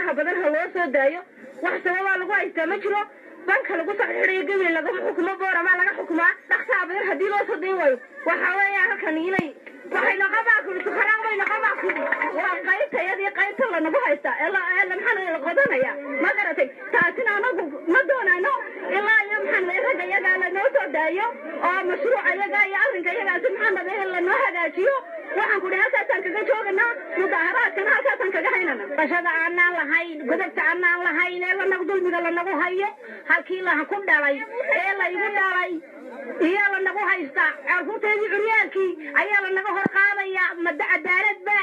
faraha badan ha loo soo daayo wax sababaa lagu haystaa ma jiro banka lagu saxiixinayo gabil lagama xukumo booramaa laga xukumaa dhaqsaa badan haddii loo soo dayn waayo waxa weeya halkan inay waxay noqobaa kuli sukharaan bay noqobaa kuli waa qaybta iyadii qaybta lanagu haystaa ee maxaa la qodanaya ma garatay taasina anagu ma doonano ilaa iyo maxaa ragga iyagaa lanoo soo daayo oo mashruuca iyagaa iyo arrinka iyagaasi maxaa nabe in lanoo hagaajiyo waxaan ku dhahay halkaasaan kaga jooganaa mudaaharaadkana halkaasaan kaga haynana bashada aanaan lahayn godobta aanaan lahayn ee lanagu dulmiga lanagu hayo halkii laha ku dhalay ee laygu dhalay iyo lanagu haysta carruurteedii curyaalkii ayaa lanaga hor qaadaya mada cadaalad ba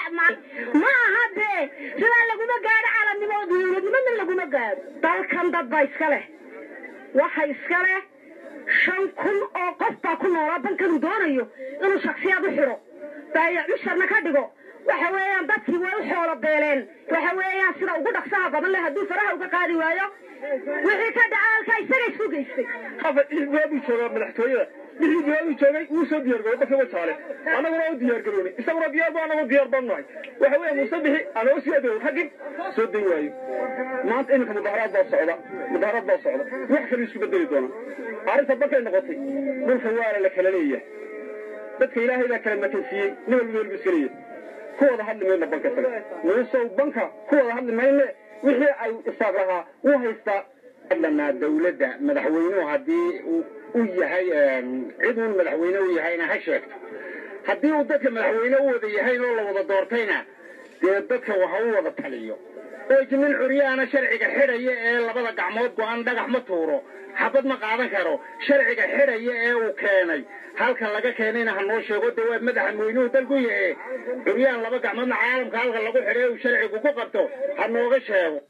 ma aha dee sidaa laguma gaadho calanimo dowladnimada laguma gaadho dalkan dad baa iska leh waxa iska leh shan kun oo qof baa ku noolaa bankan uu doonayo inuu shaksiyaad u xidho baayac musharna ka dhigo waxa weeyaan dadkii way u xoolo beeleen waxa weeyaan sida ugu dhaqsaha badan leh hadduu faraha uga qaadi waayo wixii ka dhaca halkaa isaga isku geystay hafa ilbaabuu joogaa madaxtooyada wixii diyaaruu joogay wuu soo diyaargarooy markii wajaale annaguna u diyaargaroonay isaguna diyaar ba annagu diyaar baan nahay waxa weeya muuse bixi anoo sii adeego raggin soo dayn waayo maanta iminka mudaharaad baa socda mudaharaad baa socda wax kale isku bedeli doona arrinta markay noqotay dhulka waala la kala leeyahay dadka ilaahay baa kala makansiiyey nin walba welba iska leeyahay ku wada hadli mayna banka isaga muusow banka ku wada hadli mayne wixii ay isaaq lahaa wuu haystaa hadlanaa dawladda madaxweynuhu haddii uu u yahay cid uun madaxweyne u yahayna ha sheegto haddii uu dadka madaxweyne u wada yahayn oo la wada doortayna dee dadka waha u wada taliyo nin curyaana sharciga xidhaya ee labada gacmood go-an dhagax ma tuuro xabad ma qaadan karo sharciga xidhaya ee uu keenay halka laga keenayna ha noo sheego dee waa madaxa weynuhu dalku yahe curyaan laba gacmoodna caalamka halka lagu xidhay uu sharcigu ku qabto ha nooga sheego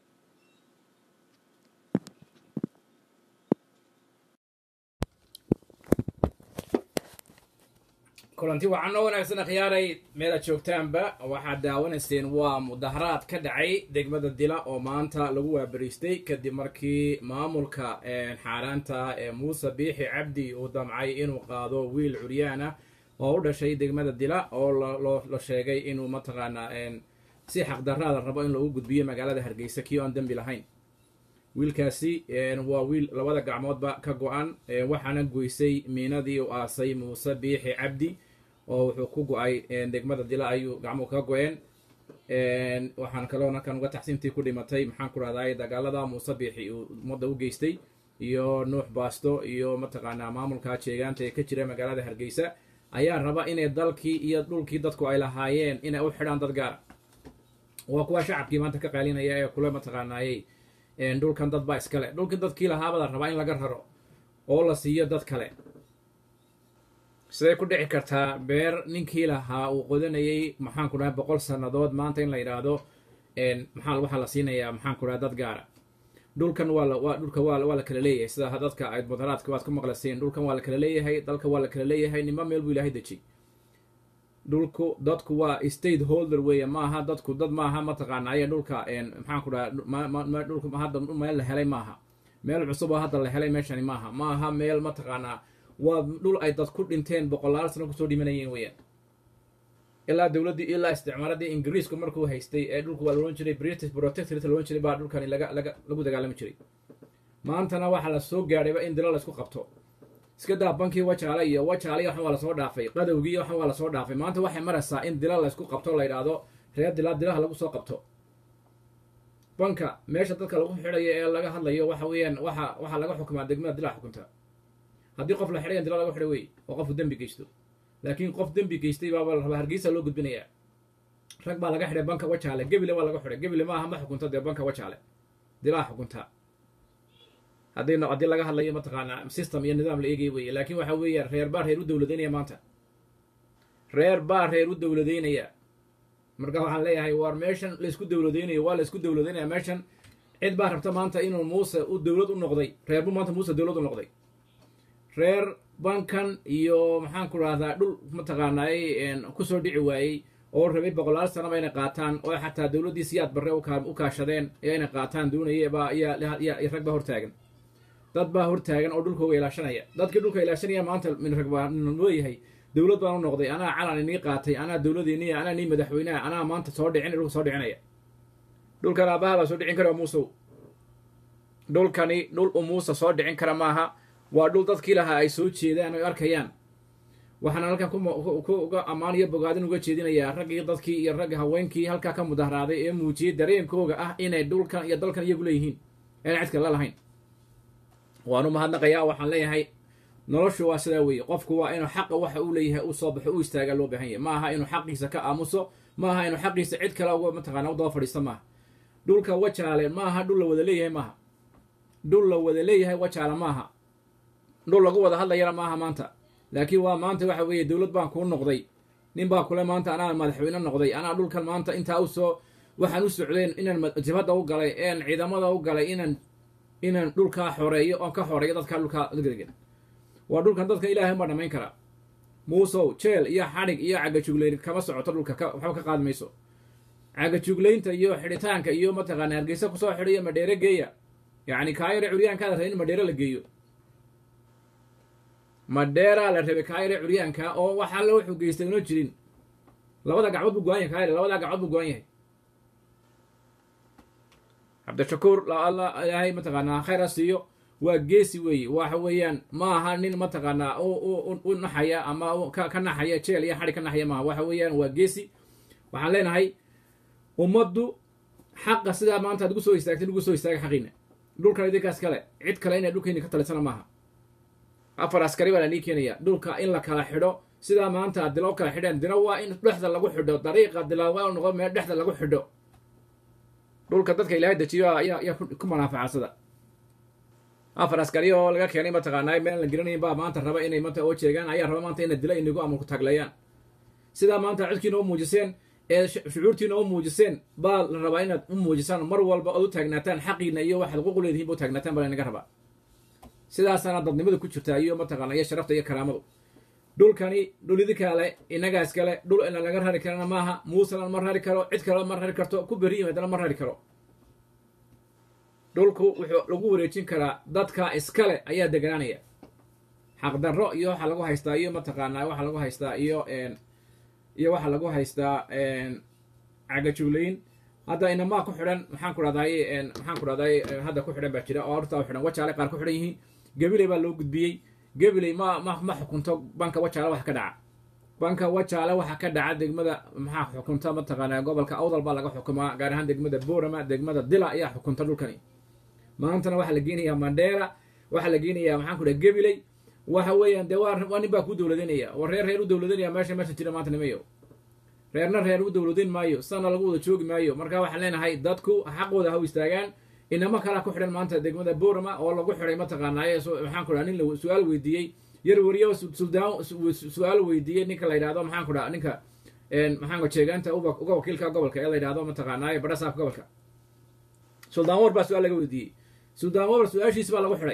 kulanti wacan oo wanaagsan akhyaaray meel aad joogtaanba waxaad daawanayseen waa mudaharaad ka dhacay degmada dila oo maanta lagu waabariistay kadib markii maamulka xaaraanta ee muuse biixi cabdi uu damcay inuu qaado wiil curyaana oo u dhashay degmada dila oo la sheegay inuu mataqaanaa si xaqdaraada rabo in lagu gudbiyo magaalada hargeysa kii oan dembi lahayn wiilkaasi waa wiil labada gacmoodba ka go-an waxaana goysay miinadii u aasay muuse biixi cabdi oo wuxuu ku go-ay degmada dila ayuu gacmuhu ka go-een waxaan kaloo halkan uga taxsiintii ku dhimatay maxaan ku rahday dagaalada muuse biixi uu ummadda u geystay iyo nuux baasto iyo mataqaanaa maamulka jeegaanta ee ka jira magaalada hargeysa ayaa raba inay dalkii iyo dhulkii dadku ay lahaayeen inay u xidhaan dad gaara waa kuwa shacabkii maanta ka qaalinaya ee kule mataqaanaayey dhulkan dad baa iskale dhulkii dadkii lahaabada rabaa in laga raro oo la siiyo dad kale siday ku dhici kartaa beer ninkii lahaa uu qodanayay maxaan ku dhahay boqol sannadood maanta in la yidhaahdo maxaa waxaa la siinayaa maxaan ku dhahay dad gaara dhulkan waa waa dhulka waa waa la kala leeyahay sida dadka ayd mudaharaadka waad ku maqlaseen dhulkan waa la kala leeyahay dalka waa la kala leeyahay nima meel buu ilaahay dejiyey dhulku dadku waa state holder weeye maaha dadku dad maaha mataqaana aya dhulka maxaan ku dhaha dhulku hadda meel la helay maaha meel cusub oo hadda la helay meeshani maaha maaha meel mataqaanaa waa dhul ay dad ku dhinteen boqolaal sano kusoo dhimanayeen weeyaan ilaa dowladdii ilaa isticmaaladii ingiriisku markuu haystay ee dhulku waa laohan jiray british protectorate laohan jiray baa dhulkani laga laga lagu dagaalami jiray maantana waxaa la soo gaadhayba in dilo laysku qabto iska daa bankii wajaale iyo wajaale waxan waa lasoo dhaafay qadowgii waxan waa lasoo dhaafay maanta waxay maraysaa in dila laysku qabto la yidhaahdo reer dilaa dilaha lagu soo qabto banka meesha dadka lagu xidhayo ee laga hadlayo waxa weeyaan waxa waxaa laga xukumaa degmada dilaa xukunta haddii qof la xidhayan dila laga xidha wey oo qofku dembi geysto laakiin qof dembi geystay baaba la rabaa hargeysa loo gudbinayaa rag baa laga xidhay banka wajaale gebile waa laga xidhay gebile maaha ma xukunta dee banka wajaale dilaa xukunta haddii haddii laga hadlayo mataqaanaa system iyo nidaam la eegay weye laakiin waxa weeya reer baa reer u dowladaynaya maanta reer baa reer u dowladaynaya marka waxaan leeyahay war meeshan laysku dowladaynayo waa laysku dowladaynaya meeshan cid baa rabta maanta inuu muuse u dowlad u noqday reer bu maanta muuse dowlad u noqday reer bankan iyo maxaan ku rahdaa dhul mataqaanaay kusoo dhici waayey oo rabay boqolaal sanaba inay qaataan oo xataa dowladdii siyaad barre u kaashadeen ee inay qaataan doonaya baa yaa rag baa hortaagan dad baa hortaagan oo dhulkooga ilaashanaya dadkii dhulka ilaashanaya maanta min rag baa leeyahay dowlad baan u noqday anaa calan inii qaatay anaa dowladiiniya anaa nii madaxweyneha anaa maanta soo dhicin dhulka soo dhicinaya dhulkan aabbaha baa soo dhicin kara muusow dhulkani dhul u muuse soo dhicin kara maaha waa dhul dadkii lahaa ay soo jeedaan ay arkayaan waxaan halkan kuga ammaan iyo bogaadin uga jeedinayaa raggii dadkii iyo ragga haweenkii halkaa ka mudaharaaday ee muujiyey dareenkooga ah inay dhulkan iyo dalkan iyagu leeyihiin inaan cid kale la lahayn waanu mahadnaqayaa waxaan leeyahay noloshu waa sidaa weeye qofku waa inuu xaqa waxa uu leeyahay uu soo baxo u istaagaa loo baahan yahay ma aha inuu xaqiisa ka aamuso ma aha inuu xaqiisa cid kale uga mataqaana u daba fadhiisto maaha dhulka wajaale ma aha dhul la wada leeyahay maaha dhul la wada leeyahay wajaale maaha dhul lagu wada hadlayana maaha maanta laakiin waa maanta waxa weeye dowlad baan kuu noqday nin baa kule maanta anaa madaxweyne noqday anaa dhulkan maanta intaa usoo waxaan u socdeen inaan jabhadda u galay een ciidamada u galay inaan inaan dhulkaa xoreeyo oon ka xoreeyo dadkaa dhulkaa degan waa dhulkan dadka ilaahay baa dhamayn karaa muusow jeel iyo xadhig iyo cagajuglayn kama socoto dhulka waxba ka qaadi mayso cagajuglaynta iyo xidhitaanka iyo mataqaana hargeysa kusoo xidhiyo madheere geeya yacni kaayare curyaankaada rabay in madheere la geeyo madheeraa la rabay kaayare curyaanka oo waxaa la wuxuu geystay una jirin labada gacmood buu go-an yahay kaayare labadaa gacmood buu go-an yahay cabdishakuur alla ilaahay mataqaanaa khayr ha siiyo waa geesi weeye waxa weeyaan ma aha nin mataqaanaa u naxaya ama ka naxaya jeel iyo xadhig ka naxaya maaha waxa weeyaan waa geesi waxaan leenahay ummaddu xaqa sidaa maanta ad ugu soo istaagtay ugu soo istaaga xaqiina dhulkan idinkaas kale cid kale inay dhulkayni ka talisana maaha afar askari baa lanii keenaya dhulka in la kala xidho sidaa maanta ad dilo kala xidheen dilo waa in dhexda lagu xidho dariiqa dila waa noqo meel dhexda lagu xidho dhulka dadka ilaahay dejiyo ayaa ku manaafacadsada afar askari oo laga keenay mataqaanaa meel la gelinayn baa maanta raba inay mata oo jeegaan ayaa raba maanta ina dila inagu amarku taagleeyaan sidaa maanta codkiina u muujiseen ee shucuurtiina u muujiseen baa la rabaa inaad u muujisaan mar walba ood u taagnaataan xaqiina iyo waxaad xuquuq leedihin ba u taagnaataan baa lanaga rabaa sidaasaana dadnimada ku jirtaa iyo mataqaana iyo sharafta iyo karaamadu dhulkani dhul idinkaale inagaas kale dhul ina laga rari karana maaha muusena ma rari karo cid kale ma rari karto ku beri yimaadana ma rari karo dhulku wuxuu lagu wareejin karaa dadka iskale ayaa deganaanaya xaqdarro iyo waxa lagu haystaa iyo mataqaanaa waxa lagu haystaa iyo iyo waxa lagu haystaa cagajuglayn hadda inamaa ku xidhan maxaan ku dhahdaay maxaan ku dhahdaay hadda ku xidhan baa jira oo horta xidhan wajaale qaar ku xidhan yihiin gabiley baa loo gudbiyey gabiley ma ma ma xukunto banka wajaale waxa ka dhaca banka wajaale waxa ka dhaca degmada maxaa xukunta mataqaanaa gobolka awdal baa laga xukumaa gaar ahaan degmada boorama degmada dila ayaa xukunta dhulkani maantana waxaa la geenayaa mandheera waxaa la geenayaa maxaan ku dhaha gabiley waxa weeyaan dee waa waa nin baa ku dowladanaya waa reer reer u dowladanaya meesha meesha jira maanta nimayo reerna reer u dowladin maayo sana lagu wada joogi maayo marka waxaan leenahay dadku xaqooda ha u istaagaan inamo kalaa ku xidhan maanta degmada boorama oo lagu xidhay mataqaanaaye maxaan ku dhaha nin la su-aal weydiiyey yar wariyo suldaan su-aal weydiiyey ninka la yidhahdo maxaan ku dhaha ninka maxaan jeegaanta uga wakiilka gobolka ee la yidhahdo mataqaanaaye badhasaafka gobolka suldaan war baa su-aal laga weydiiyey suldaan war su-aashiisi baa lagu xidhay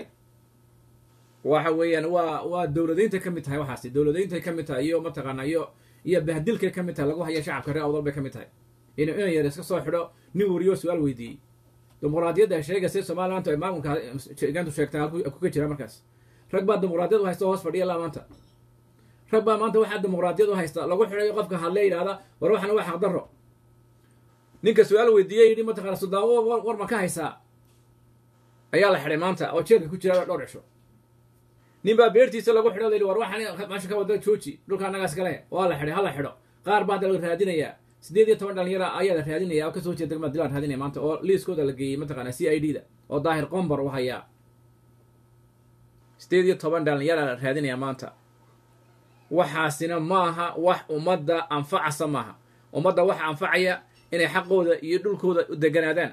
waxa weeyaan waa waa dowladaynta ka mid tahay waxaasi dowladaynta ka mid tahay iyo mataqaana iyo iyo bahdilkay ka mid tahay lagu haya shacabka reer awdal bay ka mid tahay in ina yar iska soo xidho nin wariyo su-aal weydiiyey dimuqraadiyadda sheegaysa somalilantu ay maamulka jeegaantu sheegtaa halku ka jira markaas rag baa dimuqraadiyad u haysta hoos fadhiya laa maanta rag baa maanta waxaa dimuqraadiyad u haysta lagu xidhayo qofka hadle yidhahda war waxana waa xaqdarro ninka su-aal weydiiyey yidhi mataqana suldaan war ma ka haysaa ayaa la xidhay maanta oo jeelka ku jira dhowr cisho nin baa beertiisa lagu xidho la yidhi war waxaan meesha ka wada jooji dhulka annagaas kale waa la xidhay ha la xidho qaar baa hadda la raadinayaa siddeed iyo toban dhalinyara ayaa la raadinaya oo kasoo jeeda degmada dilaan raadinaya maanta oo liiskooda la geeyey mataqaana c i d da oo daahir qombar u hayaa siddeed iyo toban dhalinyara la raadinaya maanta waxaasina maaha wax ummadda anfacasa maaha ummadda waxa anfacaya inay xaqooda iyo dhulkooda u deganaadaan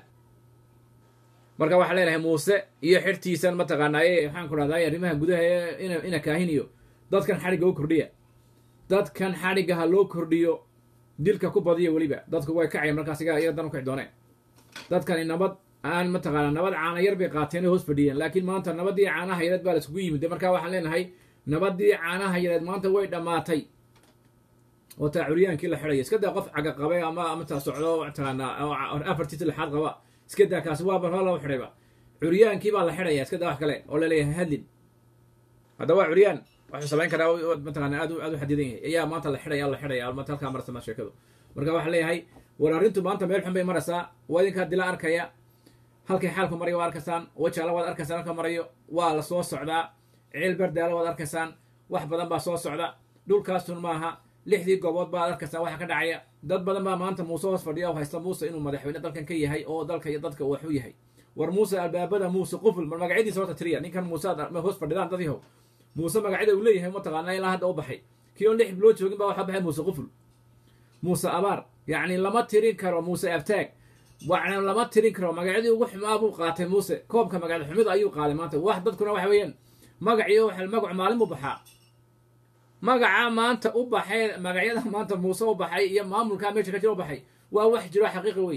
marka waxaan leenahay muuse iyo xirtiisan mataqaanaaye maxaan ku dhahdaay arrimaha gudaha ee ina kaahiniyo dadkan xadhigga u kordhiya dadkan xadhigga ha loo kordhiyo dilka ku badiya weliba dadku way kacaya markaas iyaga dan u kici dooneen dadkani nabad aan mataqaana nabad caana yar bay qaateen hoos fadhiyeen laakiin maanta nabadii caanaha yareed baa la iskugu yimid marka waxaan leenahay nabadii caanaha yareed maanta way dhammaatay oo taa curyaankii la xidhaya iska daa qof caga qabe ama amata socdo mataqaanaa afartiisa lixaad qaba iska daa kaasi waa barho loo xidhayba curyaankii baa la xidhaya iska daa wax kale oo laleeyahay hadlin hadda waa curyaan waxuu samayn karaa mataqaana aad u aad u xadidan yahay ayaa maanta la xidhaya la xidhaya maanta halkaa marasa ma sheekadu marka waxaa leeyahay war arrintu maanta meel xun bay maraysaa waa idinkaa dila arkaya halkay xaalku marayo waa arkaysaan wajaala waad arkaysaan halka marayo waa la soo socdaa ciil berdaalo waad arkaysaan wax badan baa soo socda dhulkaasun maaha lixdii goobood baad arkaysaan waxa ka dhacaya dad badan baa maanta muuse hoos fadhiya oo haysta muuse inuu madaxweyne dalkan ka yahay oo dalka iyo dadka waxu yahay war muuse albaabada muuse quful mar magacyadiisa horta tiriya ninkan muuse aad hoos fadhidaan dad yahow muuse magacyada uu leeyahay mataqaana ilaa hadda u baxay kii oon lix bilood joogin baa waxaa baxay muuse quful muuse abaar yacni lama tirin karo muuse abtaag wacna lama tirin karo magacyadii ugu xumaa buu qaatay muuse koobka magacda xumida ayuu qaaday maanta wax dadkuna waxa weeyaan magaciyo magacu maalin buu baxaa magaca maanta u baxay magacyada maanta muuse u baxay iyo maamulkaa meesha ka jira u baxay waa wax jiro xaqiiqi wey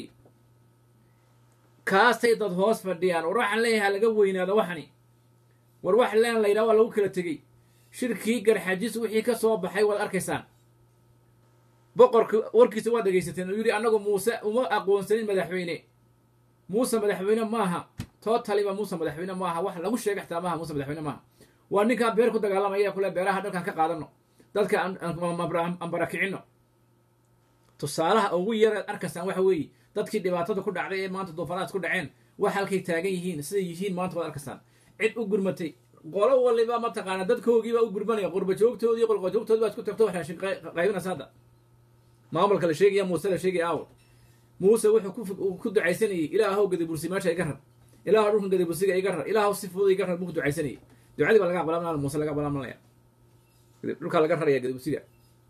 kaasay dad hoos fadhiyaan war waxaan leeyahay laga weynaado waxani war wax leen la yidhaha waa lagu kala tegey shirkii garxajis wixii ka soo baxay waad arkaysaan boqorka warkiisa waad dhegaysateen uu yidhi annagu muuse uma aqoonsanin madaxweyne muuse madaxweyne maaha tootaliba muuse madaxweyne maaha wax lagu sheega xitaa maaha muuse madaxweyne maaha waa ninkaa beer ku dagaalamaya kule beeraha dhalkan ka qaadano dadka aan barakicino tusaalaha ugu yaraad arkaysaan waxa weeye dadkii dhibaatada ku dhacday ee maanta duufanaad ku dhaceen wax halkay taagan yihiin siday yihiin maanta waad arkaysaan cid u gurmatay qolo waliba mataqaana dadkoogiibaa u gurmanaya qurba joogtoodii iyo qolqojoogtoodi baa isku tagto wax raashin qaybinaysa hadda maamulka la sheegaya muuse la sheegaya aawo muuse wuxuu ku ducaysanayey ilaahow gadabursi meesha iga rar ilaahow dhulkan gadabursiga iga rar ilaahow si fudud iga rar buu ku ducaysanayey ducadii baa laga aqbalaa muuse laga aqbalaa dhulkaa laga raraya gadabursiga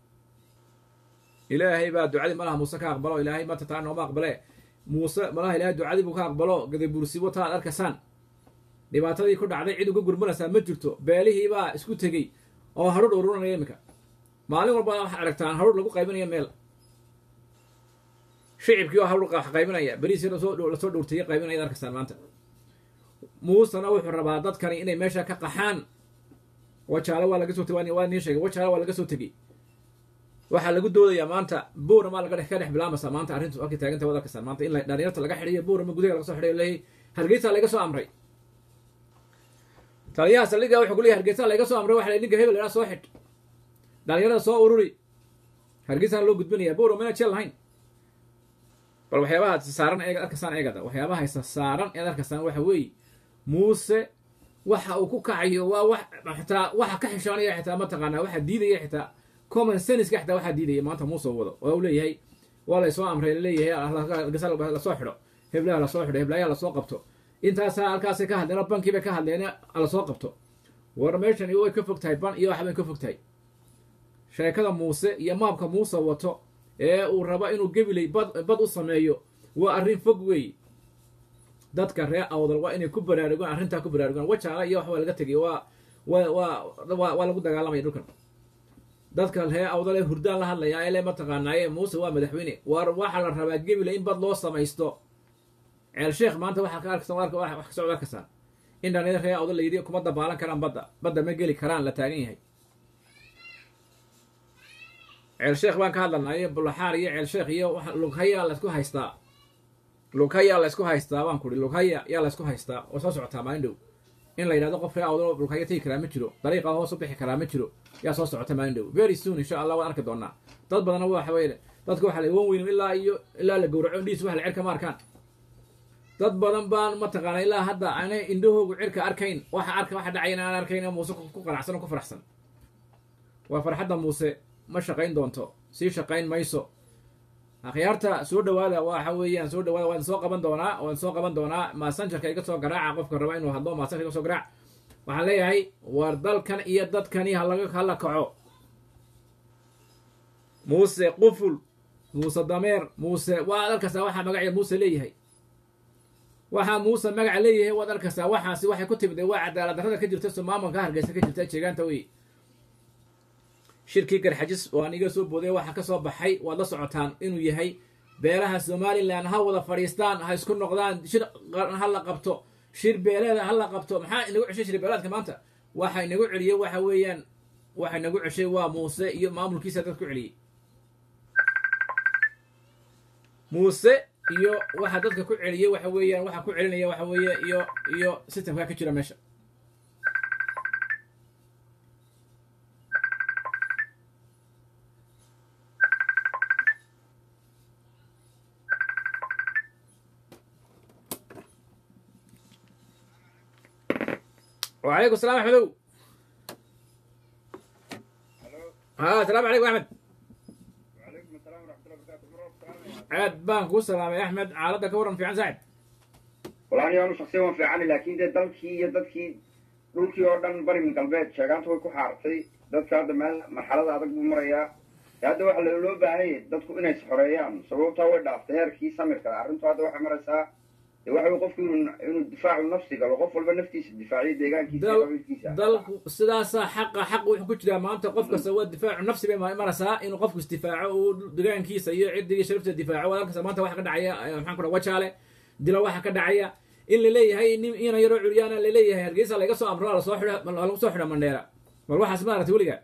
ilaahay baa ducadii malaha muuse ka aqbalo ilaahay maanta taa nooma aqbale muuse malaha ilaahay ducadii buu ka aqbalo gadabursi wata aad arkaysaan dhibaatadii ku dhacday cid uga gurmanaysaa ma jirto beelihii baa isku tegey oo harudh ururanaya iminka maalin walba waxaad aragtaan harudh lagu qaybinaya meel shicibkii oo harudh qaybinaya beriisi lasoo dhowrtaya qaybinaya ad arkaysaan maanta muusena wuxuu rabaa dadkani inay meesha ka qaxaan wajaalo waa laga soo tegay waa niin sheegay wajaalo waa laga soo tegey waxaa lagu doodayaa maanta buurama laga ka dhex bilaamaysaa maanta arrintu halkay taaganta waad arkaysaan maanta in dhalinyarta laga xidhiyo buurama gudaha laga soo xidhiyo leeyahay hargeysa laga soo amray taliyaha saldhiga wuxuu ku leeyahay hargeysa laga soo amray waxa ninka hebel idhaa soo xidh dhalinyarada soo ururi hargeysana loo gudbinaya buurama ina jeel lahayn bal waxyaabaha saaran eeg arkaysaan eegada waxyaabaha haysa saaran eed arkaysaan waxa weeye muuse waxa uu ku kacayo waa wax xitaa waxa ka xishoonaya xitaa mataqaanaa waxa diidaya xitaa common senska xitaa waxaa diidaya maanta muuse wado oo u leeyahay waa laysoo amray laleeyahay lasoo xidho heblaha lasoo xidho heblayaha lasoo qabto intaasaa halkaasay ka hadleen oo bankii bay ka hadleen lasoo qabto war meeshani way ka fog tahay ban iyo waxbay ka fog tahay sheekada muuse iyo maabka muuse wato ee uu rabo inuu gebilay bad bad u sameeyo waa arrin fog weey dadka reer awdal waa inay ku baraarugaan arrintaa ku baraarugaan wajaala iyo waxbaa laga tegay waa waa waa waa lagu dagaalamaya dhulkan dadka reer awdal ee hurdaan la hadlaya ee le mataqaanaaye muuse waa madaxweyne war waxaa la rabaa gebila in bad loo samaysto ceel sheekh maanta waxaa ka arkasa wax ka socda arkaysaa in dhallinyar reer awdal la yidhi kuma dabaalan karaan badda badda ma geli karaan la taagan yahay ceel sheekh baan ka hadlanay bulaxaar iyo ceel sheekh iyo lughaya laysku haystaa lughaya laysku haystaa baan kuri lughaya yaa laysku haystaa oo soo socotaa maalin dhow in la yidhahdo qof reer awdal lughaya tegi karaa ma jiro dariiqa hoos u bixi karaa ma jiro yaa soo socota maalin dhow very soon insha allah waan arki doonaa dad badanna waxa weye dadka waxaa la wan weyn ilaa iyo ilaa la gowraco indhihiis wax la cerka ma arkaan dad badan baan mataqaana ilaa hadda aanay indhahoogu cirka arkayn waxa arka waxa dhacayan aan arkayn oo muuse ku qanacsan oo ku faraxsan waa farxadda muuse ma shaqayn doonto sii shaqayn mayso akhyaarta soo dhawaada waxa weeyaan soo dhawaada waan soo qaban doonaa waan soo qaban doonaa maasanjarka iga soo garaaca qofka raba inuu hadlo maasanjarka iga soo garaac waxaan leeyahay war dalkan iyo dadkani halaga hala kaco muuse quful muuse dameer muuse waad arkaysaa waxaa magaceed muuse leeyahay waxaa muuse magaca leeyahay waad arkaysaa waxaasi waxay ku timid waa cadaalad darrada ka jirta somaamulka hargeysa ka jirta jeegaanta wey shirkii garxajis waan iga soo booday waxaa ka soo baxay waad la socotaan inuu yahay beelaha somalilan ha wada fadhiistaan ha isku noqdaan shir ha la qabto shir beeleeda ha la qabto maxaa inagu ceshay shir beeleedka maanta waxa inagu celiyey waxa weeyaan waxa inagu ceshay waa muuse iyo maamulkiisa dad ku celiyey muuse iyo waxa dadka ku celiyey waxa weeyaan waxa ku celinaya waxa weeye iyo iyo systemka ka jira meesha وعليكم السلام أحمد ها السلام عليكم أحمد وعليكم السلام ورحمة الله وبركاته مرة السلام عاد بان كو سلام يا أحمد عالدك ورن في عن سعد والله أنا شخصيا waan fiican laakiin dee dalkii iyo dadkii dhulkii oo dhan bari min galbeed sheegaanta way ku xaartay dadka hadda meel marxalada adag buu marayaa dee hadda waxa loo baahan yahay dadku inay isxoreeyaan sababtaa way dhaaftay heerkii samirka arrintu hadda waxay maraysaa dee waxa wey qofku inuu inuu difaacu nafsi galo qof walba naftiisa difaaciyo deegaankiisa iyo dal qabiilkiisa dalku sidaasaa xaqa xaq wuxuu ku jiraa maanta qof kasta waa difaacu nafsi bay maraysaa inuu qofku isdifaaco uu degaankiisa iyo ciddiga sharafta difaaco wadalkasta maanta waxa ka dhacaya eh, maxaan ku dhaha wajaale dilo waxa ka dhacaya in laleeyahay nin ina yaroo curyaana laleeyahay hargeysa laga soo amro lasoo xidha lagu soo xidha mandheera bal waxaas ma aragtay weliga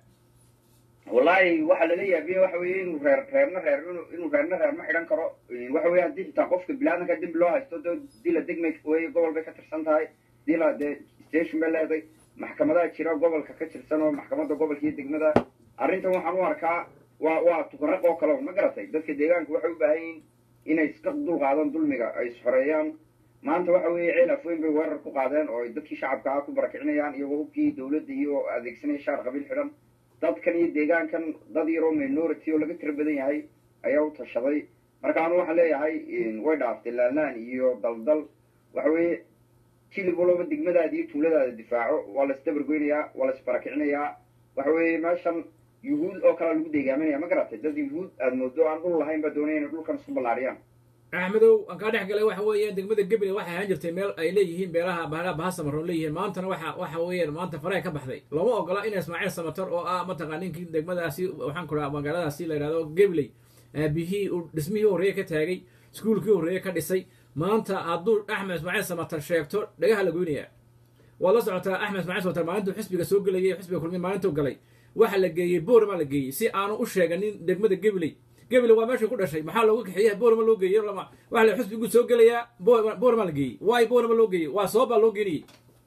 wallahi waxa lala yaabiya waxa weeye inuu reer reerna reer inuu inuu reerna reer ma xidhan karo waxa weeye haddii xitaa qofka bilaadanka dembi loo haysto dee dila degmay weye gobol bay ka tirsan tahay dila dee station bay leedahay maxkamadaha jira gobolka ka tirsan oo maxkamadda gobolka iyo degmada arrintan waxaan u arkaa waa waa tukaraq oo kale ma garatay dadka deegaanka waxay u baahan yihiin inay iska dulqaadaan dulmiga ay isxoreeyaan maanta waxa weeye ceel afweyn bay weerar ku qaadeen oo ay dadkii shacabka ah ku barakicinayaan iyagoo hubkii dowladda iyo adeegsanaya shaar qabiil xidhan dadkan iyo deegaankan dad yaroo minority oo laga tiro badan yahay ayaa u tashaday marka anu waxaan leeyahay way dhaaftay laalaan iyo daldal waxa weeye jilib walba degmadaada iyo tuuladaada difaaco waa la isdabargoynayaa waa la isbarakicinayaa waxa weeye meeshan yuhuud oo kalea lagu deegaaminaya ma garatay dad yuhuud aada moodo aan dhul lahayn baa doonaya inay dhulkan isku ballaariyaan axmedow aan kaa dhex galay waxa weeye degmada gebile waxay ahaan jirtay meel ay leeyihiin beelaha bahalaha baha samaroon leeyihiin maantana waxa waxa weeyaan maanta faraha ka baxday lama ogola in ismaaciil samatar oo ah mataqaa ninkii degmadaasi waxaan ku dhaha magaaladaasi la yidhahdo gebiley aabihii uu dhismihii horreeye ka taagay iskuulkii horreeye ka dhisay maanta hadduu axmed ismaaciil samatar sheegto dhagaha la goynayaa waad la socotaa axmed ismaaciil samatar maalintuu xisbiga soo gelayay xisbiga kulmiye maalintuu galay waxa la geeyey boorma la geeyey si aanu u sheeganin degmada gebiley gebile waa meeshuu ku dhashay maxaa looga kaxeeya boorma loo geeyey lama waxa la xusbigu soo gelayaa boor- boorma la geeyey waay boorma loo geeyey waa sabab baa loo geeniyey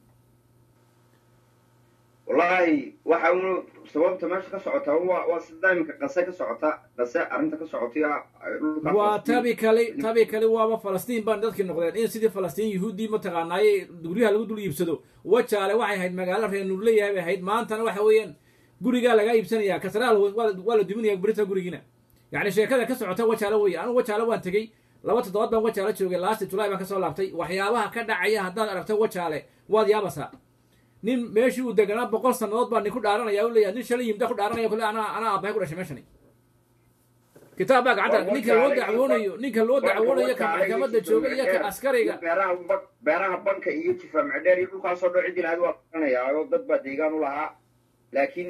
wallahi waxa unu sababta meesha ka socota waa waa sida iminka qase ka socota qase arrinta ka socotaya dhulka waa Falastiin. tabi kale tabi kale waaba falastiin baan dadkii noqdeen in sidii falastiin yuhuuddii mataqaanaaye guryaha lagu dul iibsado wajaale waxay ahayd magaalo reer nuurleyahay bay ahayd maantana waxa weeyaan gurigaa lagaa iibsanaya kasraal waa waa la duminaya berita gurigiina yacni sheekada ka socota wajaale weeye anigu wajaale waan tegey laba toddobaad baan wajaale joogay laasti julaay baan kasoo laabtay waxyaabaha ka dhacaya haddaad aragto wajaale waad yaabasaa nin meeshii uu deganaa boqol sannadood baa nin ku dhaaranaya u leeyahay nin shalay yimda ku dhaaranaya kule anaa anaa aabbahay ku dhashay meeshani kitaab baa gacanta ninka loo dacwoonayo ninka loo dacwoonayo ka maxkamadda jooga iyo ka askariga beeraha ba- beeraha banka iyo jifa macdheer iyo dhulkaasoo dhan ciddii lahayd waa qaranayaa oo dad baa deegaan u lahaa laakiin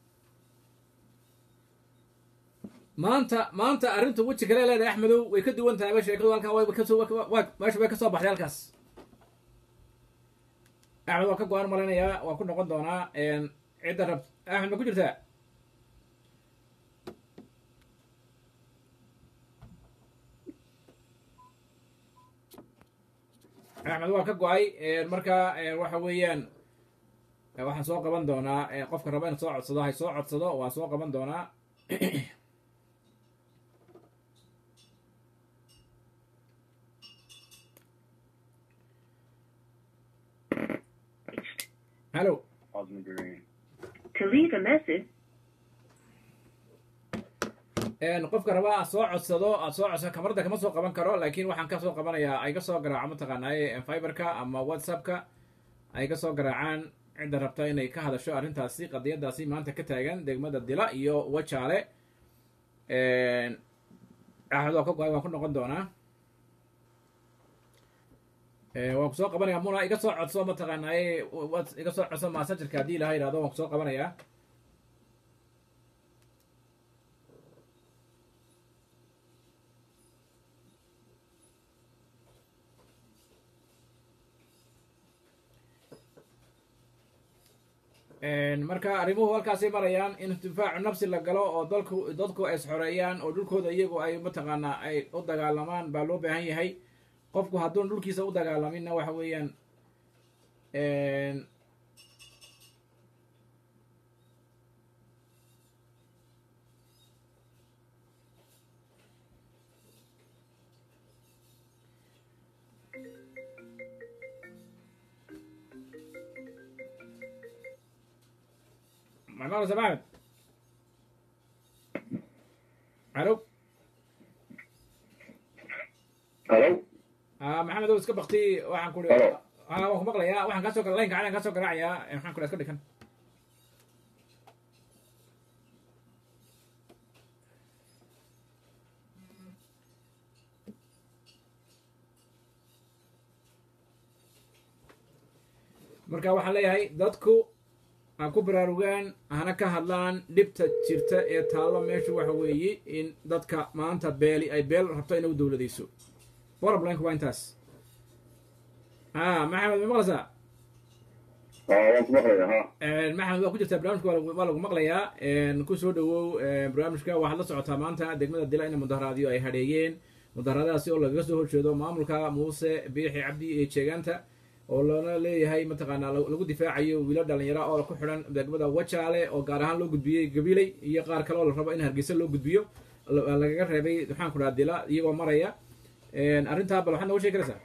maanta maanta arrintu weji kale leedahay axmedow way ka duwan tahay ba sheekadu halkan way kasoo waa meesha way kasoo baxday halkaas axmed waan ka go-aan malaynayaa waan ku noqon doonaa cidda rab axmed ma ku jirtaa axmed waa ka go-ay marka waxa weeyaan waxaan soo qaban doonaa qofka raba in soo codsado hay soo codsado waan soo qaban doonaa hallo To leave a message, qofka raba aad soo codsado aad soo codsado kamarada kama soo qaban karo laakiin waxaan ka soo qabanayaa ay ka soo garaaco mataqaanaaye fiberka ama whatsappka ay ka soo garaacaan cidda rabta inay ka hadasho arrintaasi qadiyadaasi maanta ka taagan degmada dila iyo wajaale axmed waa ka go-ay waan ku noqon doonaa waan ku soo qabanaya muna iga soo codso mataqaanaaye wat- iga soo codso massagerka haddii ilaha yidhahdo waan ku soo qabanayaa marka arrimuhu halkaasay marayaan in difaacu nafsi la galo oo dalku dadku ay isxoreeyaan oo dhulkooda iyagu ay mataqaanaa ay u dagaalamaan baa loo baahan yahay qofku hadduun dhulkiisa u dagaalaminna waxa weeyaan maqlaysa maxamed alo halo ah maxamed ow iska bakti waxaan ku Halo. ah waan ku maqlayaa waxaan kasoo kala laynka calan kasoo garaacayaa Eh, maxaan ku dhaha iska dhikan marka waxaan leeyahay dadku ha ku baraarugaan hana ka hadlaan dhibta jirta ee taallo meeshu waxa weeye in dadka maanta beeli ay beel rabto inay u dowladayso problemka waa intaas ah maxamed ma maqlaysaa haa waan ku maqlaya ha maxamed waa ku jirtaa barnaamijka waa lagu- waa lagu maqlayaa ku soo dhawow barnaamijka waxaad la socotaa maanta degmada dila in mudaharaadyo ay hadheeyeen mudaharadaasi oo lagaga soo horjeedo maamulka muuse biixi cabdi ee jeegaanta oo lana leeyahay mataqaanaa lagu lagu difaacayo wiilo dhalinyaro oo ku xidhan degmada wajaale oo gaar ahaan loo gudbiyey gabiley iyo qaar kale oo la rabo in hargeysa loo gudbiyo la- lagaga reebay maxaan ku dhaha dila iyagoo maraya arrintaa bal waxaad nooga sheegi karaysaa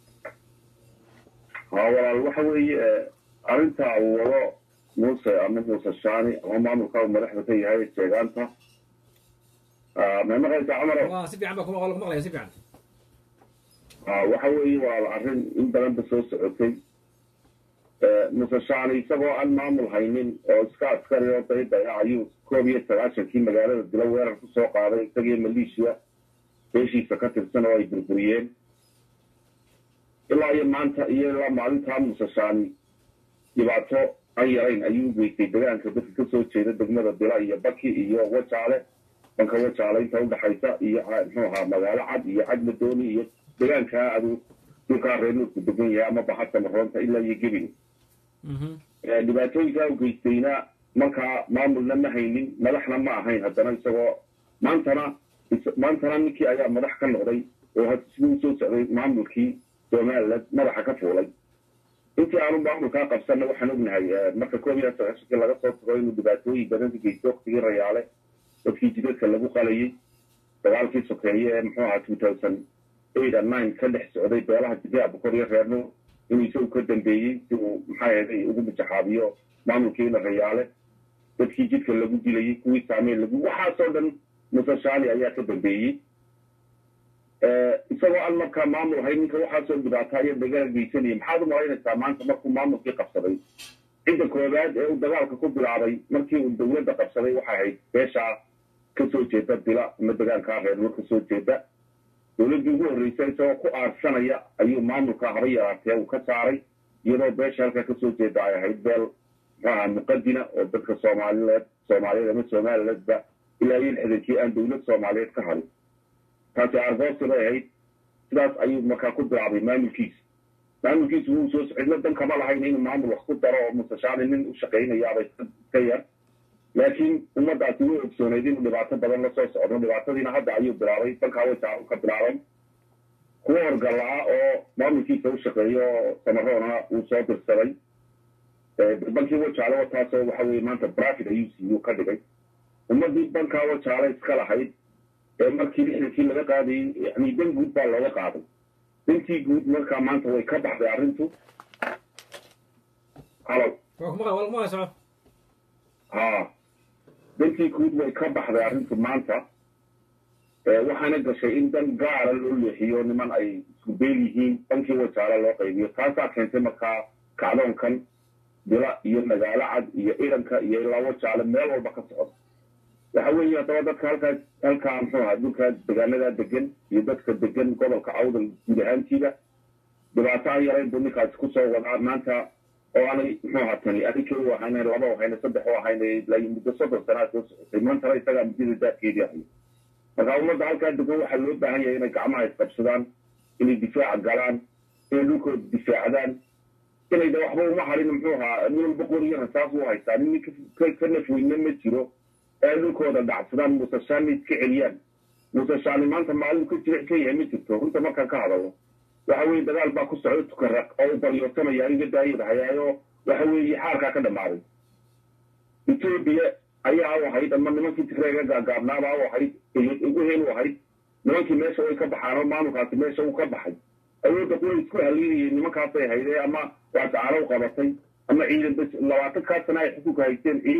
haa walaal waxa weeye arrintaa uu wado muuse ama muuse shaani ama maamulka uu madaxda ka yahay jeegaanta may maqlaysaa camaro waa si fiican baa kuma lagu maqlaya si fiican haa waxa weeye waa arrin in badanba soo socotay muuse shaani isagoo aan maamul haynin oo iska askari oo daydaya ayuu koob iyo sagaashankii magaalada dilo weerar ku soo qaaday isagiyo maleeshiya beeshiisa ka tirsan oo ay burburiyeen ilaa iyo maanta iyo ilaa maalintaa muuse shaani dhibaato aan yarayn ayuu u geystay degaanka dadka kasoo jeeda degmada dila iyo baki iyo wajaale dhanka wajaale inta udhaxaysa iyo ca- muxuu ahaa magaalo cad iyo cadmadooni iyo degaankaa adu dhulkaa reer nuurku degan yahay ama baxadka maroonta ilaa iyo gebin Eh, dhibaatooyinkaa u geystayna markaa maamulna ma haynin madaxna ma ahayn haddana isagoo maantana is- maantana ninkii ayaa madax ka noqday oo had siduu usoo socday maamulkii somaliland madaxa ka fuulay intii aanu maamulkaa qabsanna waxaan ognahay eh, marka koob iyo sagaashankii laga soo tago inuu dhibaatooyin badan ka geystay waktigii rayaale dadkii jidadka lagu qalayay dagaalkii sokeeye ee muxuu ahaa two thousand eight and nine ka dhex socday beelaha jidea bokor iyo reerno inuu isagu ka dambeeyey si uu maxaa yeelay ugu mijaxaabiyo maamulkii la rayaale dadkii jidka lagu dilayay kuwii saameyn lagu waxaasoo dhan muuse shaani ayaa ka dambeeyey isagoo aan markaa maamul ahayn ninka waxaasoo dhibaataa iyo dagaal geysanayay maxaad u malaynaysaa maanta markuu maamulkii qabsaday cidda koowaad ee uu dagaalka ku bilaabay markii uu dowladda qabsaday waxay ahayd beeshaa kasoo jeeda dila ama degaankaa reerno kasoo jeeda dowladdii ugu horreysay isagoo ku aarsanaya ayuu maamulka haba yaraatee uu ka saaray iyadoo beesha halkaa kasoo jeeda ay ahayd beel muxuu ahaa muqadina oo dadka soomaalileed soomaaliyeed ama somalileedba ilaa iyo lixdankii aan dowlad soomaaliyeed ka harin taasi aargoosi bay ahayd sidaas ayuu markaa ku bilaabay maamulkiisa maamulkiisu wuu soo cidlo dan kama lahayn inuu maamul wax ku daro oo musashaani nin u shaqaynayaabay ka yar laakiin ummadaasi way ogsooneyd inuu dhibaato badan la soo socdo dhibaatadiina hadda ayuu bilaabay dalkaa wajaa ka bilaabay kuwa horgalaa oo maamulkiisa u shaqeeyo oo samaroona uu soo dirsaday bankii wajaale wataasoo waxa weye maanta brafid ayuu siiyuu ka dhigay ummadii bankaa wajaale iska lahayd ee markii lixdankii laga qaadayey yani dan guud baa looga qaaday dantii guud markaa maanta way ka baxday arrintu halo waa ku maqla waa lagu maqlaya soco ha dantii guud way ka baxday arrintu maanta Eh, waxaana gashay in dan gaara loo leexiyo niman ay isku beel yihiin bankii wajaale loo qaybiyo taasaa keentay markaa kacdoonkan dila iyo magaalo cad iyo iranka iyo ilaa wajaale meel walba ka socda waxa weeye haddaba dadka halkaa halkaa muxuu ahaa dhulkaa degaanadaa degan iyo dadka degan gobolka awdal guud ahaantiiba dhibaato aan yarayn buu ninkaasi kusoo wadaa maanta oo aanay muxuu ahaa tani adinka u ahayna laba u ahayna saddex u ahayna ilaa iyo muddo soddon sanaa soo socotay maantana isagaa muddada daadkeedii ahayo marka ummadda halkaa degan waxaa loo baahan yahay inay gacmaha isqabsadaan inay difaaca galaan inay dhulkooda difaacdaan inay de waxba uma harin muxuu ahaa nin walba qoriyo rasaas u haystaa nin ka ka nafweyne ma jiro ee ay dhulkooda dhacsadaan muuse shaani iska celiyaan muuse shaani maanta maalin ka jiric ka yahay ma jirto runta markaan ka hadalno waxa weeye dagaal baa ku socda tukaraq oo u baryootamaya aniga daayada hayaayo waxa weeye xaarkaa ka dhammaaday etoobiya ayaa u ahayd ama nimankii tigreega gaagaabnaabaa u ahayd uheen u ahayd nimankii meesha way ka baxaan oo maamulkaasi meesha uu ka baxay awoodda kuwa isku haliinayeen nimankaasay haydee ama waasacaalo u qabatay ama ciidan bes labaatan kaa sana ay xukunka haysteen ciidan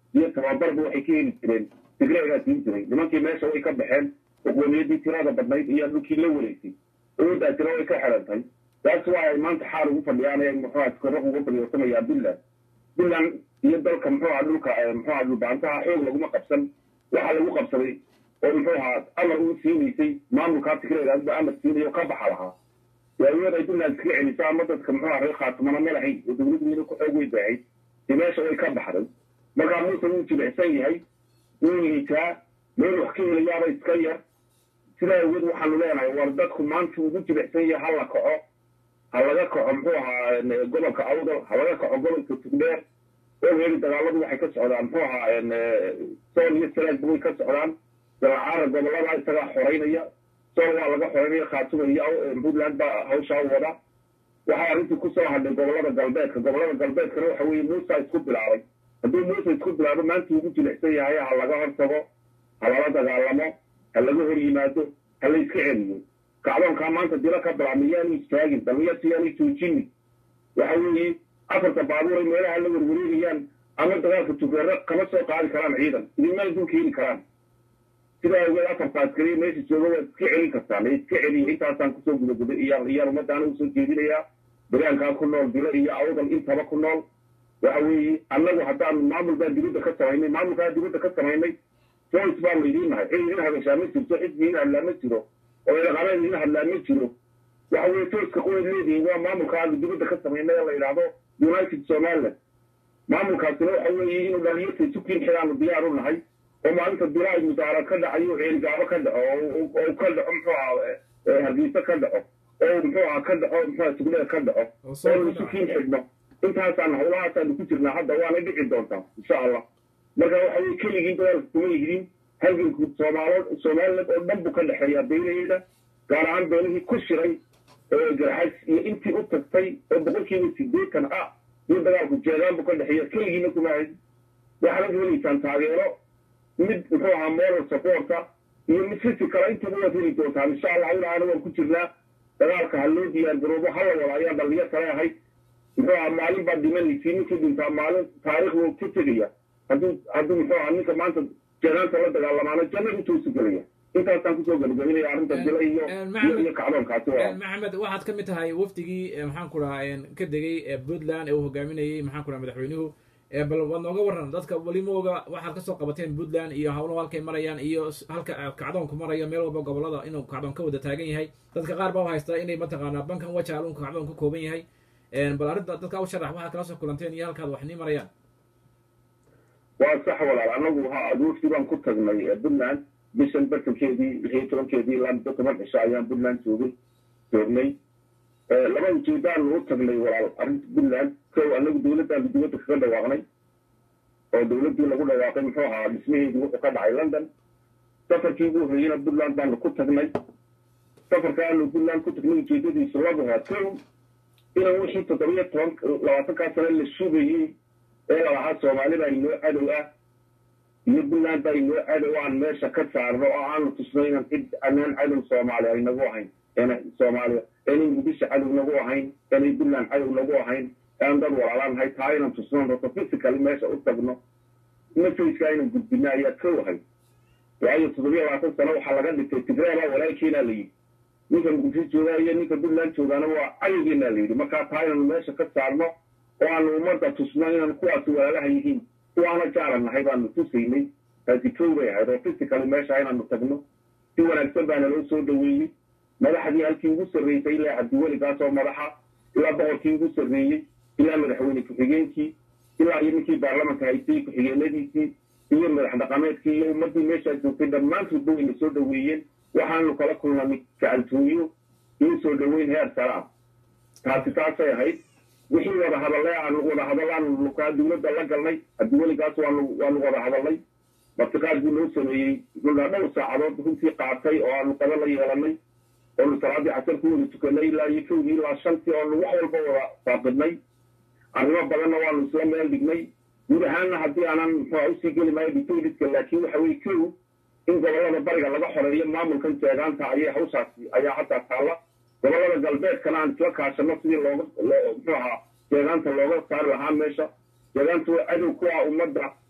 iyo tababarba waxay ka heli jireen tigreegaa siin jiray nimankii meesha way ka baxeen oqoomiyadii tirada badnayd iyo dhulkii la wareysay awooddaa tira way ka xidhantay taas waa ay maanta xaal ugu fadhiyaan ee muxuu aha korraq ugu fadhiyosamayaan puntland puntland iyo dalka muxuu aha dhulka muxuu aha dhulbaantaha xoog laguma qabsan waxaa lagu qabsaday oo muxuu ahaa amar uu siinaysay maamulkaa tigreegaasba amar siinayo ka baxa lahaa waayood ay puntland iskaga celiso ama dadka muxuu aha reer khaatumana ma lahayn oo dowladdu weli ku xoog weyn baahayd dee meesha way ka baxday markaa muuse wuu jilicsan yahay wuu liitaa meel wax ka helayaaba iska yar sidaa awgeed waxaanu leenahay war dadku maanta ugu jilicsan yahay ha la kaco ha laga kaco muxuu ahaa gobolka awdal ha laga kaco gobolka tugdheer ogeedi dagaaladu waxay ka socdaan muxuu ahaa sool iyo sanaagba way ka socdaan dalacaara gobolada isagaa xoreynaya sool waa laga xoreynaya khaatuma iyo puntland baa hawshaa wada waxaa arrintii kusoo hadhay gobolada galbeedka gobolada galbeedkana waxa weeye muusa isku bilaabay hadduu muuse isku bilaabo maanta ugu jilicsan yahay ha laga hortago ha lala dagaalamo ha laga hor yimaado ha la iska celiyo kacdoonkaa maanta dilo ka bilaabma yaanu istaagin dhallinyarta yaanu joojinin waxa weeye afarta baabuur ay meelaha la werwareegayaan ama dagaalka tugeero kama soo qaadi karaan ciidan idinmana dulka heli karaan sidaa awgeed afarta askariya meesha jooga waad iska celin kartaan ee iska celiya intaasaan kusoo gudaguday iyaan iyaan ummadaana usoo jeedinayaa dagaalkaa ku nool dilo iyo awdal intaba ku nool waxa weeye annagu haddaan maamul baan dibadda ka samaynay maamulkaa dibadda ka samaynay joyce baanu idiin nahay cid idin hadashaa ma jirto cid idin hadlaa ma jiro oo idaqabeed idin hadlaa ma jiro waxa weeye joyceka qoyd leedihin waa maamulka aanu dibadda ka samaynay ee la yidhaahdo united somaliland maamulkaasina waxa weeye inuu dhalinyarta sukiin xidaanu diyaar u nahay oo maalinta bilaay mudaarad ka dhacayo ceelgaabo ka dhaco oo ka dhaco muxuu ahaa hargeysa ka dhaco oo muxuu ahaa ka dhaco muxuu tugleed ka dhaco oo sukiin xidhno intaasaan hawlahaasaanu ku jirnaa hadda waana dhici doontaa insha allah marka waxa weye keligiin dagaalka kuma yihdin halganku soomaalo somaliland oo dhan buu ka dhexeeyaa beelaheeda gaar ahaan beelihii ku shiray garxas iyo intii u tagtay oo boqolkiiba sideetan ah iyo dagaalku jeedaan buu ka dhexeeya keligiina kuma hayd waxaad helaysaan taageero mid muxuu ahaa moral supporta iyo mid physical intaba waad heli doontaan insha allah ilaana waan ku jirnaa dagaalka ha loo diyaar garoobo hala wada ayaan dhalinyarta leehay muxuu ahaa maalin baa dhimanaysi ninkii dhintaa maalin taariikh wuu ka tegaya hadduu hadduu muxuu ahaa ninka maanta janaanta la dagaalamaana jannada intuusu gelaya intaasaan kusoo gabagabinaya arrinta dila iyo iyo kacdoonkaasi waa maxamed waxaad ka mid tahay wafdigii maxaan ku dhahaa ka degay puntland ee uu hogaaminayey maxaan ku dhaha madaxweynuhu bal waad nooga warran dadka weli mooga waxaad kasoo qabateen puntland iyo hawluhu halkay marayaan iyo halka kacdoonku marayo meel walba gobolada inuu kacdoon ka wada taagan yahay dadka qaar baa haysta inay mataqaanaa bankan wajaalun kacdoon ka kooban yahay bal arrinta dadka u sharax waxaad kala soo kulanteen iyo halkaad wax nii marayaan waa sax walaal annagu ha aduurtii baan ku tagnay puntland bishan bartankeedii lixyo tobankeedii ilaa muddo toban cisho ayaan puntland joogay joognay laba ujeedaanu u tagnay walaal arrinta puntland kow annagu dowladdaanu dibadda kaga dhawaaqnay oo dowladdii lagu dhawaaqay muxuu ahaa dhismaheedii wuxuu ka dhacay london safarkii ugu horreeyeyna puntland baanu ku tagnay safarkaanu puntland ku tagnay ujeedadiisu lagu haa kow inaan wixii toddobiyo toban labaatankaa sane la sugayey ee lalahaa soomaali baa inoo cadow ah iyo puntland baa inoo cadow aan meesha ka saarno oo aanu tusno inaan cid anaan cadow soomaali ay nagu ahayn ena soomaaliya inay muqdisho cadow nagu ahayn inay puntland cadow nagu ahayn aan dad walaalaanahay taa inaan tusno horta physically meesha u tagno messageka inaan gudbino ayaa kow ahay waayo toddobiyo labaatan sano waxaa laga dhigtay tigreebaa walaalkeenaa la yidhi ninka muqdisho joogaa iyo ninka puntland joogaana waa cadowgeenaa la yidhi markaa taa inaanu meesha ka saarno oo aanu ummadda tusno inaan kuwaasi walaalaha yihiin kuwaana jaalan nahay baanu tusaynay taasi kow bay ahayd oo physically meesha inaanu tagno si wanaagsan baana loo soo dhaweeyey madaxdii halkii ugu sarreysay ilaa cabdiweligaas oo madaxa ilaa boqorkii ugu sarreeyey ilaa madaxweyne ku-xigeenkii ilaa iyo ninkii baarlamanka haystay ku-xigeenadiisii iyo madax dhaqameedkii iyo ummaddii meeshaa joogtay dhammaantoodba wayna soo dhaweeyeen waxaanu kala kulnanay gacantooyo iyo soo dhaweyn heer sare ah taasi taasay ahayd wixii wada hadalay aanu wada hadalaan lukaa dowladda la galnay cabdiweligaas waanu waanu wada hadalnay martiqaad buu noo sameeyey dhulaa dhowr saacadood runtii qaatay oo aanu qada la yeelanay oonu salaadii casar ku wada tukanay ilaa iyo kowdii ilaa shantii oonu wax walba wada faaqidnay arrimo badanna waanu isla meel dhignay guud ahaanna haddii aanan muxua usii geli maayo dictatorska laakiin waxa weye kow in gobollada bariga laga xoreeyo maamulkan jeegaanta ayay hawshaasi ayaa haddaa taalla gobollada galbeedkana aan isla kaashano sidii looga muxuu ahaa jeegaanta looga saari lahaa meesha jeegaanta waa cadow ku ah ummadda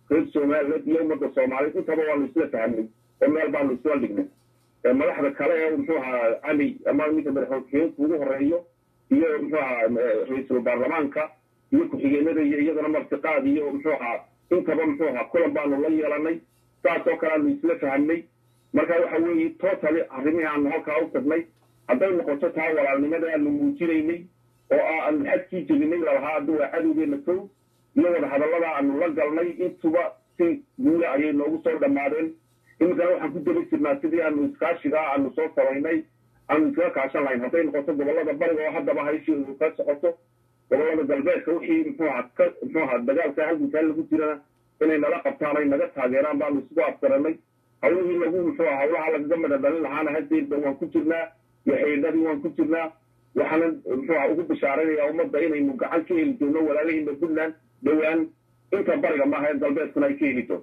reer somaliland iyo ummadda soomaaliyeed intaba waanu isla fahamnay oo meel baanu isla dhignay madaxda kale ee muxuu ahaa cali ama ninka madaxweyneku ugu horeeyo iyo muxuu ahaa ra-iisul baarlamaanka iyo ku-xigeenada iyo iyadana martiqaad iyo muxuu ahaa intaba muxuu ahaa kulan baanu la yeelanay saas oo kale aanu isla fahamnay marka waxa weeye totally arrimihii aanu halkaa u tagnay hadday noqoto taa walaalnimada aanu muujinaynay oo ah aanu xadkii jebinay lalahaa hadda waa cadowgeena kow iyo wadahadallada aanu la galnay intuba si guula ayay noogu soo dhammaadeen iminkana waxaan ku daba jirnaa sidii aanu iskaashigaa aanu soo samaynay aanu iskaga kaashan lahayn hadday noqoto gobollada bariga oo haddaba hayshii ka socoto gobollada galbeedka wixii muxuu ahaa ka muxuu ahaa dagaalka halgunkaa lagu jirana inay nala qabtaan ay naga taageeraan baanu isugu afgaranay hawlihii lagu muxuu ahaa hawlaha lagaga midha dhalin lahaana hadeedba waan ku jirnaa iyo xidhiidhadii waan ku jirnaa waxaana muxuu ahaa ugu bishaaraynayaa ummadda inaynu gacan ka heli doono walaalahiina puntland dhowaan inta bariga maaha ee galbeedkuna ay ka heli doonto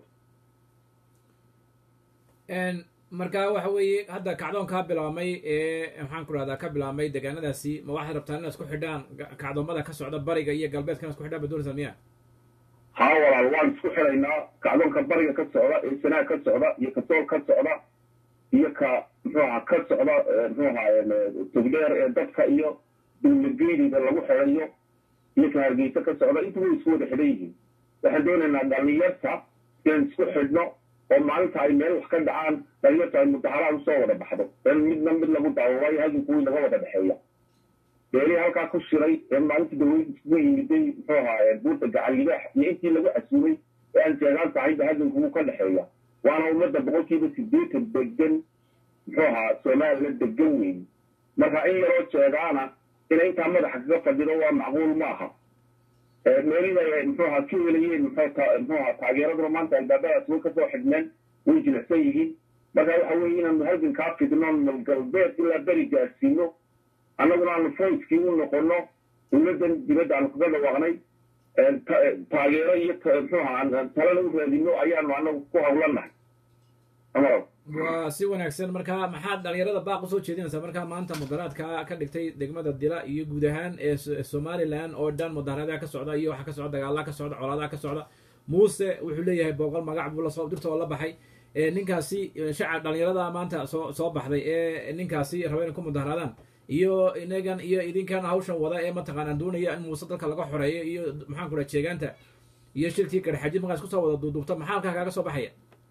marka waxa weeye hadda kacdoon kaa bilaabmay ee maxaan ku rahdaa ka bilaabmay deegaanadaasi ma waxaad rabtaan inaad isku xidhaan kacdoomada ka socda bariga iyo galbeedka inaad isku xidhaan ba doonaysaa miya haa walaal waan isku xidhaynaa kacdoonka bariga ka socda ee sanaag ka socda iyo kasool ka socda iyo ka muxuu ahaa ka socda muxuu ahaa togdheer ee dadka iyo dowladgeediga lagu xidhayo iyo ka hargeysa ka socda intuba way isku wada xidhan yihiin waxaan doonaynaa dhalinyarta inaan isku xidhno oo maalinta ay meel wax ka dhacaan dhalinyarta ay mudaharaad usoo wada baxdo in midna mid lagu daawo waayo halganku wii naga wada dhexeeya beelihii halkaa ku shiray ee maalintii dawlad isugu yimiday muxuu ahaa buurta gacan libaax iyo intii lagu casuumay ee aan jeegaan tahayba halganku wuu ka dhexeeya waana ummadda boqolkiiba sideetan degan muxuu ahaa somaliland degan weyn marka in yaroo jeegaana inay intaa madaxa kaga fadhido waa macquul ma aha meelida muxuu ahaa ka helayeen muxuu ahaa taageeraduna maanta albaabadaas way kasoo xidhmeen way jilicsan yihiin marka waxa weeye inaanu halgan kaa fidno nal galbeed ilaa beri gaadsiino annaguna aanu foyskii u noqono dowladdan dibadda aanu kaga dhawaaqnay taageero iyo muxuu ahaa talana u raadino ayaanu annagu ku hawlanahay amaro waa si wanaagsan marka maxaad dhalinyarada baaq usoo jeedinaysaa markaa maanta mudaharaadka ka dhigtay degmada dila iyo guud ahaan ee somaliland oo dhan mudaharaadaha ka socda iyo waxa ka socda dagaalaha ka socda colaadaha ka socda muuse wuxuu leeyahay booqol magac buu lasoo dirta oo la baxay ninkaasi shacab dhalinyarada maanta soo soo baxday ee ninkaasi raba inay ku mudaharaadaan iyo inagan iyo idinkan hawshan wada ee mataqaanaa doonaya in muuse dalka laga xoreeyo iyo maxaan ku dhaha jeegaanta iyo shirkii garxajid markaas kusoo wada duuduubta maxaa halkaa kaaga soo baxaya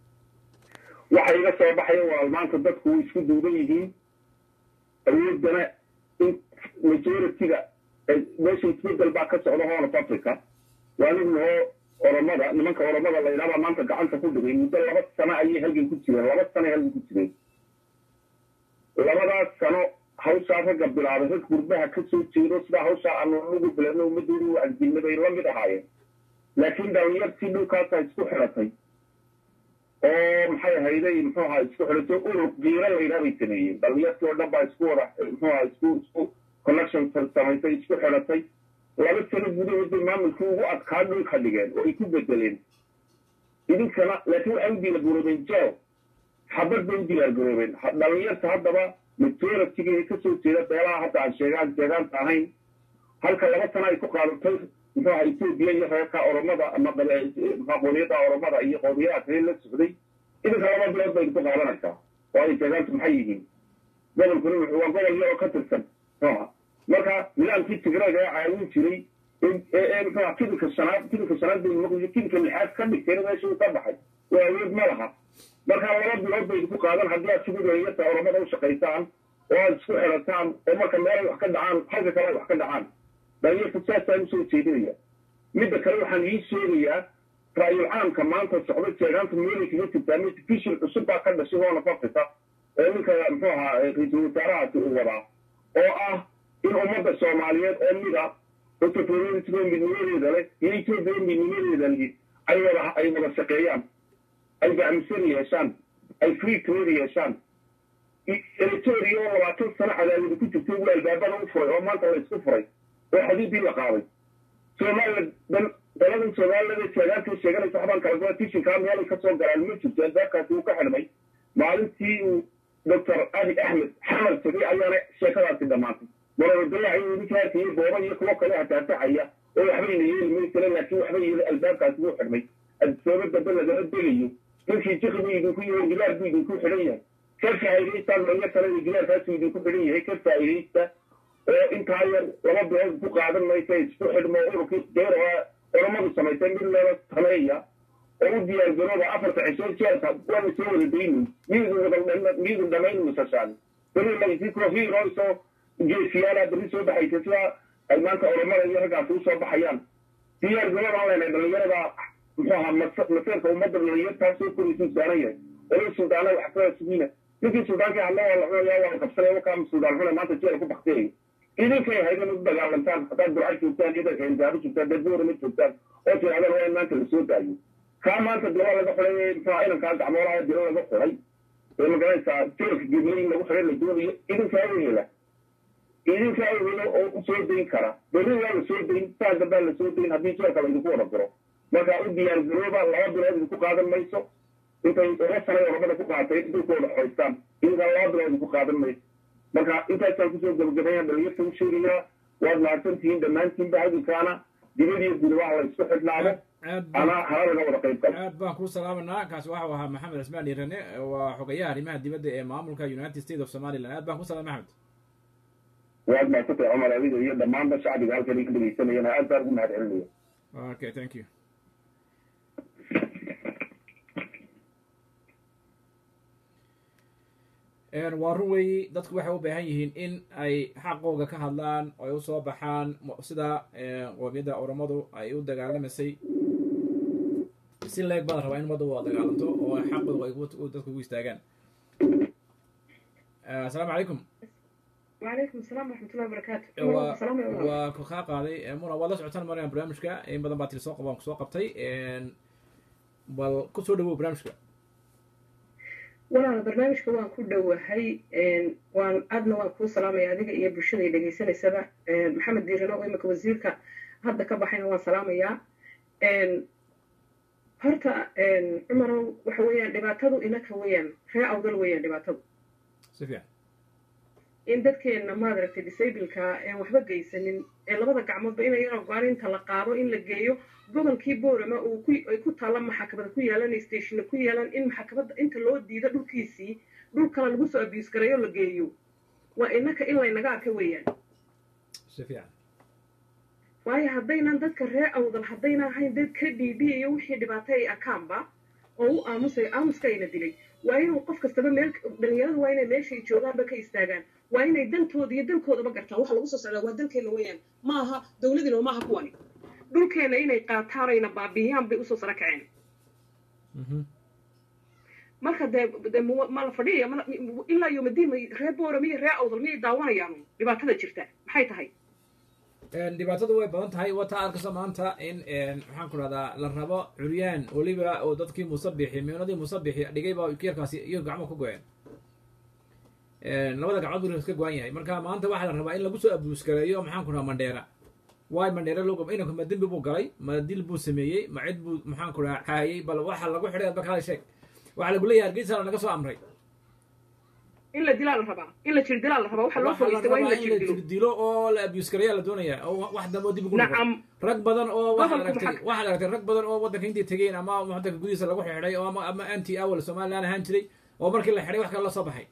waxa iga soo baxaya waa maanta dadku way isku duuban yihiin awooddana in majority-ga meesha isbedel baa ka socda horn of africa waa nignahoo oromada nimanka oromada la yidhahdaa maanta gacanta ku dhigay muddo laba sano ayay halgan ku jireen laba sano halgan ku jireen labadaas sano hawshaa ragga bilaabay rag gurbaha ka soo jeedo sidaa hawshaa aanu ugu bilano ummadoodu u agdilna bay la mid ahaayeen laakiin dhalinyartii dhulkaasaa isku xidhatay oo maxay ahayday muxuu ahaa isku xidhato urur giira la yidhaha bay sameeyeen dhalinyartii oo dhan baa isku wada muxuu ahaa isku isku connection samaysay isku xidhatay laba sano gudahood bay maamulkii ugu adkaa dhulka dhigeen oo ay ku bedeleen idinkana laakiin waxay u diyaargaroobeen jaw xabad bay u diyaargaroobeen dhalinyarta haddaba majority-ga ee kasoo jeeda beelaha hadda aan sheegaan jeegaanta ahayn halka laba sano ay ku qaadatay muxuu ahaa etoobiya iyo reerka oromada ama qoomiyadda oromada iyo qoomiyadaha kale la socday idinka laba bilood bay ku qaadanaysaa waayo jeegaantu maxay yihiin gobolkuna waa gobol yaroo ka tirsan muxuuha marka nidaamkii tigraaga ee caawin jiray ee muxuuha kidinka shanaad kidinka shanaad bay maqliyay kidinka lixaad ka dhigteen meesha uu ka baxay waa awood ma laha marka laba bilood bay ku qaadan haddii aad sigu dhalinyarta oromada u shaqaysaan oo aad isku xidhataan oo marka meelay wax ka dhacaan halka kale ay wax ka dhacaan dhalinyarta saasaan usoo jeedinaya midda kale waxaan ii sheegayaa ra'yul caamka maanta socda jeegaanta meelay kaga jirtaa motivation cusub baa ka dhashay horn of africa ee ninka muxuu ahaa ra-iisul wasaarahaasi uu wadaa oo ah in ummadda soomaaliyeed oo mida oo tafaroorisigoo midnimadeeda leh iyo etoobiya midnimadeeda lihi ay wada ay wada shaqeeyaan ay gacmisan yeeshaan ay free trade yeeshaan eritoria oo labaatan sano cadaawada ku jirtay wuu albaabada u furay oo maanta la isku furay oo xadiidii la qaaday somaliland daladan somaliland sheegaanta sheeganaysa waxbaan kala goa tishinkaa meelay kasoo galaan ma jirto albaabkaasi uu ka xidhmay maalintii uu doctor abi axmed xamal tegay ayaana sheekadaasi dhammaatay marawadalaha iyo ninkaasi iyo booba iyo kuwo kale hataatacaya oo waxbayna yeeli maysale laakiin waxba yeeli albaabkaasi wuu xidhmay adisooba dambe degayo ninkii jiki buu idinku yahay gidaar buu idinku xidhan yahay ka faa'iidaystaan dhalyo kale iyo gidaarkaasuu idinku xidhan yahay ka faa'iidaysta oo intaa yar laba bilood ku qaadan maysa isku xidhmo ururkii deer oo oromadu samaysay mid loola sameeya oo u diyaargarooba afarta cisho jeelka waa la soo wada dayni miyuudan dhamayn musashaan beri laysii kofiiroysoo geesiyaala berri soo baxaysa sidaa ay maanta oromada iyo raggaas u soo baxayaan diyaar garooban leenahay dhalinyarada muxuu ahaa maseerka ummadda dhalinyartaasoo koraysu saaran yahay olay suldaana wax ka sugiina ninkii suldaanka hadla waa la cunaya waa la qabsanaya wakaa suldaan xuna maanta jeela ku bakteeyo idinkay haydan u dagaalantaan haddaad burca joogtaan idanka indaaro joogtaan dad buurama joogtaan oo tirahdaan waa in maanta lasoo daayo kaa maanta dilo laga xulay muxuu inankaa gacmoolaha dilo laga xulay ee magaranaysaa jeelka geblay in lagu xulay la doonayo idinkaa wehela idinkaa wehela oo u soo dayn kara berri waa la soo dayn saa dambaa la soo dayn haddii jeelka laydinku wada diro marka u diyaar garooba laba bilood idinku qaadan mayso intay uga sanay oromada ku qaatay dhulkooda xoystaan idinkaa laba bilood idinku qaadan mayso marka intaasaan kusoo gabagabeeya dhalinyarta u sheegayaa waad mahadsantihiin dhammaantiinba hadinkaana dibadiyo gudabaha la isku xidhnaado ana hala laga wada qayb galo aad baan kuu salaamanaa kaasi waxau ahaa maxamed cismaan dhiirane waa xogayaha arrimaha dibadda ee maamulka united states of somaliland aad baan ku salaamay maxamed waad mahadsantay cumar adiga iyo dhammaanba shacbiga halkan iga dhegeysanayana aad baan ugu mahad celinaya okay thank you waa run weeyi dadku waxay u baahan yihiin in ay xaqooga ka hadlaan oo ay usoo baxaan sida qoomiyadda oromadu ay u dagaalamaysay si leeg baa la rabaa in ummadda u dagaalanto oo xaqooga ay dadku ugu istaagaan asalaamu calaykum وعليكم السلام ورحمة الله وبركاته waa ku kaa qaaday muna waad la socotaan marayaan barnaamijka in badan baa tiri soo qabaan kusoo qabtay bal ku soo dhawow barnaamijka walaala barnaamijka waan ku dhowahay waan aadna waan kuu salaamaya adiga iyo bulshada dhegaysanaysaba maxamed diirano oo imika wasiirka hadda ka baxayna waan salaamayaa horta cumarow waxa weeyaan dhibaatadu inaka weeyaan ree awdal weeyaan dhibaatadu si fiican in dadkeenna maadaragtay disableka een waxba geysanin ee labada gacmoodba ina yaro go-aan inta la qaado in la geeyo gobolkii boorama uu ku ay ku taalla maxakamada ku yaalan stationna ku yaalan in maxakamadda inta loo diido dhulkiisii dhul kale lagu soo abuse gareeyo la geeyo waa inaka in laynaga arka weeyaan si fiican waayo haddaynan dadka ree awdal haddayna ahayn dad ka dhiibiyayo wixii dhibaato ay arkaanba oo u aamusay aamuska ayna dilay waa inuu qof kastaba meel dhalinyaradu waa inay meeshay joogaanba ka istaagaan waa inay dantooda iyo dalkoodaba gartaan waxa lagu soo socdaa waa dalkeena weeyaan ma aha dawladina ma aha kuwani dhulkeena inay qaataan ayna baabiiyaan bay usoo sara kaceen marka dee de ma la fadhiyaya ilaa yomadiin may ree boora miyo ree awdal miyay daawanayaan dhibaatada jirta maxay tahay dhibaatadu way badan tahay wata arkayso maanta in maxaan ku rahdaa la rabo curyaan weliba oo dadkii musabixi miunadii musabixi dhigay baa yarkaasi iyo gacmo ku go-een labada gacmood buu iska go-an yahay marka maanta waxaa la rabaa in lagu soo abuuskareeyo maxaan ku rahaa mandheera waay mandheera loo inanku ma dembi buu galay ma dil buu sameeyey ma cid buu maxaan ku rahaa caayay bal waxa lagu xidhay adba kala sheeg waxaa lagu leeyahay hargeysa naga soo amray in la dilaa la rabaa in la jir dilaa la rabaa waxa loo fogeystay waa in la jir dilo dilo oo la abuse gareeya la doonaya oo wax dambe oo dib ugu nacam rag badan oo waxaad Gobolka aragtay maxaa- waxaad aragtay rag badan oo waddanka intay tegeen ama waddanka gudihiisa lagu xidhay oo ama ama anti awal somaliland ahaan jiray oo markii la xidhay wax kale la soo baxay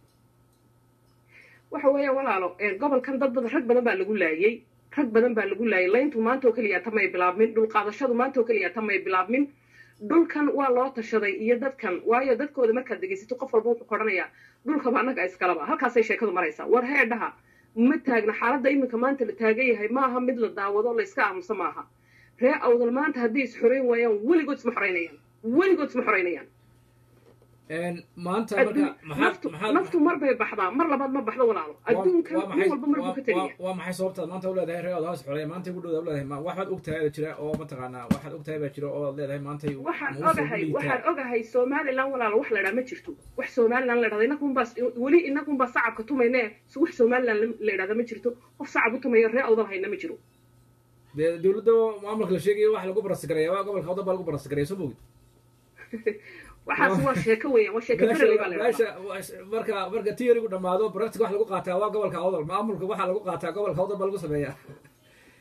waxa weeya walaalo ee, gobolkan dad badan rag badan baa lagu laayey rag badan baa lagu laayay layntu maanta oo keliya tamay bilaabmin dhul qaadashadu maanta oo keliya tamay bilaabmin dhulkan waa loo tashaday iyo dadkan waayo dadkooda markaad dhegaysato qof walba wuxuu kodhanayaa dhulkaba annaga iskalaba halkaasay sheekadu maraysaa war heedhaha ma taagna xaaladda iminka maanta la taagan yahay maaha mid la daawado la iska aamuso maaha ree awdal maanta haddii is xoreyn waayaan weligood isma xoreynayaan weligood isma xoreynayaan maanta Adduun- marka maxaad naftu maxaad naftu mar bay baxdaa mar labaad ma baxdo walaalo adduunkan waa nin walba mar buu ka teliya waa maxay sababtaad maanta u leedahay reer odaas xoreeya maanta ugu dhowda u leedahay ma waxaad ogtahay baa jira oo mataqaanaa waxaad ogtahay baa jira oo leedahay maantay waxaan ma u soo ogahay liitaa. waxaan ogahay somaliland walaalo wax la idhaa ma jirto wax somaliland la idhahda inakunbaa weli inakunbaa sacabka tumayne wax somaliland la idhahda ma jirto qof sacab u tumayo ree awdal hayna ma jiro dee dowladda maamulka la sheegayo wax lagu barasigareeya waa gobolka waddan baa lagu barasigareeya soo mogid waxaas waa sheeko weeyaan waa sheeko bereley baa la idhahdaa meesha marka marka theorygu dhamaado practic wax lagu qaataa waa gobolka awdal maamulka waxaa lagu qaataa gobolka awdal baa lagu sameeyaa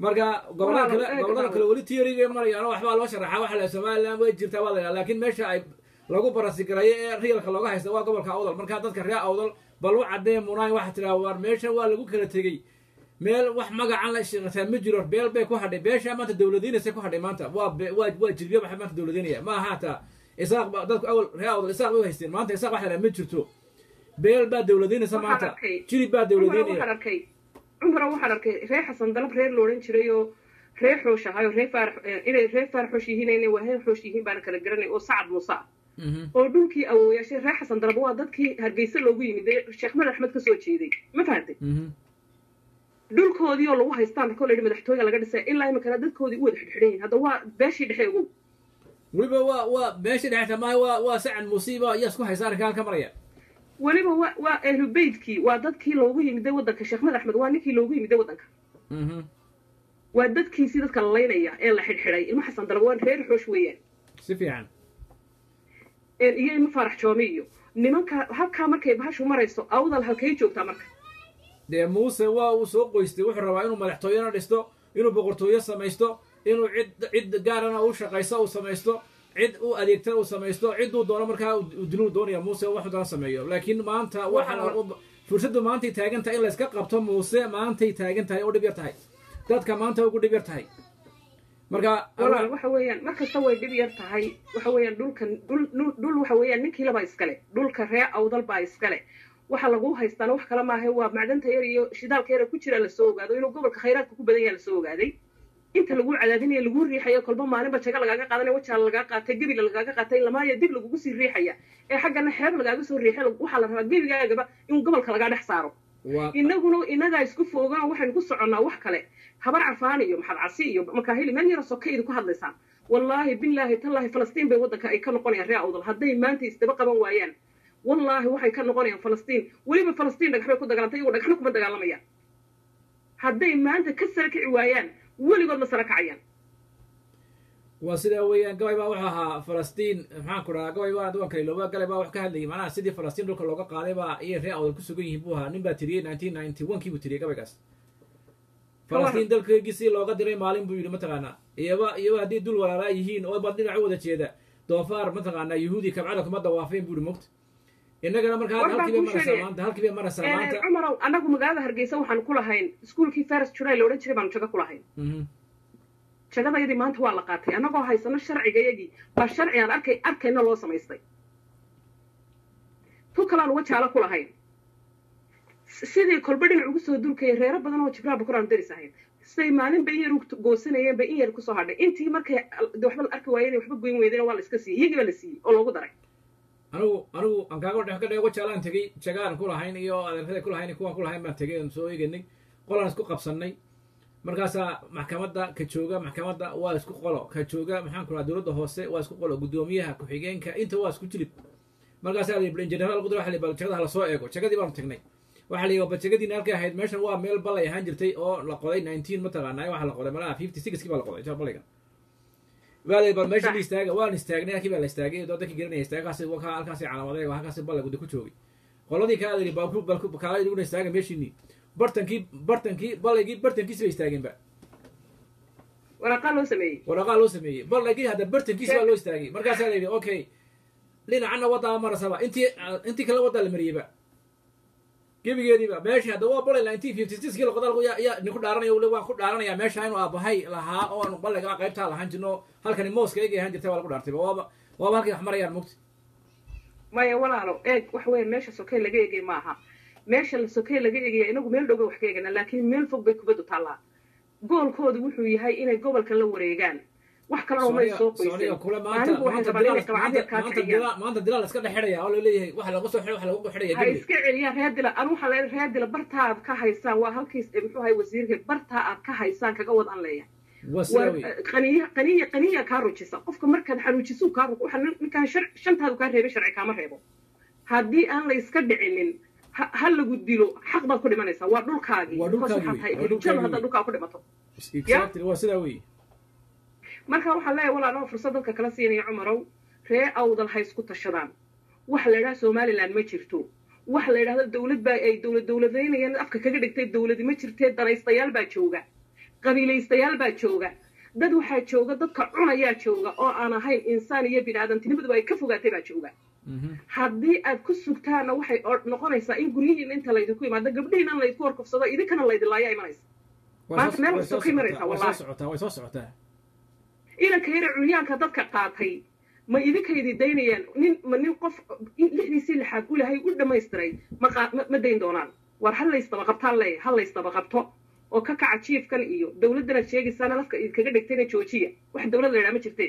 marka gobolada Walaalo, kale eeg gobolada walaalo. kale weli theory marayaan waxbaa loo sharaxaa waxa la somaliland way jirtaa waa la yidhaha laakiin meesha ay lagu barasigarayo ee realka looga haysta waa gobolka awdal marka dadka reer awdal bal u cadee munaay waxa tiraa war meesha waa lagu kala tegey meel wax magacan la shaqataa ma jiro beel bay ku hadhay beesha maanta dowladiinaysa ku hadhay maanta waa be- waa waa jirbiya waxay maanta dowladiinaya ma aha hataa isaaq ba dadku awal reer awdal isaaq bay u haysteen maanta isaaq waxa la yidhaha ma jirto beel baa dowladiinaysa Waxaan maanta arkay- jirib baa cumar waxaan dowladiinaya arkay cumar waxaan arkay reer xasan dalab reer loodhan jiray oo reer xoosh ahaay oo reer faarax eh, inay reer faarax xoosh yihiin inay waa reer xoosh yihiin baana kala garanay oo sacad muuse ah Mhm. oo dhulkii awooyaashay reer xasan dalab waa dadkii hargeysa loogu yimid ee sheekh madax axmed ka soo jeeday ma fahantay Mhm. dhulkoodii oo lagu haystaan markoo la yidhi madaxtooya laga dhisay ilaa iminkana dadkoodii u wada xidhxidhan yihin hadda waa beeshii dhexe ugu weliba waa waa meesha dhexta maaha waa waa sacad musiiba ayaa isku haysa arrinka halka maraya weliba waa waa ahlu beytkii waa dadkii loogu yimiday waddanka sheekh madax axmed waa ninkii loogu yimiday waddanka Mhm. waa dadkiisii dadka la laynaya ee la xidhxidhay ilmo xasan dalab waa reer xoosh weeyaan si fiican een iyo ilmo faarax joomi iyo nimanka halkaa markay bahashu marayso awdal halkay joogtaa marka dee muuse waa uu soo qoystay wuxuu rabaa inuu madaxtooyena dhisto inuu boqortooyo samaysto inuu cid cid gaarana u shaqaysto uu samaysto cid u adeegtana uu samaysto cidduu doono markaa uu diluu doonaya muuse waxuu doona sameeyo laakiin maanta waxa la- fursaddu maantay taagan tahay in layska qabto muuse maantay taagan tahay oo dhib yar tahay dadka maanta ugu dhib yar tahay marka walaal waxa weeyaan mar kasta way dhib yar tahay waxa weeyaan dhulkan dhul dhul dhul waxa weeyaan ninkiilabaa iskale dhulka ree awdal baa iskale waxa lagu haystaana wax kale maaha waa macdanta yar iyo shidaalka yar ee ku jira lasoo ogaado inuu gobolka khayraadka ku badan yaha lasoo ogaaday inta lagu cadaadinayo lagu riixayo kolba maalinba jaga lagaaga qaadanaya wajaala lagaaga qaatay gebila lagaaga qaatay lamaayo dib lagugu sii riixaya ee xaggana xeeb lagaaga soo riixay waxaa la rabaa gebigaagaba in gobolka lagaa dhex saaro waa inaguna inagaa isku foogan waxaynu ku soconnaa wax kale habar cafaan iyo maxad casi iyo makaahili meel yaro soka idinku hadlaysaan wallaahi bilaahi tallaahi falastiin bay waddanka ay ka noqonayaan reer awdal hadday maanta isdaba qaban waayaan wallaahi waxay ka noqonayaan falastiin weliba falastiin dhagax bay ku dagaalantay iyagoo dhagaxna kuma dagaalamayaan hadday maanta ka sara kici waayaan weligood ma sara kacayaan waa sidaa weeyaan gabay baa wuxuu ahaa falastiin maxaan ku dhahaa gabay baa duwanka ilooba galay baa wax ka hadlayay macnaha sidii falastiin dhulka looga qaaday baa iyay reer awdal ku sugan yihiin buu ahaa nin baa tiriyey nineteen ninety one kii buu tiriyey gabaygaas falastiin dalkeygii si looga diray maalin buu yidhi mataqaanaa iyaba iyaba haddii dul walaalaa yihiin oo bad dhinac u wada jeeda doofaar mataqaanaa yuhuudi kabcada kuma dawaafeen buu yidhi mogta innagana markaa War baan halkii bay kuu maraysaa sheegay. maanta halkii bay maraysaa Eh, maanta cumarow annagu magaalada hargeysa waxaanu ku lahayn iskuulkii faras july la odhan jiray baanu jago ku lahayn Mhm. jagadayadii maanta waa la qaatay annagoo haysano sharcigayagii baa sharci aan arkay arkayna loo samaystay tu kalean uga jaalo ku lahayn S- sidii kolba dhinac ugu soo durkaya reero badan oo jibraha bukor aanu daris ahayn siday maalin bay in yar u goosanayeen bay in yar kusoo hadhay intii markay al- de waxba la arki waayeen waxba goyn weydeen waa la iska siiyey iyagii baa la siiyey oo loogu daray anigu anigu aan kaaga dhex ka dhego jaalaan tegey jagaan ku lahayn iyo adeerada ku lahayn iyo kuwaan ku lahayn baan tegey aan soo eeganay qolaan isku qabsannay markaasaa maxkamadda ka jooga maxkamadda waa isku qolo ka jooga maxaan ku dhaha dowladda hoose waa isku qolo guddoomiyaha ku-xigeenka inta waa isku jilib markaasaa la yidhi general qudra waxa la yidhi bal jagada hala soo eego jagadii baanu tagnay waxaa la yidhi ba jagadiina halkay ahayd meeshan waa meel balay ahaan jirtay oo la qoday nineteen mataqaanaa waxaa la qoday malaha fifty sixkii baa la qoday ja balayga waa la yidhi bal meesha la istaaga waan istaagnay halkii baa la istaagay oo dadkii garanaya istaagay halkaasi waa halkaasi calaamadeeg oo halkaasi balay gudda ku joogay qoladii kale la yidhi bal ku- bal ku- kaala idhiguna istaaga meeshiinii bartankii bartankii balaygii bartankiisi bay istaageenba waraaqaa loo sameeyey waraqaa loo sameeyey balaygii hadda bartankiisi baa loo istaagay markaasaa la yidhi okay dhinacana waddaa marasaba intii intii kale waddaa la mariyeyba gebigeediiba meeshii hadda waa balay nineteen fifty six kii laqodaalku yaa yaa ninku dhaaranaya ule waan ku dhaaranayaa meesha inuu aabahay lahaa oo aan balayga qaybtaa lahaan jirno halkani mooska eegay ahaan jirtay waa lagu dhaartay waaba waaba halkay wax marayaan mugti maya walaalo eeg wax weeye meesha sokey laga eegay maaha meesha la sokey laga eegaya inagu meel dhow bay wax ka eegana laakiin meel fog bay kubaddu taallaa goolkoodu wuxuu yahay inay gobolkan la wareegaan wax kalena umay soo Soomaaliya qoysan kule maanta maanigu waxay maanta rabaan inay dilaal qabcad maanta yar kaa maanta kiciyaan dilaal maanta dilaal iska dhex xidhaya oo laleeyahay waxa lagu soo xidhay waxa lagu xidhaya ha gebi iska celiyaan reer dila anu waxaa leeyahay reer dila bartaa aad ka haysaan waa halkiis eh, muxuu ahay wasiirka bartaa aad ka haysaan kaga wad aan leeyahay waa sidaa war wey eh, qaniya qaniya qaniya kaa rujisa qofka markaad xanuujisu kaa ru waxa nin- ninkaan shar shantaadu kaa reebay sharci kaama reebo haddii aan la iska dhicinin ha ha lagu dilo xaq baad ku dhimanaysaa waa dhulkaagii Waa Because dhulkaagii waxaad tahay wey, waa erijada dhulkaagii haddaad wey. dhulkaa ku dhimato exactly waa sidaa wey marka waxaan leeyahay walaa anoo fursad dadka kala siinaya cumarow ree awdal ha isku tashadaan waxa la yidhaha somaliland ma jirto waxa la yidhahda dowlad baa ay dowlad dowladaynayaan afka kaga dhigtay dowladi ma jirtee danaystayaal baa jooga qabiilaystayaal baa jooga dad waxaa jooga dadka cunayaa jooga oo aan ahayn insaan iyo bini aadamtinimaduba ay ka fogaatay baa jooga haddii aad ku sugtaanna waxay noqonaysaa in guryihiina inta laydinku imaado gabdhihiina laydku horkufsado idinkana laydilaayaa imanaysa maanta meel kastoo ka imanaysaa wallahi way soo socotaa inanka yara curyaanka dadka qaatay ma idinkaydi daynayaan nin ma nin qof lixdiisii lixaad u lahay u dhammaystiray ma ma dayn doonaan war ha laysdaba qabtaan leeya ha laysdaba qabto oo ka kaca jiifkan iyo dawladdanaad sheegaysaana lafka idinkaga dhigtayna joojiya wax dawlad la yidhaha ma jirtee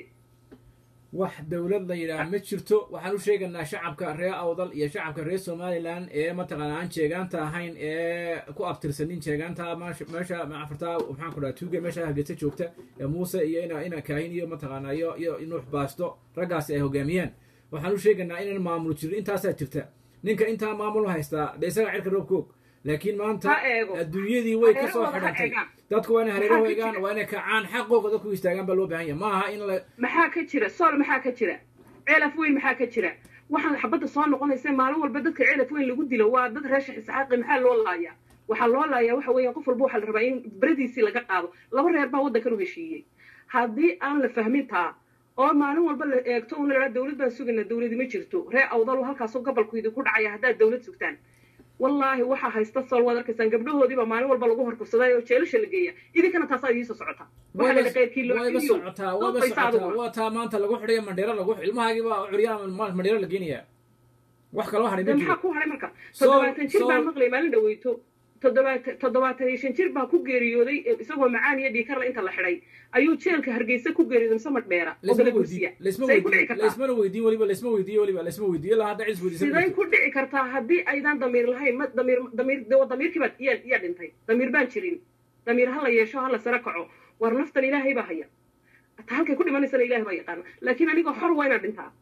wax dawlad la yidhaah ma jirto waxaan u sheegaynaa shacabka reer awdal iyo shacabka reer somalilan ee mataqaana aan jeegaanta ahayn ee ku abtirsanin jeegaanta meesha afartaa maxaan ku dhaha tuuga meesha hargeysa joogta ee muuse iyo ina ina kaahin iyo mataqaana iyo iyo nuux baasto raggaasi ay hogaamiyaan waxaan u sheegaynaa inaan maamul jirin intaasaa jirta ninka intaa maamul haystaa de isaga cirka roob koog laakiin maanta adduunyadii way ka soo xidhantay dadku waa inay hareeraho egaan waa inay kacaan xaqooga dadku istaagaan baa loo baahan yahay ma aha in la maxaa ka jira sool maxaa ka jira ceelaf weyn maxaa ka jira waxaan xabadda soo noqonaysa maalin walba dadka ceelaf weyn lagu dilo waa dad reesha isxaaqi maxaa loo laayaa waxaa loo laayaa waxa weeyaan qof walba waxaa la rabaa in beradiisii laga qaado laba reer baa waddankan u heshiiyey haddii aan la fahmin taa oo maalin walba la eegto una lahaa dawlad baan sugayna dawladi ma jirto reer awdal halkaasoo gobolku idinku dhacaya haddaad dawlad sugtaan wallaahi waxaa haysta sool waad arkaysaan gabdhahoodiiba maalin walba lagu horkufsaday oo jeelasha la geeya idinkana taasaa idiinsoo socota wayba socotaa wayba socotaa waa taa maanta lagu xidhayo mandheero lagu ilmahaagiiba curyaan mandheero la geenayaa wax kaloo hadhay ma maxaa ku hadhay marka toddobaatan jir baan maqlay maalin dhaweyto toddobaatan toddobaatan iyo shan jir baa ku geeriyooday isagoo macaan iyo dhiikarla inta la xidhay ayuu jeelka hargeysa ku geeriyooday mise madheera oo galagusiya say ku dhici kartaa laysmana weydiin weliba laysma weydiiyo weliba laysma weydiiyo ilaa hadda cis weydiisan siday ku dhici kartaa haddii aydan damiir lahayn ma damiir damiir de damiirkii baa yaa yaa dhintay damiir baan jirin damiir ha la yeesho ha la sara kaco war naftan ilaahay baa haya ta halkay ku dhimanaysana ilaahay baa yaqaana laakiin anigoo xor waa inaan dhintaa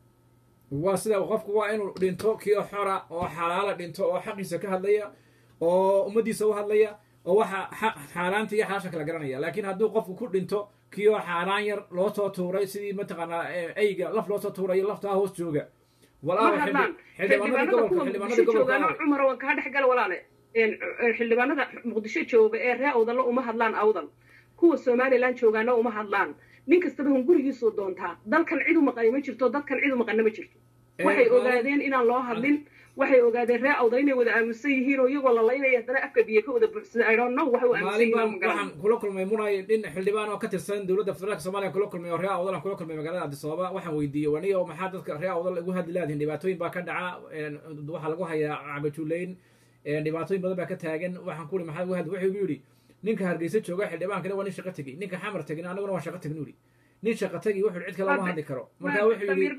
waa sida qofku waa inuu dhinto kii xora oo xalaala dhinto oo xaqiisa ka hadlaya oo ummaddiisa u hadlaya oo waxa xaaraanta iyo xalaasha kala garanaya laakiin hadduu qofku ku dhinto kii oo xaaraan yar loo soo tuuray sidii mataqaanaa eyga laf loo soo tuurayo laftaa hoos jooga ma hadlaan xildhibaanada kuwa muqdisho joogaano cumar waan kaa dhex gala walaale xildhibaanada muqdisho jooga ee ree awdallo uma hadlaan awdal kuwa somalilan joogaana uma hadlaan nin kastaba hun gurigiisuu doontaa dalkan cid u maqani ma jirto dadkan cid u maqana ma jirto waxay ogaadeen inaan loo hadlin waxay ogaadeen ree awdal inay wada aamusan yihiin oo iyagoo lalaynaya haddana afka biyo ka wada buuxsada i don't know waxay u aamusan yihiin ma waxaan kula kulmay munay nin xildhibaan oo ka tirsan dowladda federaalka soomaaliya kula kulmay oo ree awdal aan kula kulmay magaalada addis ababa waxaan weydiiyey waniyo maxaa dadka ree awdal ugu hadli laadihin dhibaatooyin baa ka dhaca waxaa lagu hayaa cagajuleyn dhibaatooyin badan baa ka taagan waxaan ku uri maxaa ugu hadli wuxuu igu yidhi ninka hargeysa jooga xildhibaankana waa nin shaqo tegey ninka xamar tegina anaguna waa shaqo tegin uri nin shaqo tegi wuxuu cid kale lama hadli karo marka wuxuu yidhi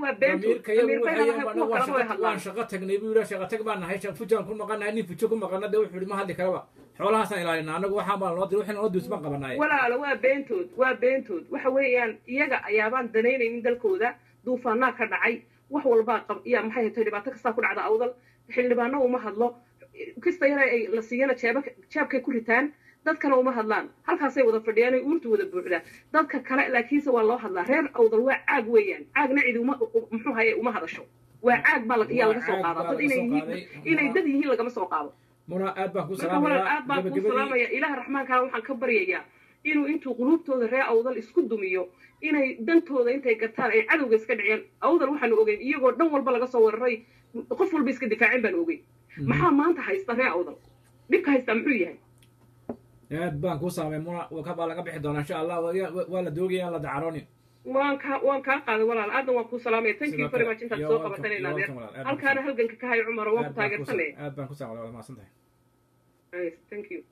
waan shaqo tagnay buu yidhi shaqo tag baan nahay fujaan ku maqanahay nin fujo ku maqana de wuxuu yidhi ma hadli karaba xoolahaasaan ilaalina anagu waxaa baan noo dir wixii noo dirs baan qabanaay walaalo waa beentood waa beentood waxa weeyaan iyaga ayaabaan danaynaynin dalkooda duufaanaa ka dhacay wax walbaa qab iya maxay hatay dhibaato kastaa ku dhacda awdal xildhibaano uma hadlo kasta yare ay la siiyana jeeba jeebkay ku ritaan dadkana uma hadlaan halkaasay wada fadhiyaan uurtu wada buuxdaa dadka kale laakiinse waa loo hadlaa reer awdal waa caag weeyaan caagna cidi uma muxuu haye uma hadasho waa caag baa ayaa laga soo qaadaa dad inay yihiin inay dad yihiin lagama soo qaado muna aad baan ku marka walaal aad baan kuu salaamaya ilaah raxmaankaana waxaan ka baryayaa inuu intuu quluubtooda reer awdal isku dumiyo inay dantooda intay gartaan ay cadowga iska dhiciyaan awdal waxaanu ogeyn iyagoo dhan walba laga soo wararay qof walba iska difaacin baanu ogeyn maxaa maanta haysta reer awdal dhibka haystaa muxuu yahay aad baan kuu saamay muna kabaa laga bixi doonaa insha allah waa la doogaya aan la dacaroonin waan kaa waan kaa qaaday walaal aadan waan kuu salaamaya thank you very much intaad soo qabatanayna adeer halkaana halganka ka hayo cumar waan ku taageersanaya aad baan ku saamay waa mahadsan tahay thank you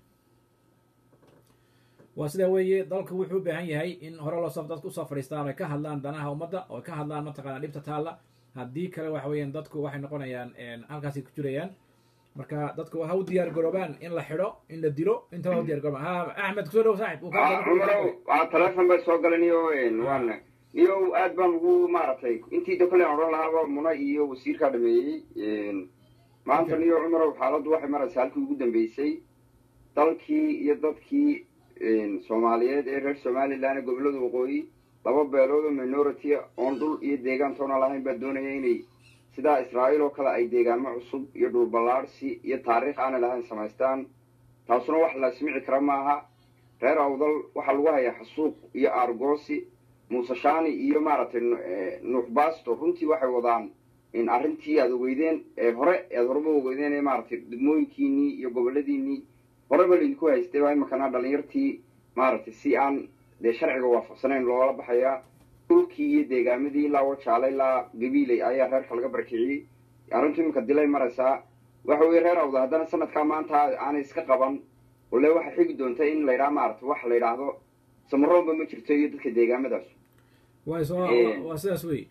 waa sidaa weeye dalku wuxuu u baahan yahay in hore loo soo dadku usoo fadhiistaan ay ka hadlaan danaha ummadda oo ka hadlaan mataqaana dhibta taalla haddii kale waxa weeyaan dadku waxay noqonayaan halkaasay ku jirayaan marka dadku ha u diyaar garoobaan in la xidho in la dilo intaba ha u diyaar garoobaan ha axmed kusoo dhow saaxib cumarow waa teleefon bay soo galan iyo waana iyo aad baan ugu maaragtay intii da kole aan odhan lahaaba muna iyo wasiirkaa dhameeyey maanta niyo cumarow xaaladdu waxay maraysaa halkii ugu dambeysay dalkii iyo dadkii soomaaliyeed ee reer somalilan ee gobollada waqooyi laba beelood oo minority oon dhul iyo deegaan toona lahayn baa doonaya inay sidaa israa'iil oo kale ay deegaamo cusub iyo dhulballaadhsi iyo taariikh aanay lahayn samaystaan taasuna wax la ismici kara maaha reer awdal waxaa lagu hayaa xasuuq iyo aargoosi muuse shaani iyo maaragtay nuux baasto runtii waxay wadaan in arrintii aad ogeydeen ee hore aad horeba ogeydeen ee maaragtay degmooyinkiinii iyo goboladiinii horeba laydinku haystay baa imakana dhalinyartii maaragtay si aan dee sharciga waafaqsanayn loola baxayaa dhulkii iyo deegaamadii ilaa wajaale ilaa gabiiley ayaa reerka laga barakiciyey arrintu iminka dilay maraysaa waxa weeye reer awda haddana sanadkaa maanta aanay iska qaban ole waxay xigi doonta in la yidhaha maaragtay wax la yidhaahdo samaroonba ma jirto iyo dadka deegaamadaas way soo waa sidaas wey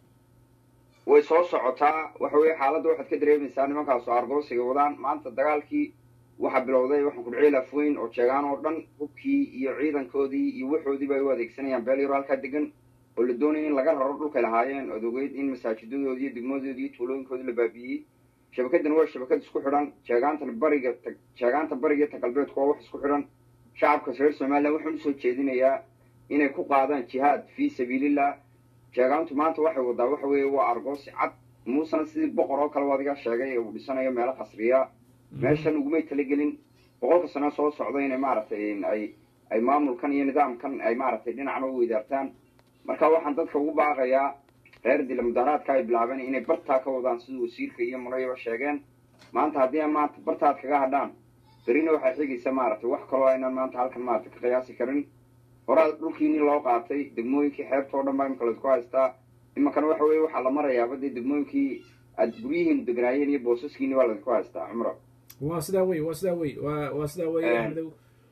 way soo socotaa waxa weeye xaaladda waxaad ka dareemaysaa nimankaasu argoosiga wadaan maanta dagaalkii waxaa bilowday waxaan kudhiciil afweyn oo jeegaan oo dhan hubkii iyo ciidankoodii iyo waxoodiiba ay u adeegsanayaan beel yaro halkaa degan oo la doonaya in laga raro dhulkay lahaayeen ood ogeyd in masaajidadoodii iyo degmadoodii iyo tuulooyinkoodii la baabi'iyey shabakadan waa shabakad isku xidhan jeegaantan bariga jeegaanta bariga ta galbeedku waa wax isku xidhan shacabka reer somalilan waxaan usoo jeedinayaa inay ku qaadaan jihaad fii sabiilillah jeegaantu maanta waxay wadaa waxa weeye waa argoosi cad muusena sidii boqor oo kale adiga sheegay uu dhisanayo meelo qasriya meeshan ugumay talagelin boqolka sano soo socda inay maaragtay ay ay maamulkan iyo nidaamkan ay maaragtay dhinacna u weydaartaan marka waxaan dadka ugu baaqayaa reer dila mudaharaadka ay bilaabeen inay bartaa ka wadaan siduu wasiirka iyo murayaba sheegeen maanta haddii maanta bartaad kaga hadhaan berina waxay xigaysa maaragtay wax kaloo aynaan maanta halkan maaragtay ka qiyaasi karin horaa dhulkiini loo qaatay degmooyinkii xeebta oo dhan baa imika laisku haystaa iminkana waxa weeye waxaa la marayaaba dee degmooyinkii aad guryihiin degnaayeen iyo boosaskiini baa laisku haystaa cumro waa sidaa wey waa sidaa wey waa waa sidaa wey axmedow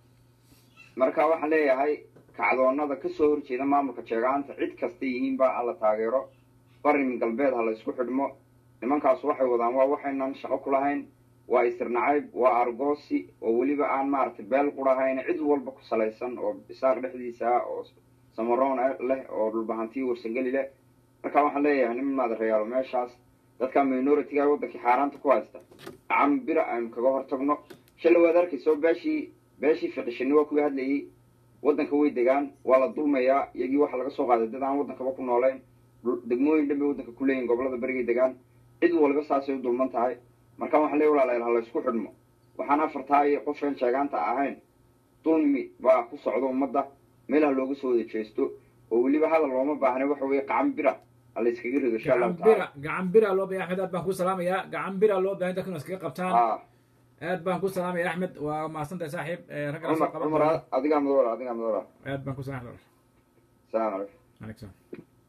marka waxaan leeyahay kacdoonada kasoo horjeeda maamulka jeegaanta cid kasta yihiinba alla taageero barin galbeed ha la isku xidhmo nimankaas waxay wadaan waa waxaynan shaqo ku lahayn waa isirnacayb waa argoosi oo weliba aan maaragtay beel qurahayn cid walba ku salaysan oo isaaq dhexdiisa ah oo samaroon leh oo dhulbahantiyo warsangeli leh marka waxaan leeyahay nin maadareyaalo meeshaas dadka minoritiga waddankii xaaraanta ku haysta gacan bira aynu kaga hortagno shalay waad arkayso beeshii beeshii fiqishini waa kuwii hadlayey waddanka way degaan waa la dulmayaa iyagii waxaa laga soo qaaday dad aan waddankaba ku noolayn degmooyin dhan bay waddanka ku leeyihin gobolada berigay degaan cid waliba saasay u dulman tahay marka waxaan leey walaalayaal ha la isku xidhmo waxaan afartaa iyo qofeen sheegaanta ahayn dulmi baa ku socda ummadda meel ha looga soo wada jeesto oo weliba hadal looma baahna waxa weeye qacan bira ha la iskaga rido insha allahu gacan bira tacaala gacan bira loo bahay axmed aad baan ku salaamayaa gacan bira loo bahay dadkuna iskaga qabtaan ah aad baan ku salaamaya axmed waa mahadsantahay saaxiib Eh, ragga la soo cumar qaban cumar doona. adigaa madoola adigaa madoola aad baan ku salaamaya salaam calaykum عليك سلام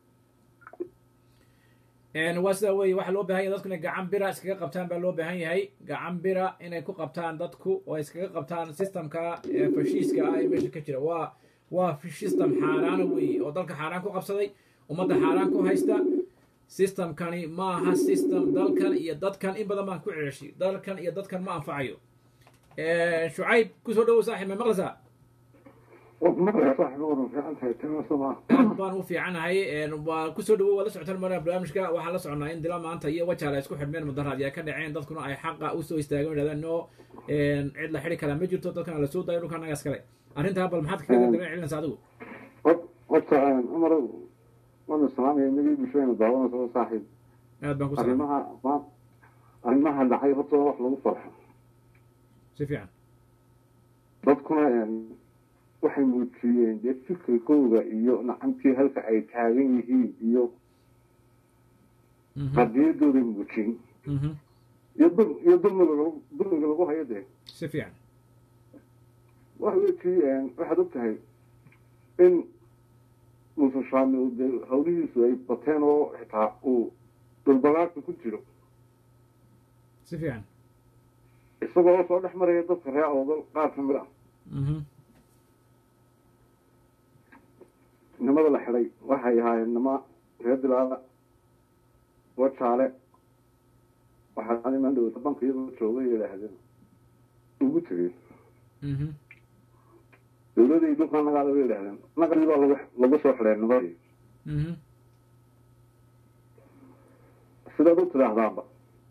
een waa sidaa weeye waxaa loo baahan yahay dadku inay gacan bira iskaga qabtaan baa loo baahan yahay gacan bira inay ku qabtaan dadku oo ay iskaga qabtaan systemka ee fashiiska ah ee meesha ka jira waa waa system xaaraana weeye oo dalka xaaraan ku qabsaday ummadda xaaraan ku haysta systemkani ma aha system dalkan iyo dadkan in badan baan ku ceshay dalkan iyo dadkan ma anfacayo shucayb kusoo dhawow saaxiib ma maqlaysaa aad baan u fiicanahay waa kusoo dhawow waa la socotaan mara barnaamijka waxaan la soconaa in dila maanta iyo wajaal ay isku xidhmeen mudaharaad ay ka dhaceen dadkuna ay xaqa usoo istaagen yidhahdeen no cid la xidhi karaa ma jirto dadkana la soo dayo dhulka naga iskale arrintaa bal maxaad kaga dareen celinaysa adigu horta cumar waanu salaamaya nagii bulshadaynu daawanayso saaxiib aad baan ku salaamay arrimaha ma- arrimaha dhacay horta waa wax lagu farxo si fiican dadkuna een, waxay muujiyeen dee fikirkooda iyo nacantii halka ay taagan yihiin iyo Mhm, qadiyadooday muujiyeen mhm, iyo dul iyo dulmiga lagu- dulmiga lagu hayo dee si fiican waxa weekii waxaad og tahay in muuse shaami uu dee hawlihiisu ay bateen oo xitaa uu dhulbagaarka ku jiro si fiican isagoo oo soo dhex maraya dadka reer oodal qaar ka mid ah mhm, nimada la xidhay waxay ahaayeen nima reer dilaada wajaale waxaa iman dhow banka iyadoo joogay yidhaahdeen ugu tegey mhm, dowladii dhulka nagaada bay yidhaahdeen naqdii baa lagu lagu soo xidhay nimadii mhm, sidaad u tidhaahdaanba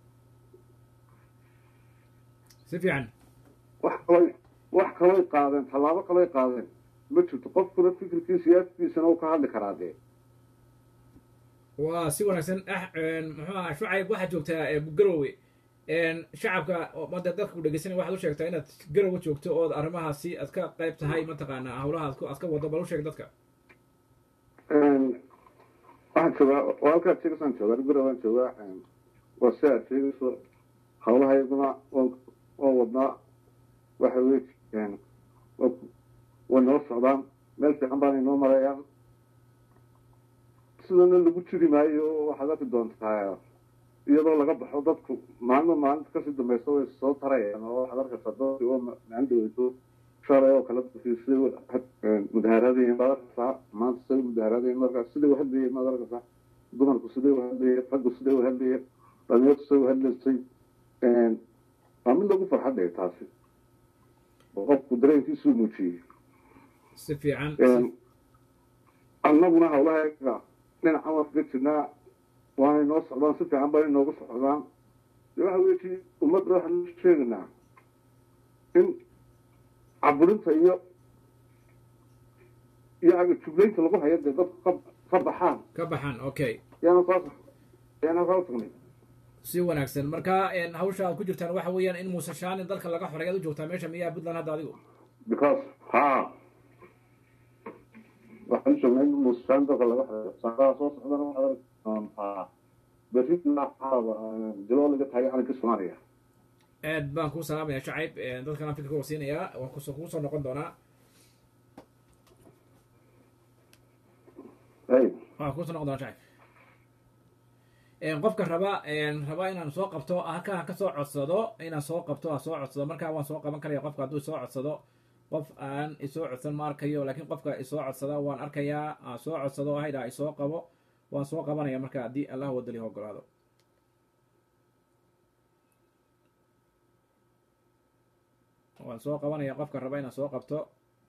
si fiican wax kalay wax kalay qaadeen tallaabo kalay qaadeen ma jirto qofkuna fikirkiisa siyaasadiisana uu ka hadli karaa dee waa si wanaagsan ah muxuu ahaa shucayb waxaad joogtaa eh, garowe shacabka mada dadka ku dhegeysanay waxaad u sheegtaa inaad garowa joogto ood arrimahaasi aad ka qayb tahay mataqaanaa hawlaha aad ku aad ka wado bal u sheeg dadka waxaan joogaa waa halkaa jegasaan joogaa gura waan joogaa waa si aad sheegayso hawlaha iyaguna waa wadnaa waxa wey way noo socdaan meel fiican baanay noo marayaan sidana lagu jiri maayo waxaad arki doontaa iyadoo laga baxo dadku maalmo maalinta kasii dambaysa way soo tarayaan oo waxaad arkaysaa dadki oo maalin dhaweyso shalay oo kale dadkii siday mudaharadayiin baad arkaysaa maanta siday mudaharadayiin markaa siday uhadlayeen baad arkaysaa dumarku siday uhadlayeen raggu siday uhadlayeen dhalinyartu siday uhadlaysay waa mid lagu farxadhaya taasi oo qofku dareenkiisuu muujiyey si fiican annaguna hawlahayaga dhinacan waan kaga jirnaa waanay noo socdaan si fiican baa inoogu socdaan de waxa weyi ummadda waxaan sheegaynaa in caburinta iyo iyo jublaynta lagu hayo dee dadku ka ka baxaan ka baxaan okay yaana saas yaana saa tagnay si wanaagsan marka hawsha aad ku jirtaan waxa weeyaan in muuse shaanin dalka laga xoray aad u joogtaa meesha miyaa puntland hadda adigu because ha waxaan u joognaa in muuse shaanin dalka laga xoray saaqaha soo socdana waxaad arki doontaa berrina caaba diloo laga taagay calanka soomaaliya aad baan kuu salaamaya shacayb dadkan fikirka waa siinayaa waan kus kugu soo noqon doonaa waan kugu soo noqon doonaa shacayb qofka raba raba inaan soo qabto halka ha ka soo codsado inaan soo qabto ha soo codsado markaa waan soo qaban karaya qofka hadduu soo codsado qof aan isoo codsan ma arkayo laakiin qofka isoo codsada waan arkayaa ha soo codsado haydhaa isoo qabo waan soo qabanaya marka haddii allah wadali ogolaado waan soo qabanaya qofka raba inaan soo qabto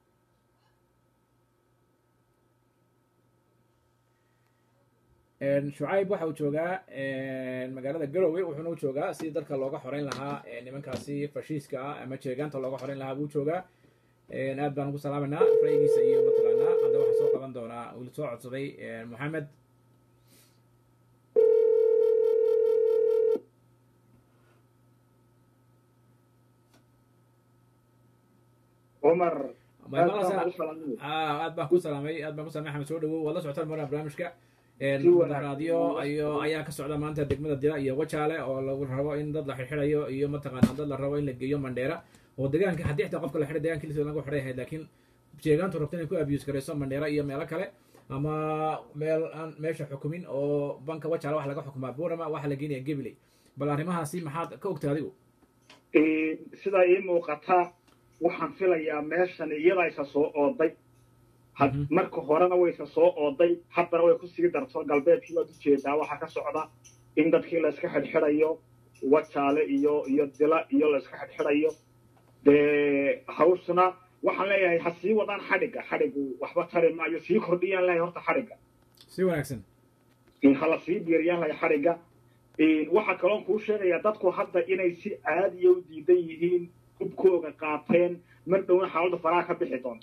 shucayb waxa uu joogaa magaalada garowe wuxuuna u joogaa sidii dalka looga xoreyn lahaa nimankaasi fashiiska ah ama jeegaanta looga xoreyn lahaa buu joogaa aad baan ugu salaamaynaa ra'yigiisa iyo mataqaanaa hadda waxaa soo qaban doonaa uu soo codsaday moxamed cumar aad baan ku salaamay aad baan ku salamay axmed soo dhawow waad la socotaan marna barnaamijka raadiyo iyo ayaa ka socda maanta degmada dila iyo wajaale oo lagu rabo in dad la xirxirayo iyo mataqaana dad la rabo in la geeyo mandheera oo deegaanka haddii xitaa qofka la xiray deegaanka lisa lagu xiray ahayd laakiin jeegaantu rabta inay ku abuse garayso mandheera iyo meelo kale ama meel aan meesha xukumin oo banka wajaale waxa laga xukumaa burama waxa la geenaya gabiley bal arrimahaasi maxaad ka ogtay adigu sidaa ii muuqata waxaan filayaa meeshan iyada isa soo ooday marka horena waysa soo ooday haddana way kusii darto galbeedkii waad ujeedaa waxaa ka socda in dadkii layska xidhxidhayo wajaale iyo iyo dila iyo layska xidhxidhayo dee hawshuna waxaan leeyahay ha sii wadaan xadhigga xadhiggu waxba tari maayo sii kordhiyaan leeyahay horta xadhigga si wanaagsan hala sii diiriyaan lahay xadhigga waxaa kaloon kuu sheegayaa dadku hadda inay si caadiya u diidan yihiin hubkooga qaateen mar dhowna xaaladdu faraha ka bixi doonto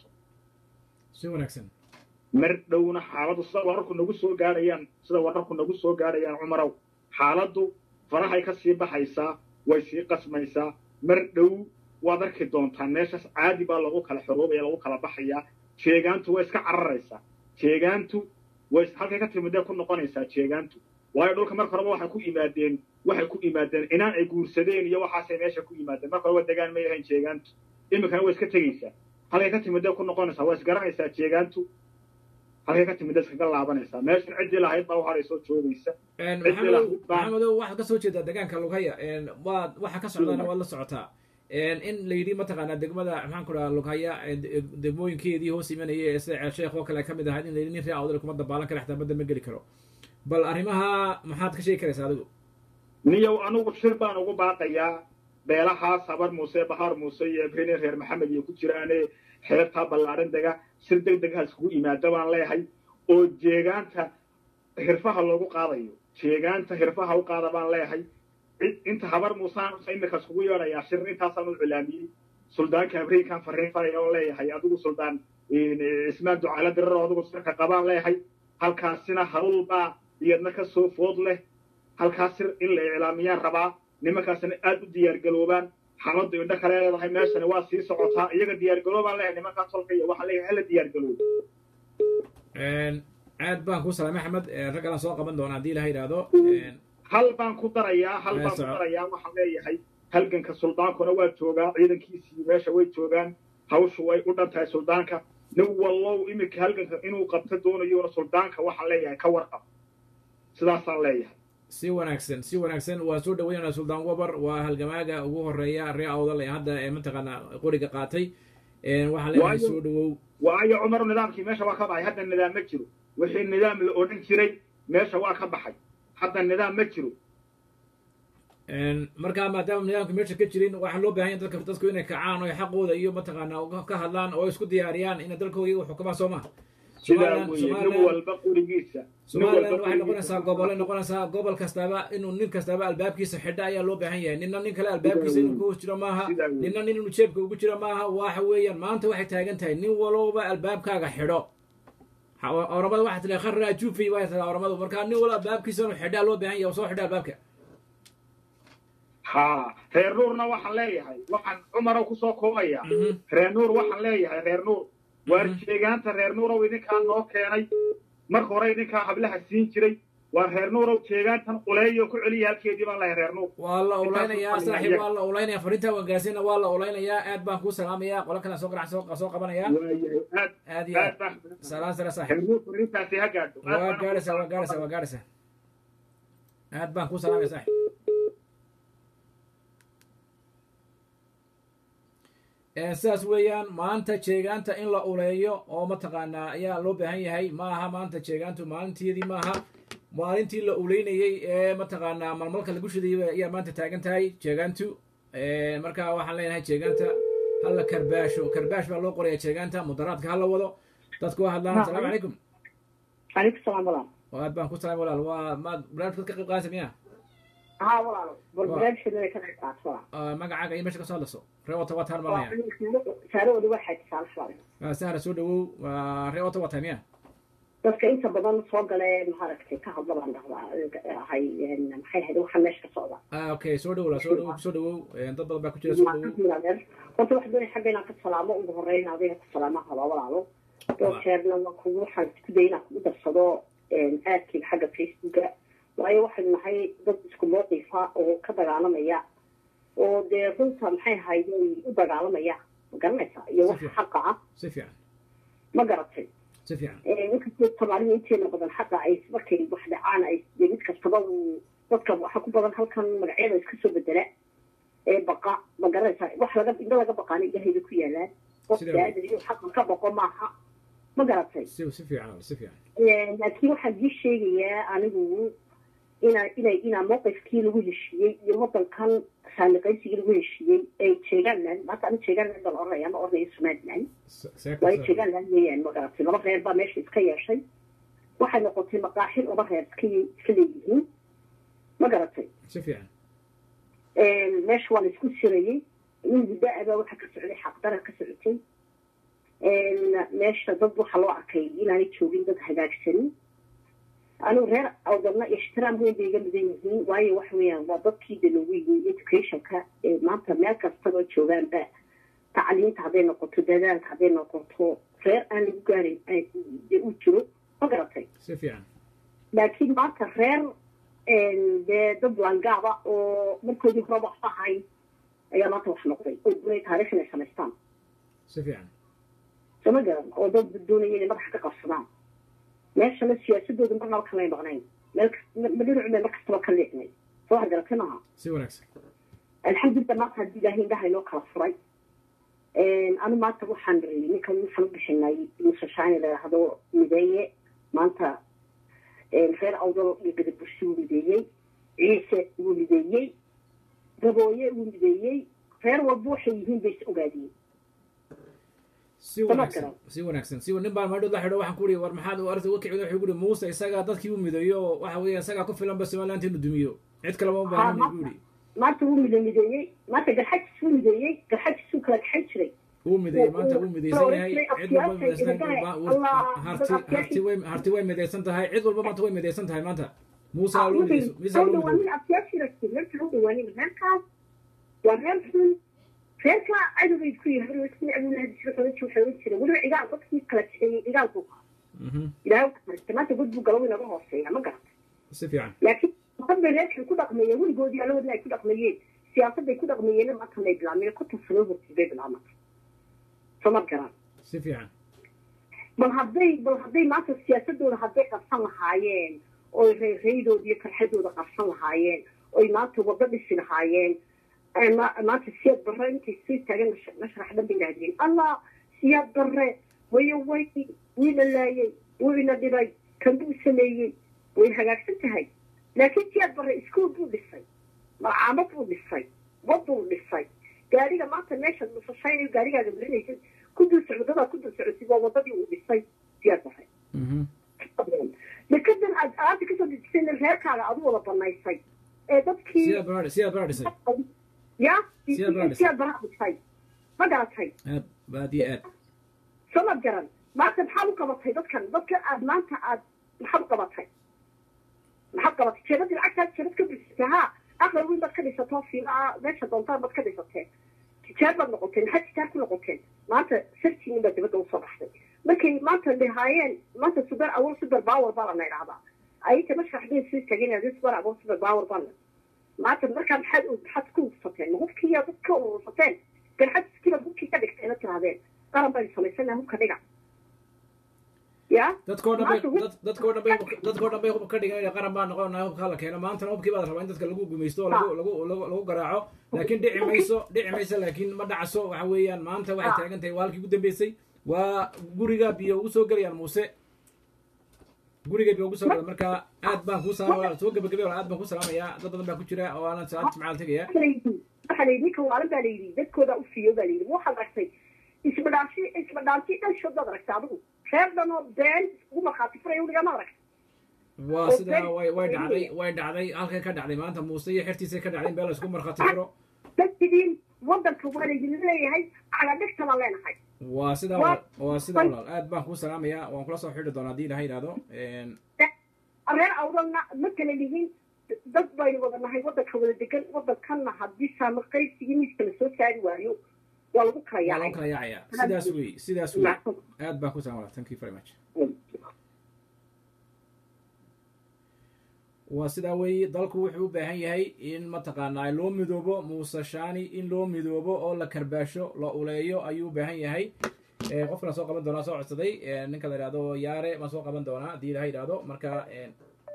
si wanaagsan mar dhowna xaaladdu sida wararku nagu soo gaadhayaan sida wararku nagu soo gaadhayaan cumarow xaaladdu farahay ka sii baxaysaa way sii qasmaysaa mar dhow waad arki doontaan meeshaas caadi baa lagu kala xoroobaya lagu kala baxayaa jeegaantu way iska cararaysaa jeegaantu way halkay ka timidee ku noqonaysaa jeegaantu waayo dhulka marka horeba waxay ku yimaadeen waxay ku yimaadeen inaan ay guursadeen iyo waxaasay meesha ku yimaadeen marka horeba degaan may ahayn jeegaantu iminkana way iska tegaysaa halkay ka timidee ku noqonaysaa waa isgaranaysaa jeegaantu halkay ka timidee iskaga laabanaysaa meeshan ciddii lahayd baa uharayso joogaysa maxamedow waxaad ka soo jeedaa degaanka lughaya waad waxa ka socdaana waad la socotaa in la yidhi mataqaanaa degmada maxaan ku dhaha lughaya degmooyinkeedii hoos imanaya ee sida ceelsheekh oo kale ka mid ahayd in la yidhi nin ree awdal kuma dabaalan kara xataa badda ma geli karo bal arrimaha maxaad ka sheegi karaysaa adigu niyow anugu shir baan ugu baaqayaa beelahaas habar muuse bahar muuse iyo ebrine reer maxamed iyo ku jiraane xeebtaa ballaadhan dega shir deg deg ha iskugu yimaado baan leeyahay oo jeegaanta hirfaha loogu qaadayo jeegaanta hirfaha u qaada baan leeyahay inta habar muusaan imika iskugu yeedhayaa shir intaasaan u cilaamiyey suldaanka abriinkaan fariin faraya oo leeyahay adigu suldaan cismaan ducaala diraro adigu shirka qabaan leeyahay halkaasina hawlbaa iyadna ka soo food leh halkaas sir in la iclaamiyaan rabaa nimankaasna aad u diyaargaroobaan xaaladdu indho kale leedahay meeshani waa sii socotaa iyaga diyaargaroobaan leeyahay nimankaa tolka iyo waxaan leeyahay hala diyaargaroobo aad baan ku salaamay axmed rag kalaan soo qaban doona haddii ilaha yidhaahdo hal baan ku darayaa hal baan ku soco. darayaa waxaan leeyahay halganka suldaankuna waa joogaa ciidankiisii meesha way joogaan hawshu way u dhan tahay suldaanka nin wallow iminka halganka inuu qabto doonayona suldaanka waxaan leeyahay ka warqab sidaasaan leeyahay si wanaagsan si wanaagsan waa soo dhaweynana suldaan wabar waa halgamaaga ugu horeeya ree awdal ee hadda ee mataqaana qoriga qaatay waxaan leeyahay Waayo- soo dhawow waayo cumar nidaamkii meesha waa ka baxay hadda nidaam ma jiro wixii nidaam la odhan jiray meesha waa ka baxay hadda nidaam ma jiro markaa maadaama nidaamka meesha ka jirin waxaa loo baahan yahay dadka dadku inay kacaan oo xaqooda iyo mataqaana uga- ka hadlaan oo isku diyaariyaan inay dalkooda iyagu xukumaan soo maha sidaa weeye nin walba qurigiisa nin somaliland walba waxay qurigiisa. noqonaysaa gobolay noqonaysaa gobol kastaba inuu nin kastaba albaabkiisa xidha ayaa loo baahan yahay ninna nin kale albaabkiisa inuu ku jiro maaha Sidaa weeye. ninna nin inuu jeebka ugu jiro maaha waxa weeyaan maanta waxay taagan tahay nin walowba albaabkaaga xidho Ha- oramada waxaa tila kharraa juufi waa tila oramadu markaa nin walba albaabkiisa inuu xidhaa loo baahan yahay oo soo xidha albaabka haa reer nuurna waxaan leeyahay waxaan cumarow kusoo koobaya Mhm. reer nuur waxaan leeyahay reer nuur waar jeegaanta reer nuurow idinkaa noo keenay marka hore idinkaa hablaha siin jiray waa reer nuurow jeegaantan quleeyo ku celiya halkeedii baan leeyahay reer nuur waa la ulaynayaa Intaas saaxiib iyaga. waa la ulaynayaa fariinta wangaasina waa la ulaynayaa aad baan kuu salaamayaa qola kale soo garac soo soo qabanayaa waayahay aad aad iyo aad aad baa salaan sare reer saaxiib nuur fariintaasi ha gaadho Aad waa baan- gaaraysaa waa gaaraysaa waa gaaraysaa aad baan kuu salaamaya saaxiib Ee, sidaas weeyaan maanta jeegaanta in la uleeyo oo mataqaanaa ayaa loo baahan yahay ma aha maanta jeegaantu maalinteedii maaha maalintii la uleynayey ee mataqaanaa malmalka lagu shidayay ayaa maanta taagan tahay jeegaantu Ee, marka waxaan leenahay jeegaanta hala karbaasho karbaash baa loo qoraya jeegaanta mudaraadka hala wado dadku waa hadlaan asalaamu calaykum عليكم السلام ورحمة oo aad baan ku salaamay walaal waa maad barnaamijka ka qayb qaadaysa miya ها والله برنامج اللي كان قاعد صراحة Ah, magacaaga iyo meesha ka soo hadlayso ree wata wataan malaya سارة ودي واحد سال شوي sahra soo dhawow waa ree wata wataa miya dadka inta badan soo galee maaragtay ka hadla baan dhahdaa hay maxay ahayd waxa meesha ka socda ah okay soo dhawow la soo dhawow soo dhawow Eh, dad badan baa ku jira soo dhawow horta waxaan doonaya xagga inaan ka salaamo ugu horeyn adiga ku salaama haba walaalo dhowr jeerna waa kugu waxaan isku daya inaan kugu darsado aadkayga xagga facebooka waayo waxaynu nahay dad isku mowqifa oo ka dagaalamaya oo dee runta maxay ahayd u dagaalamaya ma garanaysaa iyo waxa xaqa ah si fiican ma garatay si fiican inkastoo soomaalida inteena badan xaqa ay markay wax dhacaan ay dee mid kastaba uu dadka waxa ku badan halkan magacyada iska soo bedela ee baqa ma garanaysaa wax laga indho laga baqaana ilahayba ku yaalaan qof Sida- baadan inuu xaqa ka baqo maaha ma garatay si si fiican si fiican laakiin waxaan dii sheegayaa anigu ina inay inaa mowqifkii lagu heshiiyey iyo wadankan saamiqaysigii lagu heshiiyey ay jeegaanland maanta ani jeegaanland baan oranaya ma oranayo somaliland waayo jeegaanland weeyaan ma garatay laba reer baa meesha iska yeeshay waxay noqotay maqaaxil laba reer iska ye- iska leeyihiin ma garatay si fiican meesha waa la isku sirayey nin gudaa baa waxa ka socday xaqdara ka socotay meesha dad waxaa loo arkay inaanay joogin dad hagaagsanin anigu reer awdalna ixtiraam weyn bay iga mudan yihiin waayo waxa weeyaan waa dadkii de loogu yimi educationka ee maanta meel kastaba joogaanba tacliinta hadday noqoto dadaalka hadday noqoto reer aan lagu gaarin dee u jiro ma garatay si fiican laakiin maanta reer dee dad langaaba oo markoodii horeba wax ahayn ayaa maanta wax noqday oo doonay taariikh inay samaystaan si fiican soma garan oo dad doonaya inay madaxa ka qabsadaan meeshana siyaasadooda marnaba kamay maqnayn meel kas- ma dhinacu bay mar kastaba ka leexnay soo waxgaratay maaha si wanaagsan alxamdulillah maanta haddii ilaahay indhaha inoo kala furay anu maanta waxaan ninkan waxaan u bixinay musashaani la yidhaahdo mideeye maanta reer awdal iyo gadabursi wuu mideeyey ciise wuu mideeyey gabooye wuu mideeyey reer walba waxay yihiin bay is ogaadiyeen si wanaagsan si wanaagsan si nin baan maadhood la xidho waxaan ku uri war maxaad u arta uga kicin wuxuu ku uri muuse isagaa dadkii u mideeyo oo waxa weeye isagaa ku filan ba somaliland inuu dumiyo cid kalema u baahan buu yidhi maanta wuu mide mideeyey maanta garxajis wuu mideeyey garxajisuu kala gaxan jiray wuu mideeyey maanta wuu midaysan yahay cid walba midaysan harti harti way harti way midaysan tahay cid walba maanta way midaysan tahay maanta muuse loo midayso miisa loo midayso dhawaanina reerkaas waa reer xun reerkaa cadowbay ku yihiin isku abulahadisho xogan jira xogan jira weliba cigaal dadkii kala jixeeyey cigaalku ilaahay waxarista maanta god buu galo inaga hooseeya ma garata si fiican laakiin dad bay reerkay ku dhaqmeeyeen weligoodii alawadna ay ku dhaqmeeyeen siyaasadday ku dhaqmeeyeen maanta may bilaabmeen konton sano hortii bay bilaabmata soo ma garan si fiican bal hadday bal hadday maanta siyaasadooda hadday qabsan lahaayeen oy reerreydooda iyo karxadooda qabsan lahaayeen oy maanta waddo dhisi lahaayeen maanta siyaad barre intay sii taagan mashrax dhan bay yidhahdeen allah siyaad barre wayo way wii la laayey wuu ina dhibay kan buu sameeyey way hagaagsan tahay laakiin siyaad barre iskuol buu dhisay malcaamad buu dhisay waduu dhisay gaariga maanta meeshaad nusashaynayo gaarigaaga marinaysid ku dul socdadaa ku dul socotid waa wadadii uu dhisay siyaad barre dekadan aad aada kasoo dejisayna reerkaaga adu wada banaysay ee dadkii siyaad baraa siyaad baraa dhisay ya Siyaad baraa dhisay. siyaad baraa dhisay ma garatay aad aad iyo aad soo ma garan maanta maxaad u qabatay dadkan dadkan aad maanta aad maxaad u qabatay maxaad qabatay jeebadii lacagtaad jeebad ka bisatay ha aqal weyn baad ka dhisato fiilaa meesha doontaan baad ka dhisateen tijaar baad noqoteen maxaad tijaar ku noqoteen maanta sartiinin baa dibadda usoo baxday markay maanta dhahaayeen maanta super awol super power baa lana idhahdaa ayinta mashraxdeen sii tageen super awol super power baa maanta markaa maxaad maxaad ku ursateen ma hubkiiya dad ka urursateen garxad iskibaad hubkii ka dhigteena tirahdeen qaran baynu samaysana hubka dhiga ya dadkoo dhan bay dad- dadkoo dhan bay dadkoo dhan bay hub ka dhigan qaran baa noqonaya hubka la keeno maantana hubkii baa la rabaa in dadka lagu gumaysto oo lagu lagu lagu lagu garaaco laakiin dhici mayso dhici mayso laakiin ma dhacaso waxa weeyaan maanta waxay taagan tahay waa halkii ugu dambeysay waa guriga biyo ugu soo gelayaan muuse guriga biyo ugu soo gelay marka aad baan kuu salaamaya soo gabagabay walaal aad baan kuu salaamayaa dad badan baa ku jira oo aanan salaad jimcaal tegaya waxaa la yidhi ninka waalan baa la yidhi dadkooda u fiiyo baa la yidhi waxaad aragtay isbadhaansi isbadhaansi dhanshood baad aragtay adigu reer dhanoo been ugu markhaati furaya weligaa ma aragtay waa sidaa way way dhacday way dhacday halkay ka dhacday maanta muuse iyo xertiisay ka dhacday in beel laysku markhaati furo dadkidiin wadanka waa laydin leeyahay cagadhigta baan leenahay waa sidaa walaal waa sidaa walaal aad baan kuu salaamayaa waan kula soo xidhi doonaa haddii ilaha yidhahdo reer awdalna ma kala lihin dad baynu wada nahay wadanka wada degan wadankanna haddii saama qaybsigii miiska la soo saari waayo waa lagu kala waa loo yaacay kala yaacaya sidaas wey sidaas wey aad baan ku salaam walaal thank you very much waa sidaa weeye dalku wuxuu u baahan yahay in mataqaanaa loo midoobo muuse shaani in loo midoobo oo la karbaasho la uleeyo ayuu u baahan yahay Eh, qofkana soo qaban doonaa soo codsaday eh, ninka la yidhahdo yaare baan soo qaban doonaa haddii ilaha yidhahdo marka eh,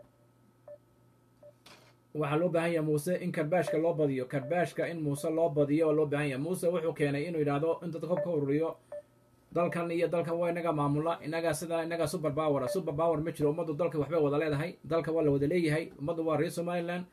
waxaa loo baahan yahay muuse in karbaashka loo badiyo karbaashka in muuse loo badiyo oo loo baahan yahay muuse wuxuu keenay inuu yidhaahdo in dadka ka ururiyo dalkan iyo dalkan waa inaga maamula inaga sida inaga super power super power ma jiro ummaddu dalka waxbay wada leedahay dalka waa la wada leeyahay ummaddu waa reer somaliland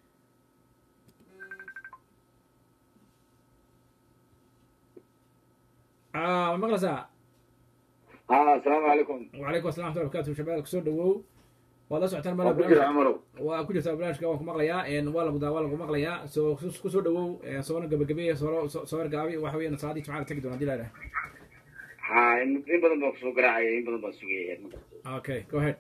Ah, ma maqlaysaa ها السلام عليكم وعليكم السلام ورحمة الله وبركاته شباب soo dhawow waad la socotaan mala وكل عمرو waa ku jirtaa barnaamijka waan ku maqlayaa een, waa lagu daa waa lagu maqlayaa soo ku soo dhawow een, soona gabagabeeya soo soo soo ergaabi waxa weeyaan salaadii jimcaha tagi doona hadii la yidhaha ها إن إن بدن بقصو قراعي إن بدن بسوي okay go ahead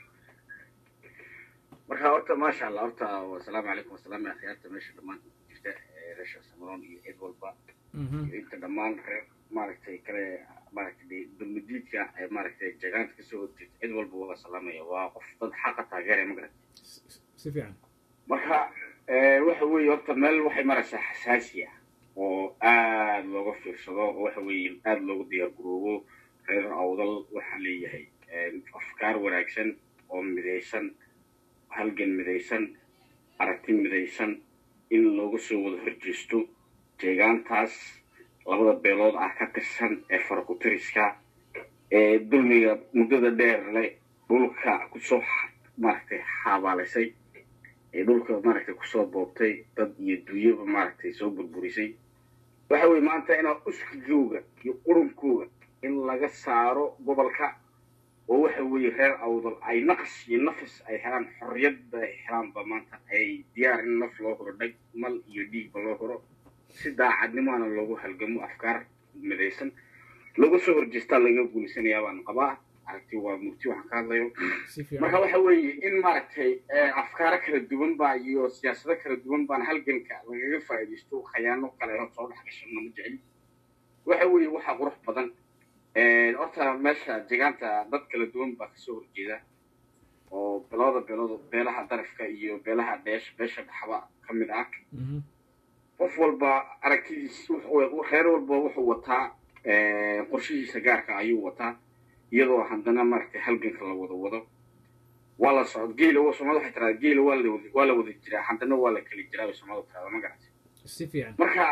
marka horta maasha allah horta wasalaamu calaykum wasalaam ya khiyaarta meesha dhammaan jirta ee reesha samaroon iyo cid walba iyo inta dhammaan reer maaragtay kale maaragtay dulmadiidka ee maaragtay jagaanta kasoo horjeeda cid walba waa salaamaya waa qof dad xaqa taageeraya ma garat si fiican marka eh, waxa weeye horta meel waxay maraysaa xasaasi ah oo aad looga fiirsado oo waxa weeye aad loogu diyaargaroobo reer awdal waxaa leeyahay eh, afkaar wanaagsan oo midaysan halgan midaysan aragti midaysan in looga soo wada horjeesto deegaantaas labada beelood ah ka tirsan ee farakutiriska ee dulmiga muddada dheer leh dhulka kusoo xa- maaragtay xabaalisay ee dhulka maaragtay kusoo boobtay dad iyo dunyaba maaragtay soo burburisay waxa weeye maanta inaa uskigooga iyo qurunkooga in laga saaro gobolka oo waxa weeye reer awdal ay naqas iyo nafis ay helaan xorriyadda ay helaanba maanta ay diyaar in naf loo horo dhag mal iyo dhiigba loo horo si daacadnimoana loogu halgamo afkaar midaysan looga soo horjeestaa laga guulisanayaa baan qabaa aragti waa murti waxaan ka hadlayo si fiican marka waxa weeye in maaragtay eh, afkaaro kala duwan baa iyo siyaasado kala duwan baan halganka lagaga faa'iidaysto khayaano kale oo soo dhex gashana ma jecel waxa weeye waxaa qurux badan Eh, horta meesha deegaanta dad kala duwan baa kasoo horjeeda oo labada beelood beelaha darafka iyo beelaha dheesha beesha dhaxba ka mid ah Mhm. qof walba aragtidiis wuxuu- reer walba wuxuu wataa eh, qorshihiisa gaarka ayuu wataa iyadoo haddana maaragtay halganka la wada wado waa la socod geela waa soomaalida waxay tiraada geela waa la wada waa la wada jiraa haddana waa la kala jiraa bay soomaalida tiraada ma garatay si fiican marka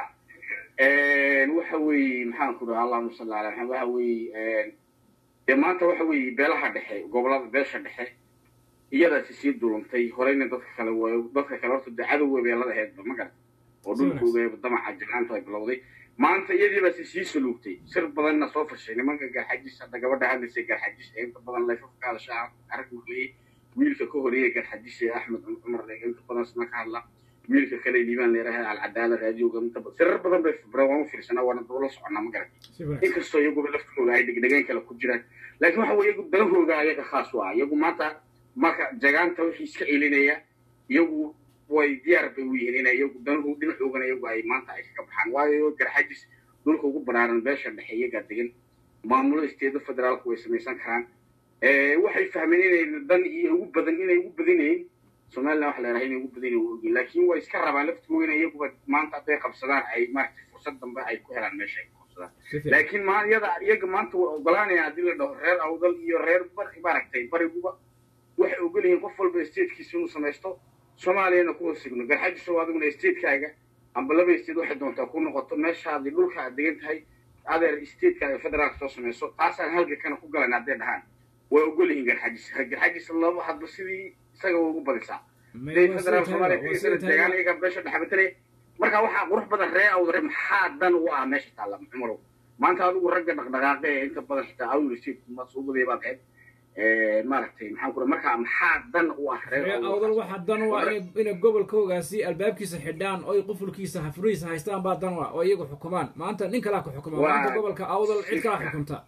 waxa weeye maxaan ku dhaha allahuma salli ala maxamed waxa weeye dee maanta waxa weeye beelaha dhexe gobolada beesha dhexe iyadaasi sii dulantay horeyna dadka kale waa dadka kale horta dee cadowga beelada aheedba ma garata oo dhulkooga damaca jiraanta ay bilowday maanta iyadiibaasi sii saluugtay sir badanna soo fashay nimanka garxajis hadda gabadha hadlaysay garxajis ee inta badan layfafka hadashaa arag maqliyey wiilka ka horeeyay garxajis ee axmed cumar inta badan isna ka hadla wiilka kale liibaan leeraha alcadaala raadioga inta badan sirar badan bay fibra waan u fiirsanaa waana daba la soconaa ma garata inkastoo iyaguba laftooda ay dhegdhegeen kale ku jiraan laakiin waxa weye iyagu dalahooga ayaga khaas u ah iyagu maanta marka jagaanta wixii iska celinaya iyagu way diyaar bay u yihiin inay iyagu danahu dhinacoogana iyagu ay maanta ay kaga baxaan waayo garxajis dhulka ugu banaaran beesha dhexe iyagaa degan maamulo isteeda federaalku way samaysan karaan waxay fahmeen inay dan iyo ugu badan inay ugu badinayn somaliland waxa la yaraha inay ugu badinayn waa ogyihin laakiin way iska rabaan laftigooda in iyaguba maanta hadday qabsadaan ay maaragtay fursad dambe ay ku helaan meesha ay ku qabsadaan laakiin ma iyada iyaga maanta way ogolaanayaan haddii la dhaho reer awdal iyo reer bari maaragtay bariguba waxay ogol yihiin qof walba statekiisa inuu samaysto soomaaliyana ku hosigno garxajiso adiguna statekaaga amba laba state waxay doontaa ku noqoto meeshaadii dhulka aad degan tahay adeer stateka federaalka soo samayso taasaan halgankana ku galan hadday dhahaan way ogol yihiin garxajis garxajis laba hadba sidii isaga way ugu badisaa federaal soomaaliya deegaan iyaga beesha dhexbatale marka waxaa qurux badan ree awdare maxaa dan u ah meesha taalla cumarow maanta adigu ragga dhaqdhaqaaqe ee inta badan xitaa awir state masuubaday baad ahayd maaragtay maxaan kura markaa maxaa dan u ah ree awdal waxaa dan u ah inay gobolkoogaasi albaabkiisa xidhaan oy qufulkiisa hafurihiisa haystaan baa dan u ah oo iyagu xukumaan maanta nin kalaa ku xukuma maanta gobolka awdal cid kalaa xukunta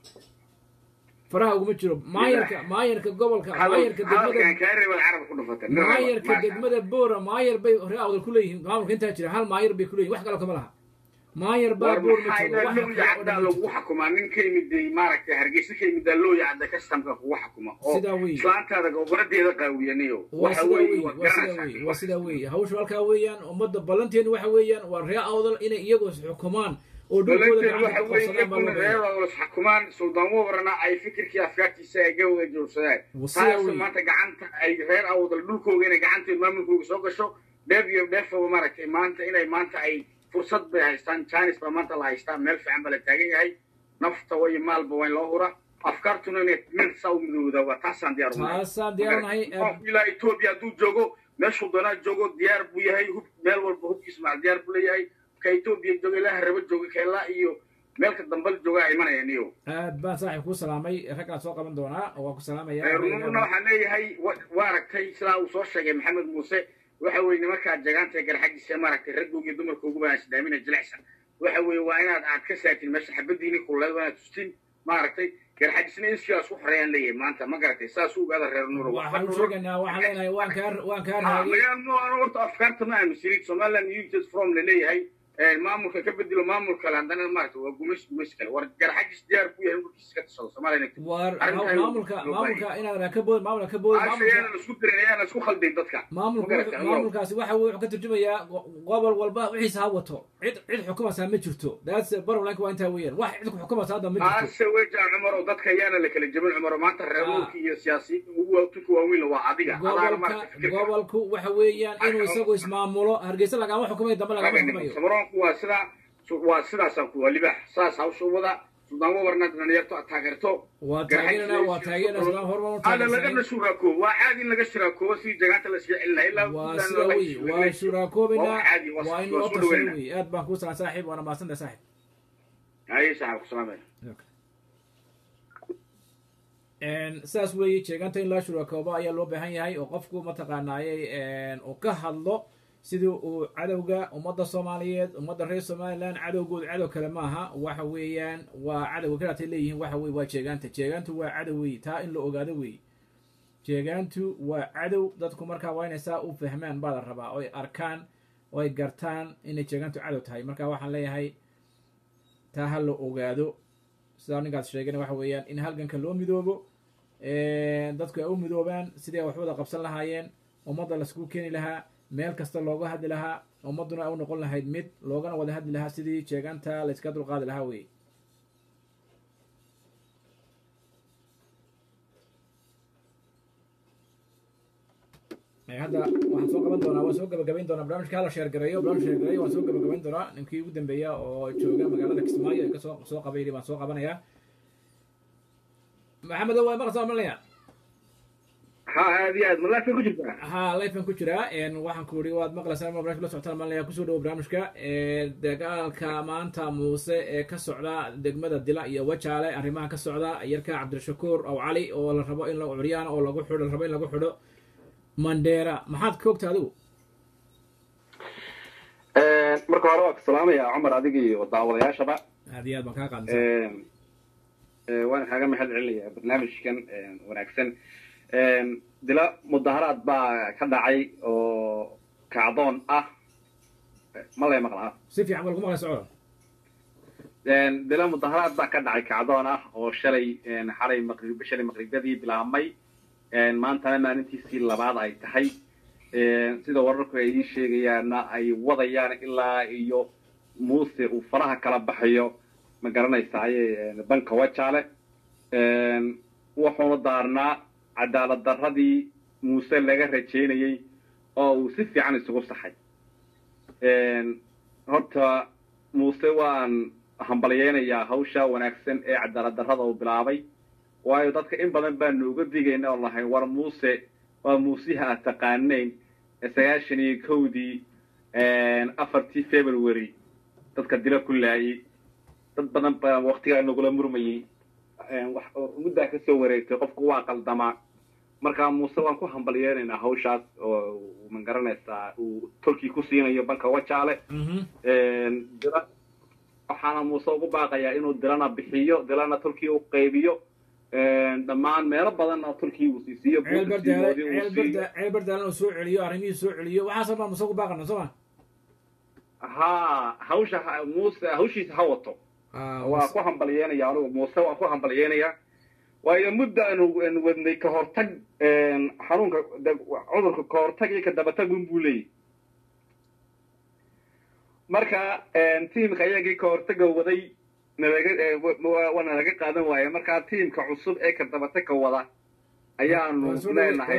faraha uguma jiro maayarka maayarka gobolka maayarka degmada maayarka degmada boora maayar bay ree awdal ku leeyihiin maamulka intaa jira hal maayar bay ku leeyihin wax kale kama laha maayar baa boor ma jiro yacdaa lagu xukumaa nin ka yimid maaragtay hargeysa ka yimid loo yacda kastamka kugu xukuma oo sidaa wey islaantaada goboradeeda qaawiyanayo waa sidaa wey waa sidaa wey waa sidaa wey hawshu halkaa weeyaan ummadda ballanteenu waxa weeyaan waa ree awdal inay iyagu xukumaan oo dhulkooda waxa weeye reer xukumaan suldaan wabarana ay fikirkii afkaartiisa ay ga wada joogsadaan taas maanta gacanta ay reer awdal dhulkooga inay gacanteed maamulkooga soo gasho dheef iyo dheefaba maaragtay maanta inay maanta ay fursad bay haystaan janis baa maanta la haystaa meel fiican baa la taagan yahay nafta way maalba wayn loo hura afkaartuna inay meel saa u midowda waa taasaan diyaar taasaan diyaarnahay ilaa etoobiya hadduu joogo meeshuu doonaa joogo diyaar buu yahay hub meel walba hubkiisa macal diyaar buu leeyahay ka etoobiya jooga ilaa harabo jooga ka ilaa iyo meelka dambal joogaa imanaya niyo aad baan saaxib kuu salaamay raggaan soo qaban doonaa waa ku salaamaya rununa waxaan leeyahay waa aragtay sidaa uu soo sheegay maxamed muuse waxa weeye nimankaa jagaanta ee garxagiisa maaragtay raggooga iyo dumarkooguba aan isdaamina jilicsan waxa weeye waa inaad aad ka saatin meesha xabadiini kulleed waa inaad tustin maaragtay garxagisna in sidaas u xoreeyaan leeyahay maanta ma garatay saas u ogaada reer nuuro waxaan u sheegaynaa waxaan leenahay waan kaa waan kaa raagay horta afkaarta ma aaminsanin somaliland united from la leeyahay maamulka ka bedelo maamul kale haddana maarata waa gumays gumays kale war garxagis diyaar buu yahay dhulkiisa ka tasado soomaaliya war maamulka maamulka inaad ka bood maamulka ka bood maamulka isku dirin ayaana isku khaldayn dadka maamulka maamulkaasi waxa wuxuu ka turjumayaa gobol walba wixiisa ha wato cid cid xukumaysaa ma jirto daas barwlanka waa intaa weeyaan wax cid xukumaysaa hadda ma jirto ase weja cumar oo dadka ayaana la kala jebin cumar maanta reermuulka iyo siyaasiyiinta ugu tunka waaweyn waa adiga gobolka gobolku waxa weeyaan inuu isagu ismaamulo hargeysa lagama xukumayo dambe lagama xukumayo samaroonku waa sidaa waa sidaasaan ku waa libaax saas hawsha wada suldaan wabarna dhalinyarto aad taageerto waa taageerana waa taageerana suldaan hormar ada lagana shuraakoobo waa caadi in laga shuraakoobo sidii jagaanta la iska celin lahaa ilaa waa sida wey waa shuraakoobaynaa waa in loo tasano wey aad baan kuu salaan saaxiib waana mahadsanta saaxiib haye saaxiib kusalaamay saas weeye jeeganta in loo shuraakoobo ayaa loo baahan yahay oo qofku mataqaanaayey uu ka hadlo sidii uu cadowga ummadda soomaaliyeed ummadda reer somaliland cadowgood cadow kale maaha waxa weeyaan waa cadowga kalaatay leeyihiin waxa weye waa jeegaanta jeegaantu waa cadow wey taa in la ogaado wey jeegaantu waa cadow dadku markaa waa inay saa u fahmaan baa la rabaa oy arkaan oy gartaan inay jeegaantu cadow tahay marka waxaan leeyahay taa ha la ogaado sidaa ninkaas sheegana waxa weeyaan in halganka loo midoobo dadku ay u midoobaan sidii ay wax wada qabsan lahaayeen ummadda laisku keeni lahaa meel kasta looga hadli lahaa ummadduna ay u noqon lahayd mid loogana wada hadli lahaa sidii jeegaanta layska dulqaadi lahaa wey hadda waxaan soo qaban doonaa waan soo gabagabayn doonaa barnaamijka hala sheergareeyo barnaamij sheergareeyo waan soo gabagabayn doonaa ninkii ugu dambeeya oo jooga magaalada kismaayo ee kasoo soo qabayli baan soo qabanayaa maxamed waa maqasa malaya ha aad iyo aad ma lifean ku jirtaa ha lifean ku jiraa waxaan ku ihi waad maqlaysaa ma barnamij la socotaan malaya kusoo dhawo barnaamijka dagaalka maanta muuse ee ka socda degmada dila iyo wajaale arrimaha ka socda yarka cabdirashakuur aw cali oo la rabo in la curyaan oo lagu xidho la rabo in lagu xidho mandheera maxaad ka ogta adigu marka hore waa ku salaamaya cumar adiga iyo daawadayaashaba aad iyo aad baan kaa qaadisa waan kaaga mahad celinaya barnaamijkan wanaagsan dila mudaharaad baa ka dhacay oo kacdoon ah ma lay maqlaa si fiican baa lagu maqlay socda dila mudaharaad baa ka dhacay kacdoon ah oo shalay xalay maqrib shalay maqribadii bilaabmay maantana maalintiisii labaad ay tahay sida wararku ay ii sheegayaanna ay wadayaan ilaa iyo muuse uu faraha kala baxayo ma garanaysaye banka wajaale wuxuuna daarnaa cadaalad darradii muuse laga rajaynayey oo uu si fiican isugu saxay horta muuse waan hambalyeynayaa hawsha wanaagsan ee cadaalad darrada uu bilaabay waayo dadka in badan baanu uga digayna oo lahayn war muuse waa muusiha aad taqaanayn sagaashan iyo kowdii afartii february dadka dila ku laayay dad badan baa waktigaa nagula murmayey muddaa kasoo wareegtay qofku waa qaldamaa marka muuse waan ku hambalyeenaynaa hawshaas oo ma garanaysaa uu tolkii ku siinayo banka wajaale dila waxaana muuse ugu baaqayaa inuu dilana bixiyo dilana tolkii u qaybiyo dhammaan meelo badanna turkiya uu siisiiyo ceel bardaalan uu soo celiyo arrimihii soo celiyo waxaasoo dhan muuse ku baaqana soo ma ha hawsha muuse hawshiisa ha wato waa ku hambalyeenaya anigu muuse waan ku hambalyeenaya waayo mudda aanu wadnay ka hortag xanuunka cudurka ka hortag iyo ka dabatag un buu leeyahy marka tiimka iyagii ka hortaga waday waana laga qaadan waaye markaa tiimka cusub ee ka dabatagka wada ayaanu leenahay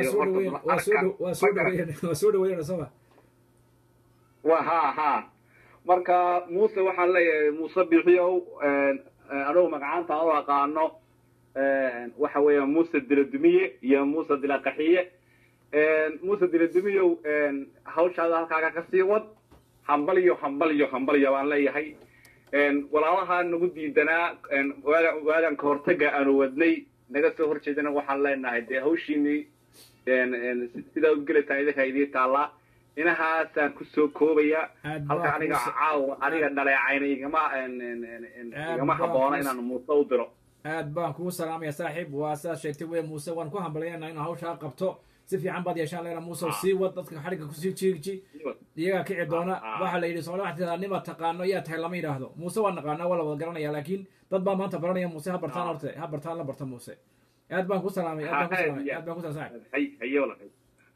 waa soo dhaweynana sooma wa ha ha marka muuse waxaan leeyahay muuse bixiyow anugu magacaanta u aqaano waxa weeya muuse diladumiye iyo muuse dilaqaxiye muuse diladumiyow hawshaada halkaaga kasii wad hambalyo hambalyo hambalyo baan leeyahay walaalaha nagu diidanaa waagan ka hortaga aanu wadnay naga soo horjeedana waxaan leenahay dee hawshiinii sidaa u gelataa idinka idii taallaa inahaasaan kusoo koobaya halka aniga caawa aniga dhaleecayna igama igama habboona inaan muuse u diro aad baan kugu salaamaya saaxiib waa sidaad sheegtay wey muuse waan ku hambalyanaa inuu hawshaa qabto si fiican baad yeeshaan leena muuse sii wad dadka xadhigga kusii jiirji iyagaa kici doona waxaa la yidhi soomali waxaa tidaa nima taqaano yaa tahay lama yidhaahdo muuse waa naqaanaa waa la wada garanaya laakiin dad baa maanta baranaya muuse ha bartaan horte ha bartaan la barta muuse aad baan ku salaamay aad baan ku salaamay aad baan ku salaamay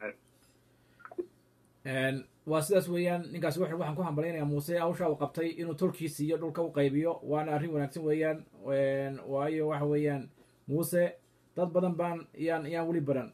waa sidaas weeyaan ninkaas w waxaan ku hambalyanayaa muuse hawshaa uu qabtay inuu tolkiis iyo dhulka u qaybiyo waana arrin wanaagsan weeyaan waayo waxa weeyaan muuse dad badan baan yaan yaan weli baran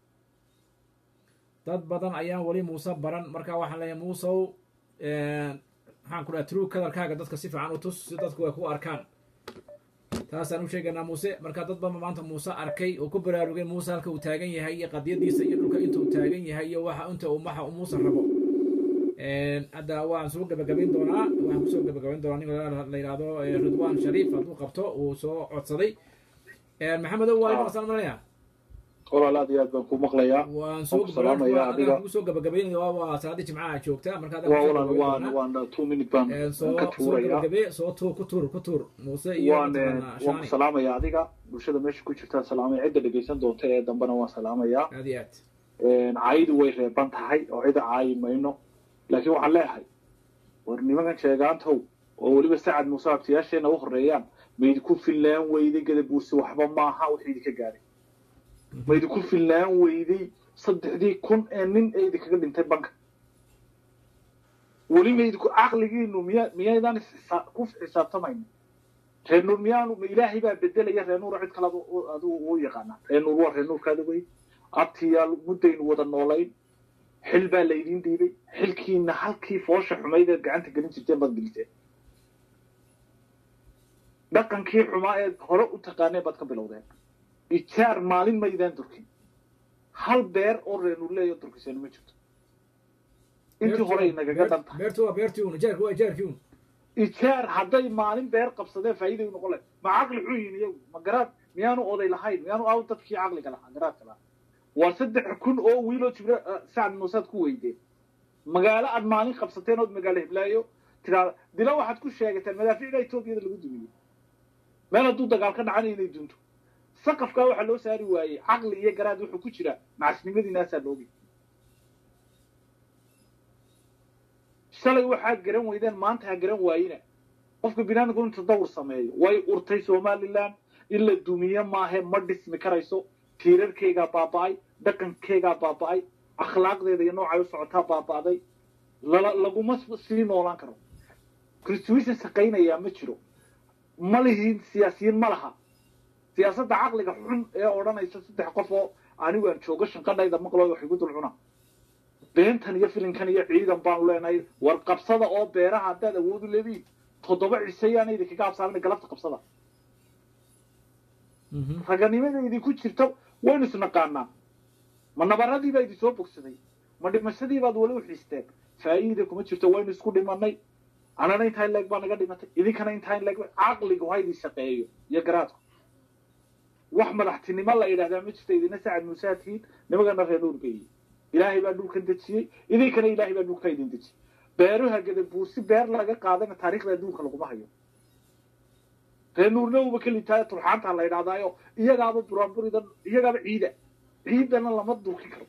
dad badan ayaan weli muuse baran marka waxaan leeyahay muusew maxaan ku dhaha true kadarkaaga dadka si fiican u tus si dadku ay ku arkaan taasaan u sheegaynaa muuse marka dad badan maanta muuse arkay oo ku baraarugay muuse halka uu taagan yahay iyo qadiyadiisa iyo dhulka inta uu taagan yahay iyo waxa inta uu maxa uu muuse rabo hadda waan soo gabagabayn doonaa waxaan kusoo gabagabayn doonaa nin la yidhaahdo ridwan shariif hadduu qabto uu soo codsaday maxamedow waa maqsan malaya walaal aad iyo aad baan ku maqlayaa waan soo ku salaamayaa adiga kugu soo gabagabaynaya waa waa salaadii jimcaha joogta marka hadda waa walaal waan waan two minute baan soo ka soo tuuraya gabagabe soo tuur ku tuur ku tuur muuse iyo waan mataqaanaa waan ku shaani salaamayaa adiga bulshada meesha ku jirtaan salaamaya cidda dhegaysan doonta ee dambena waan salaamayaa aad iyo aad caayidu way reeban tahay oo cida caayi mayno laakiin waxaan leeyahay war nimankan sheegaantow oo weliba sacad muuse abtiyaasheena u horeeyaan maydinku fillaan weyday gadabuursi waxba maaha wax idinka gaadhay maydinku fillaan weyday saddexdii kun ee nin ee idinkaga dhintay banka weli maydinku caqligiinu miya miyaydaan isxisaa- ku xisaabtamayna reer nuur miyaanu ma ilaahay baa bedelaya reer nuur cid kale adigu u yaqaanaa reer nuur waa reer nuurkaada wey abtiyaal muddaynu wada noolayn xil baa laydin dhiibay xilkiina halkii foosha xumayd eed gacanta gelin jirteen baad geliseen dhaqankii xumaa eed hore u taqaaneen baad ka bilowdeen ijaar maalin maydaan durkin hal beer oo reenuur leeyo durkiseen ma jirto intii hore inagaga dan tahay beertu waa beertii un jaarku waa jaarkii un ijaar hadday maalin beer qabsadeen faa'iiday u noqon lahayd ma caqli xun yihin iyagu ma garaad miyaanu oday lahayn miyaanu aw dadkii caqliga lahaa garaadka lahaa waa saddex kun oo wiiloo jibra sacad muusaad ku weydeen magaalo aad maalin qabsateen ood magaalo hiblaayo tiraa dila waxaad ku sheegateen madaaficda etoobiyada lagu dumiyey meel hadduu dagaal ka dhacana inay dunto saqafkaa waxaa loo saari waayey caqli iyo garaad wuxuu ku jiraa macasnimadiinaasaa loogi shalay waxaad garan weydeen maanta ha garan waayina qofka binaadamku inuu tadawur sameeyo way urtay somaliland in la dumiye maahe ma dhismi karayso tiirarkeygaa baaba'ay dhaqankeygaa baaba'ay akhlaaqdeeda iyo noocay u socotaa baaba'day lala laguma sii noolaan karo constitution shaqaynayaa ma jiro ma lihiin siyaasiyiin ma laha siyaasadda caqliga xun ee odhanaysa saddex qof oo anigu aan joogo shanqadhayda maqlo wax igu dul cuna beentan iyo filinkan iyo ciidan baanu leenahay war qabsada oo beeraha haddaad awood u leediin toddoba ciseyaana idinkaga habsaamina galabta qabsada raganimada idinku jirta waynu isnaqaanaa ma nabaradii baa idin soo bogsaday ma dhimashadii baad weli u xiisteen faa'iida kuma jirto waynu isku dhimanay anana intaa in leeg baa naga dhimatay idinkana intaa in leeg caqligu ha idin shaqeeyo iyo garaadku wax madaxtinimo la yidhahdaa ma jirto idina sacad muusaa tihiin nimagana reer nuur beeyey ilaahay baa dhulkan dejiyey idinkana ilaahay baa dhulka idin dejiyey beeruha gadabuursi beer laga qaadana taariikhda adduunka laguma hayo reer nuurna uuba ka liitaaya turxaanta la yidhahdaayo iyagaaba buraanburidan iyagaaba ciida ciidana lama durki karo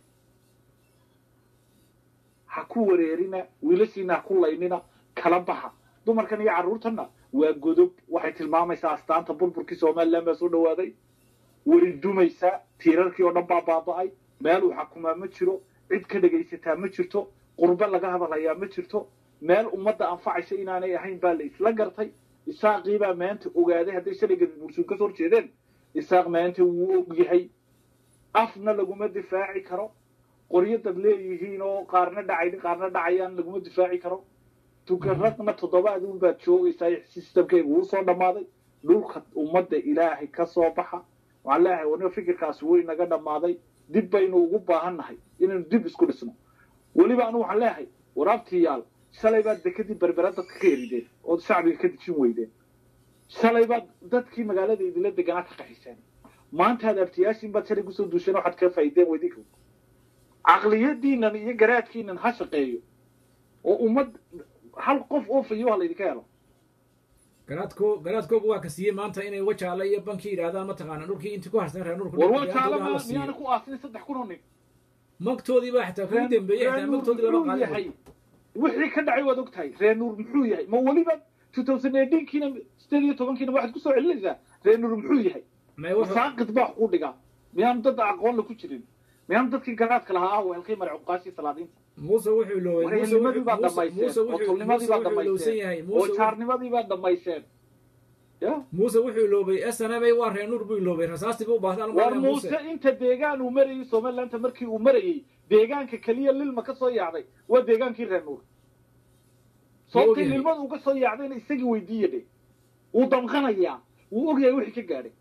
ha ku wareerina wiilashiina ha ku laynina kala baxa dumarkan iyo carruurtanna waa godob waxay tilmaamaysaa astaanta burburkii somaliland baa soo dhawaaday weri dumaysaa tiirarkii oo dhan baa baaba'ay meel uu xakumaa ma jiro cid ka dhegaysataa ma jirto qurbe laga hadalhayaa ma jirto meel ummadda anfacaysa inaanay ahayn baa la isla gartay isaaqii baa maanta ogaaday hadday shalay gadabuursuun ka soo horjeedeen isaaq maanta wuu og yahay afna laguma difaaci karo qoryo dad leeyihiin oo qaarna dhacay qaarna dhacayaan laguma difaaci karo tukaraqna toddobaad un baad joogaysaa systemkayga wuu soo dhammaaday dhulka ummadda ilaahay ka soo baxa waxaan leeyahay waniba fikirkaasi way naga dhammaaday dib baynu ugu baahan nahay inaynu dib isku dhisno weliba anu waxaan leeyahay waraabtiyaal shalay baad dekadii berbera dadka ka erideen ood shacbiga ka dejin weydeen shalay baad dadkii magaalada idinla deganaa ka qaxiseen maanta aad abtiyaashiin baad shalay kusoo duusheen waxaad ka faa'iideen weydinka caqliyadiinan iyo garaadkiinan ha shaqeeyo oo ummad hal qof oo fayo ha laydinka helo garaadko garaadkoogu waa ka siiyey maanta inay wajaale iyo banki yidhaahdaan mataqaana dhulkii intii ku harsan reer nurku war wajaale ma miyaana ku aasin saddex kun oo nin magtoodii baa xitaa kugu dambeeyey xitaa magtoodii lama yahay wixii ka dhacay waad ogtahay reer nuur muxuu yahay ma weliba two thousand eighteenkiina sideed iyo tobankiina waxaad kusoo celinaysaa reer nuur muxuu yahay saaqid baa wax ku dhigaa miyaanu dad aqoon la ku jirin miyaanu dadkii garaadka lahaa ah weelkii mare cuqaashii salaadiinta muuse wuxuu loobay warehelimadii baad dhamayseen oo tulnimadii baad dhamayseen oo jaarnimadii baad dhamayseen muuse wuxuu iloobay snm waa reer nuur buu iloobay rasaastii buu baahday war muuse inta deegaan uu marayay somalilandta markii uu marayay deegaanka keliya lilma ka soo yaacday waa deegaankii reer nuur sababtii lilmada uga soo yaacdayna isagii weydiiya dhe wuu damqanayaa wuu ogyahay wixii ka gaadhay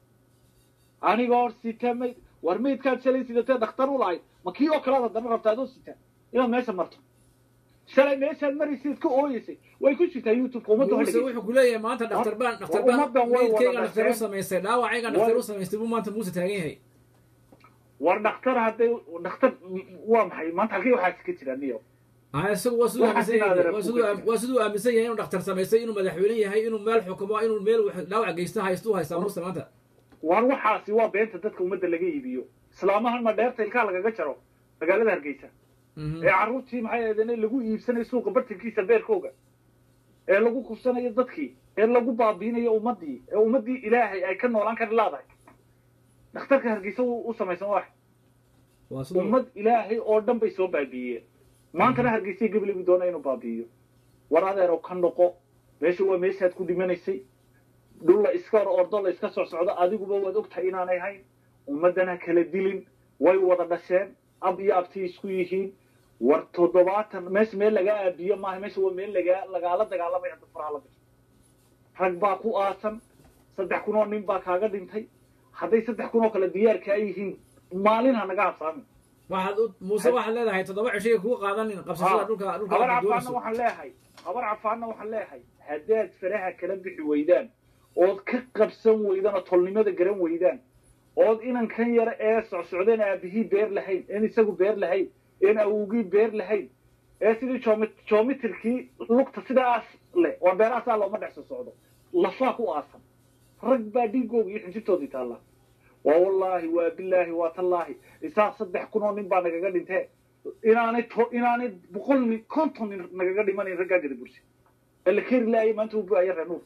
aniga hor sita mayd war maydkaad shalay sidatee dhakhtar u lahayd ma kii oo kalead haddana rabta adoo sita inaad meesha marto shalay meeshaad maraysayd ka ooyeysay way ku jirtaa youtubeka ummadda muuse wuxuu ku leeyahay maanta dhakhtar baan dhakhtar baan maydkayga dhakhtar u samaystay dhaawacayga dhakhtar u samaystay buu maanta muuse taagan yahay war dhakhtar hadday dhakhtar waa maxay maanta halkii waxaas ka jira niyo ah isagu waa siduu Waxaas aaminsan inaad yahay arag waa ku siduu jirta. waa siduu aaminsan yahay inuu dhakhtar samaystay inuu madaxweyne yahay inuu meel xukumo inuu meel wax- dhaawac geysta haystu haystaa muuse maanta war waxaasi waa beenta dadka ummadda laga iibiyo islaamahan ma dheerta ilkaa lagaga jaro magaalada hargeysa ee carruurtii maxay ahaydeen lagu iibsanayo suuqa bartankiisa beerkooga ee lagu kubsanayo dadkii ee lagu baabiinayo ummaddii ee ummaddii ilaahay ay ka noolaan kari laadahay dhakhtarka hargeysa u u samaysan wax waa siduu ummad ilaahay oo dhan bay soo baabiiyeen maantana hargeysay gabligu doona inuu baabiiyo war adeerow ka noqo meesha waa meeshaad ku dhimanaysay dhul la iska hor ordo la iska socsocdo adiguba waad ogtahay inaanay hayn ummaddana kala dilin way wada dhasheen ab iyo abtay isku yihiin war toddobaatan meesha meel lagaa aabiyo maaha meesha waa meel lagaa lagaala dagaalamay hadda faraha la gasho rag baa ku aasan saddex kun oo nin baa kaaga dhintay hadday saddex kun oo kale diyaarkaa yihiin maalin ha naga habsaamin waxaad u muuse waxaad leedahay toddoba cishay kugu qaadanin qabsashada dhulka dhulka habar aad cafaanna doonayso waxaan leeyahay habar cafaanna waxaan leeyahay haddaad faraha kala bixi weydaan ood ka qabsan weydaan oo tolnimada garan weydaan ood inankan yara ee socsocdeen aabihii beer lahayn een isagu beer lahayn een awowgii beer lahayn ee sidii joomi- joomitirkii lugta sidaas leh oo beerahaasaa looma dhex soo socdo lafaa ku aasan rag baa dhiigooga iyo xinjirtoodii taalla waa wallaahi waa bilaahi waa tallaahi isaa saddex kun oo nin baa nagaga dhintee inaanay to inaanay boqol nin konton nin nagaga dhimanayn raggaa gada bursi ee la keri laayay maanta uu buaya renuur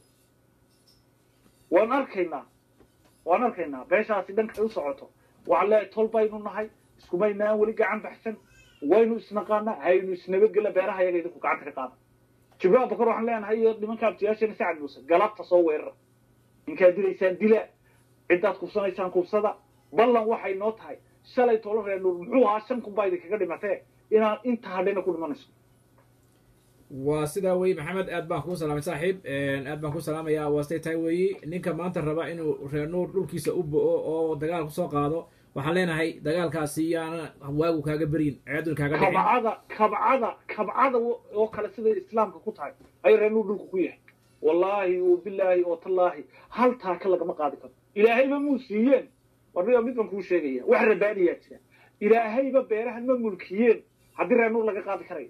waan arkaynaa waan arkaynaa beeshaasi dhankay u socoto waxaan leeyahay tol baynu nahay iskumaynaan weli gacan baxsan waynu isnaqaanaa haynu isnabadgela beeraha yaga idinku gacanta ka qaada jibril abubakar waxaan leenahay iyo nimanka abtiyaashana sacad muuse galabta soo weerara ninkaad dilaysaan dila ciddaad kubsanaysaan kubsada ballan waxay noo tahay shalay tolo reer nuur muxuu ahaa shan kun baa idinkaga dhimatee inaan inta hadhayna ku dhimanayso waa sidaa weeye maxamed aad baan kuu salaamay saaxiib aad baan kuu salaamayaa waastay tahay weeye ninka maanta raba inuu reer nuur dhulkiisa u bo'o oo dagaal kusoo qaado waxaan leenahay dagaalkaasi yaana waagu kaaga beryin ceedun kaaga dhicin kabcada kabcada kabcada oo kale siday islaamka ku tahay ay reer nuur dhulku ku yahay wallaahi oo bilaahi oo tallaahi hal taaka lagama qaadi karo ilaahayba muu siiyeen warniga mid baan kuu sheegaya wax rabaaniyaa jira ilaahayba beerahan ma mulkiyeen haddii reer nuur laga qaadi karayo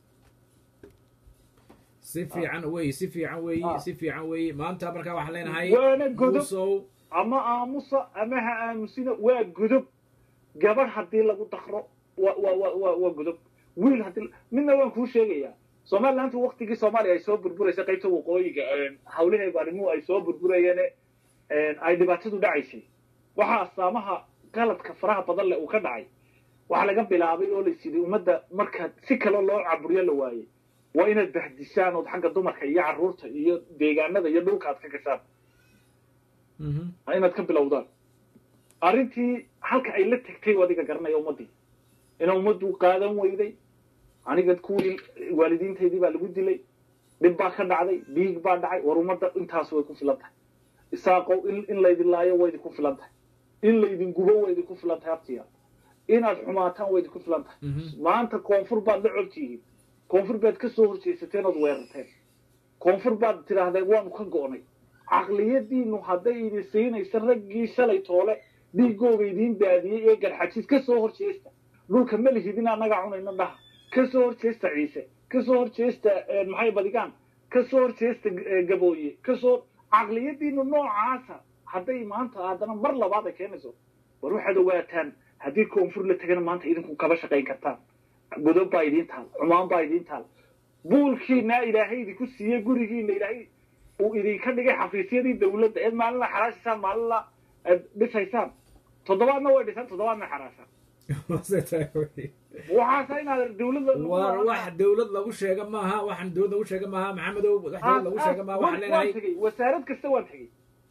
si fiican weeye si fiican weeye si fiican weeye maanta markaa waxaan leenahay waana godob muusow ama aamusa ama ha aamusina waa godob gabadh haddii lagu dakro wa wa wa wa waa godob wiil haddii midna waan kuu sheegayaa somalilantu waktigii soomaaliya ay soo burburaysa qaybta waqooyiga hawlaheedu arrimuhu ay soo burburayeen ay dhibaatadu dhacaysay waxaa astaamaha qaladka faraha badan leh uu ka dhacay waxaa laga bilaabay oo lais yidhi ummadda marka si kale loo caburiyo la waayey waa inaad bahdisaan ood xagga dumarka iyo carruurta iyo deegaanada iyo dhulka aad ka gashaan inaad ka bilowdaan arrintii halka ay la tegtay adiga garanaya ummaddii ina ummaddu qaadan weyday aniga kuwii waalidiintaydii baa lagu dilay dhib baa ka dhacday dhiig baa dhacay war ummadda intaas way ku filan tahay isaaqow in in laydin laayo way idinku filan tahay in laydin gubo way idinku filan tahay abtiya inaad xumaataan way idinku filan tahay maanta koonfur baad la codtihiin koonfur baad ka soo horjeesateen ood weerarteen koonfur baad tidhaahdeen waanu ka go'nay caqliyadiinu hadday idin siinaysa raggii shalay toole dhiigooga idiin daadiyey ee garxajis ka soo horjeesta dhulka ma lihidin annagaa cunayna dhaha ka soo horjeesta ciise ka soo horjeesta maxay badigaan ka soo horjeesta gabooye ka soo caqliyadiinu noocaasa hadday maanta haddana mar labaad ay keenayso war waxaad ogaataan haddii koonfur la tegana maanta idinku kaba shaqayn kartaan godob baa idiin taal cumaan baa idiin taal buulkiina ilaahay idinku siiyey gurigiina ilaahay uu idinka dhigay xafiisyadii dawladda eed maalinla xaraashaysaan maalinla aad dhisaysaan toddobaadna way dhisaan toddobaadna xaraashaan waxaasa inaad dawladda war wax dawlad lagu sheega maaha waxaan dawlad lagu sheega maaha maxamedow wax dawlad lagu sheega maaha waxaan leenahay tegey wasaarad kasta waan tegey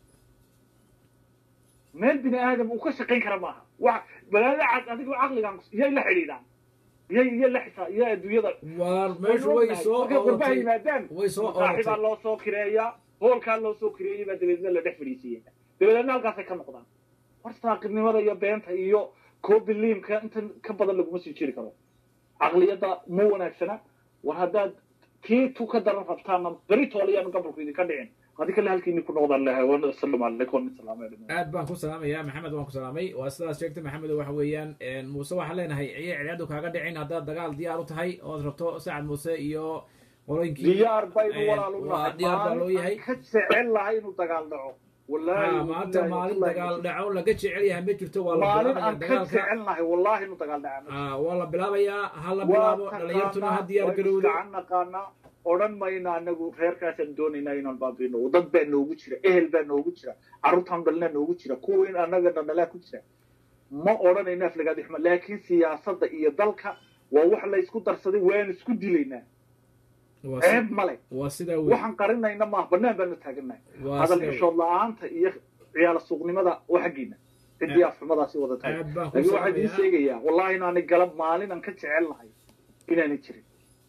meel bini aadam uu ka shaqayn kara maaha wax balaada cad adigoo caqligan iyay la xidhiidhaan iyay iyo la xisaa iyo adduunyada war meeshu way soo markay qurbaha yimaadaan way soo saaxibaa loo soo kireeyaa hoolkaa loo soo kireeyay baa dabeedna la dhex fadhiisiiya dabeedna halkaasay ka noqdaan war saaqibnimada iyo beenta iyo koobiliimka intan ka badan laguma sii jiri karo caqliyadda ma wanaagsana war haddaad tii tu ka daran rabtaana beri toole yaanu gobolku idinka dhicin adi kale halkiini ku noqdaan lahay wan asalaamu calaykum wan salaamay aad baan ku salaamayaa maxamed waan ku salaamay waa sidaas sheegtay maxamed waxa weeyaan muuse waxaan leenahay ciye ciyaadu kaaga dhicin haddaad dagaal diyaar u tahay ood rabto sacad muuse iyo qolooyinkii diyaar baynu walaal u nahay diyaar baa loo yahay ka jecel lahay inuu dagaal dhaco wallaahi maanta maalin dagaal dhaco laga jecel yahay ma jirto waa la maalin bilaabaya aan ka dagaalka jecel nahay wallaahi inuu dagaal dhaca Ah, waa la bilaabayaa ha la bilaabo dhalinyartuna ha diyaar garowdo gacan naqaanaa odhan mayna anagu reerkaasaan doonaynaa inaan baabino dad baa noogu jira ehel baa noogu jira carruurtaan dhalnaa noogu jira kuwa in anaga dhandhalaa ku jira ma odhanayno aflagaadi xuma laakiin siyaasadda iyo dalka waa wax la isku darsaday waan isku dilaynaa Waa si- ceeb male waa sidaa wey waxaan qarinayna maaha banaan baanu taaganahay Waa hadal sida- xishood la-aanta iyo ciyaal suuqnimada waa xaggiina ciddii afxumadaasi wada tahay aad baan ku laakiin waxaa idiin salaamayaa sheegayaa wallahi inaanay galab maalin aan ka jecel nahay inaanay jirin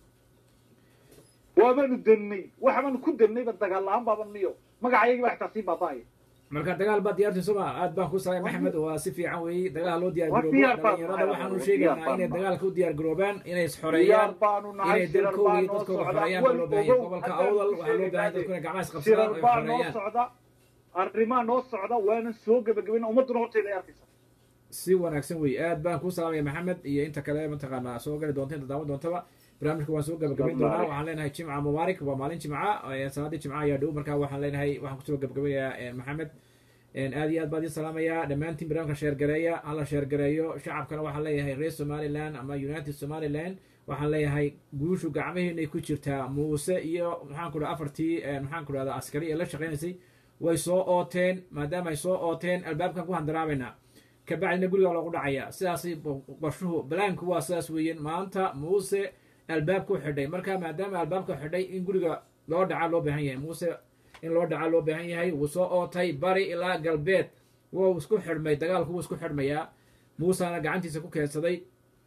waabaanu dannay waxbaanu ku dannayba dagaal la-aan baaban miyo magacayagii baa xitaa sii baaba'aya marka dagaal baad diyaartay soma aad baan ku salaamay maxamed waa si fiican weeye dagaal loo diyaar Waa garoobo diyaar baan dhalinyarada nahay, waxaanu waa sheegaynaa diyaar baan inay nahay. dagaalka u diyaar garoobaan inay diyaar isxoreeyaan baanu nahay inay shirar dalkooda baa iyo noo dadkooda socda xoreeyaan wan baa loo baahan yahay ogow gobolka haddaan awdal ku waxaa loo baahan yahay sheegaynaa dadku inay gacmaha isqabsadaan shirar oo ay baa noo xoreeyaan socda arrimaa noo socda waanan soo gebagabayna ummadduna horteeda ay arkaysa si wanaagsan wey aad baan ku salaamaya maxamed iyo inta kale mataqaanaa soo gali doonta inta daawan doontaba barnaamijka waan soo gabagabayn doonaa waxaan leenahay jimca mubaarak waa maalin jimca eh, salaadii jimca ayaa dhow marka waxaan leenahay waxaan kusoo gabagabayaa eh, maxamed aad iyo aad baan idin salaamayaa dhammaantiin barnaamijka sheergareeya hala sheergareeyo shacabkana waxaan leeyahay reer somaliland ama united somaliland waxaan leeyahay guushu gacmaheennay ku jirtaa muuse iyo maxaan ku dhaha afartii eh, maxaan ku dhahda askari ee la shaqaynaysay way soo ooteen maadaama ay soo ooteen albaabkan ku handaraabaynaa kabacdina guriga loogu dhacaya sidaas qorshuhu balaanku waa sidaas weeyeen maanta muuse albaabku xidhay marka maadaama albaabka xidhay in guriga loo dhaca loo baahan yahay muuse in loo dhaca loo baahan yahay wuu soo ootay bari ilaa galbeed wuu isku xidhmay dagaalku wuu isku xidhmayaa muusena gacantiisa ku keensaday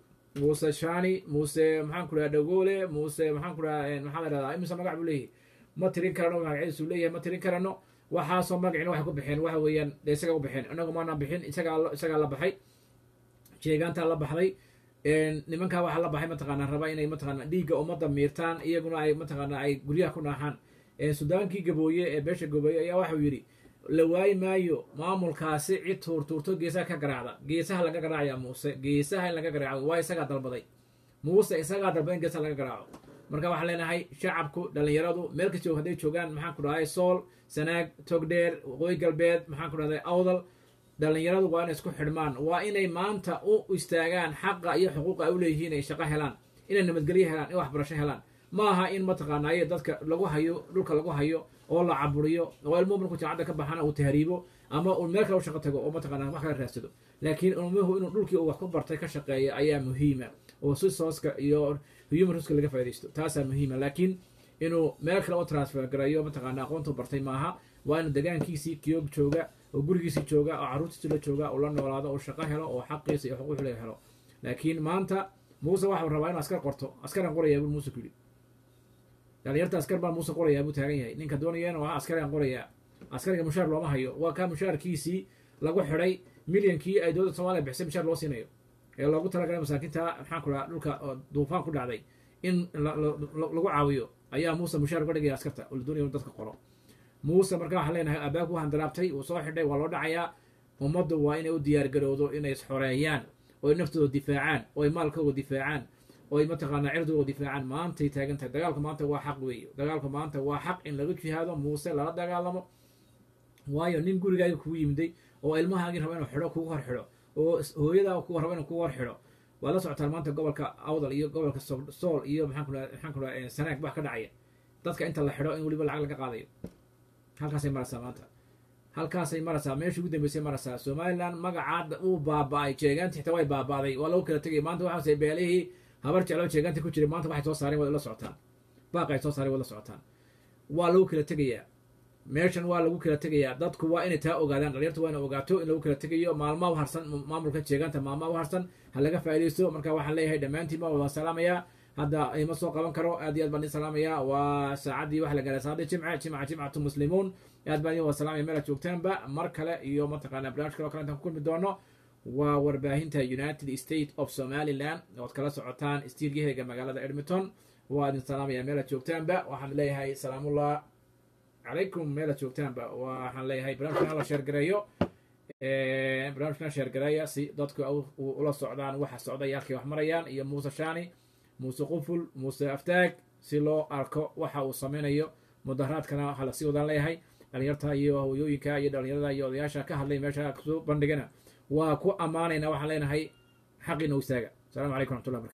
muuse shani muuse maxaan ku dhaha dhagoole muuse maxaan ku dhaha maxaa la dhahdaa imise magac buu leeyahay ma tirin karano magacyadiisu leeyahay ma tirin karano waxaasoo magacina waxay ku bixeen waxa weeyaan dee isagaa u bixeen inagu maanaan bixin isagaa isagaa la baxay jeegaantaa la baxday nimankaa waxaa la baxay mataqaanaa raba inay mataqaana dhiigga ummadda miirtaan iyaguna ay mataqaana ay guryaha ku naaxaan sudaankii gabooye ee beesha gabooye ayaa waxau yidhi la waayi maayo maamulkaasi cid tuurtuurto geesaha ka garaacda geesaha laga garaacaya muuse geesaha in laga garaaco waa isagaa dalbaday muuse isagaa dalbaday in geesaha laga garaaco marka waxaan leenahay shacabku dhallinyaradu meel kastoo hadday joogaan maxaan ku dhahay sool sanaag togdheer waqooyi galbeed maxaan ku dhahday awdal dhallinyaradu waa inay isku xidhmaan waa inay maanta u istaagaan xaqa iyo xuquuqa ay u leeyihiin ay shaqo helaan inay nabadgelyo helaan in waxbarasho helaan ma aha in mataqaanaaye dadka lagu hayo dhulka lagu hayo oo la caburiyo oo ilmuhu markuu jaacadda ka baxana uu tahriibo ama uu meel kale u shaqo tago oo mataqaanaa wax kala raadsado laakiin ilmuhu inuu dhulkii uu wax ku bartay ka shaqeeya ayaa muhiima oo si sooska iyo human resourceka laga faaidaysto taasaa muhiima laakiin inuu meel kale u transfer garayo mataqaana aqoontu bartay maaha waa inuu degaankiisii kiyoog jooga oo gurigiisii jooga oo carruurtiisi la jooga uu la noolaado oo shaqo helo oo xaqiisa iyo xuquuq le helo laakiin maanta muuse waxau rabaa inuu askar qorto askaran qorayaa buu muuse ku yidhi dhalinyarta askar baa muuse qorayaa buu taagan yahay ninka doonaya inuu ahaa askarigan qorayaa askariga mushaar looma hayo waa kaa mushaarkiisii lagu xidhay milyankii ay dowladda soomaliya bixisay mushaar loo siinayo ee loogu talagalay masaakiinta maxaan ku dhaha dhulka duufaan ku dhacday in lagu caawiyo ayaa muuse mushaar uga dhigaya askarta oo la doonaya inu dadka qoro muuse markaa waxaan leenahay abaabku handaraabtay uu soo xidhay waa loo dhacayaa ummaddu waa inay u diyaargarowdo inay isxoreeyaan oo ay naftooda difaacaan oo ay maalkooda difaacaan oo ay mataqaanaa cirdooda difaacaan maantay taagan tahay dagaalku maanta waa xaq weeye dagaalku maanta waa xaq in laga jihaado muuse lala dagaalamo waayo nin gurigaaga kugu yimiday oo ilmahaagii raba inuu xidho kugu hor xidho oo hooyadaa ku raba inuu kugu hor xidho waad la socotaan maanta gobolka awdal iyo gobolka sool iyo maxaan ku maxaan ku dhaha sanaag wax ka dhacaya dadka inta la xidho in weliba lacag laga qaadayo halkaasay maraysaa maanta halkaasay maraysaa meeshii ugu dambeysay maraysaa somaliland magacaada uu baaba-ay jeegaanti xitaa way baaba'day waa lagu kala tegay maanta waxaase beelihii habar jecloo jeegaanti ku jiray maanta waxay soo saareen waad la socotaan baaq ay soo saareen waad la socotaan waa lagu kala tegayaa meeshan waa lagu kala tegayaa dadku waa inay taa ogaadaan dhalinyartu waa inay ogaato in lagu kala tegayo maalmaa u harsan maamulka jeegaanta maalmaa u harsan ha laga faaidaysto marka waxaan leeyahay dhammaantiin ma waan salaamayaa hadda ima soo qaban karo aad iyo aad baan idin salaamayaa waa saacaddii waxa la gaaray saacadii jimca jimca jimcatu muslimuun aad baan idin wada salaamaya meelaad joogtaanba mar kale iyo mataqaana barnaamij kale o kale intaan ku kulmi doono waa warbaahinta united state of somaliland ood kala socotaan stiiryaheega magaalada edmonton waa idin salaamaya meelaad joogtaanba waxaan leeyahay salaamullah calaykum meelaad joogtaanba waxaan leeyahay barnaamijkan hala sheergareeyo barnaamijkan sheergareeya si dadku ula socdaan waxa socda iyo halkay wax marayaan iyo muuse shani muuse quful muuse aftaag si loo arko waxa uu samaynayo mudaharaadkana hala sii wadaan leeyahay dhalinyarta iyo hooyooyinka iyo dhalinyarada iyo odayaasha ka hadlay meesha kusoo bandhigana waa ku ammaanayna waxaan leenahay xaqiina u istaaga السلام عليكم ورحمة الله وبركاته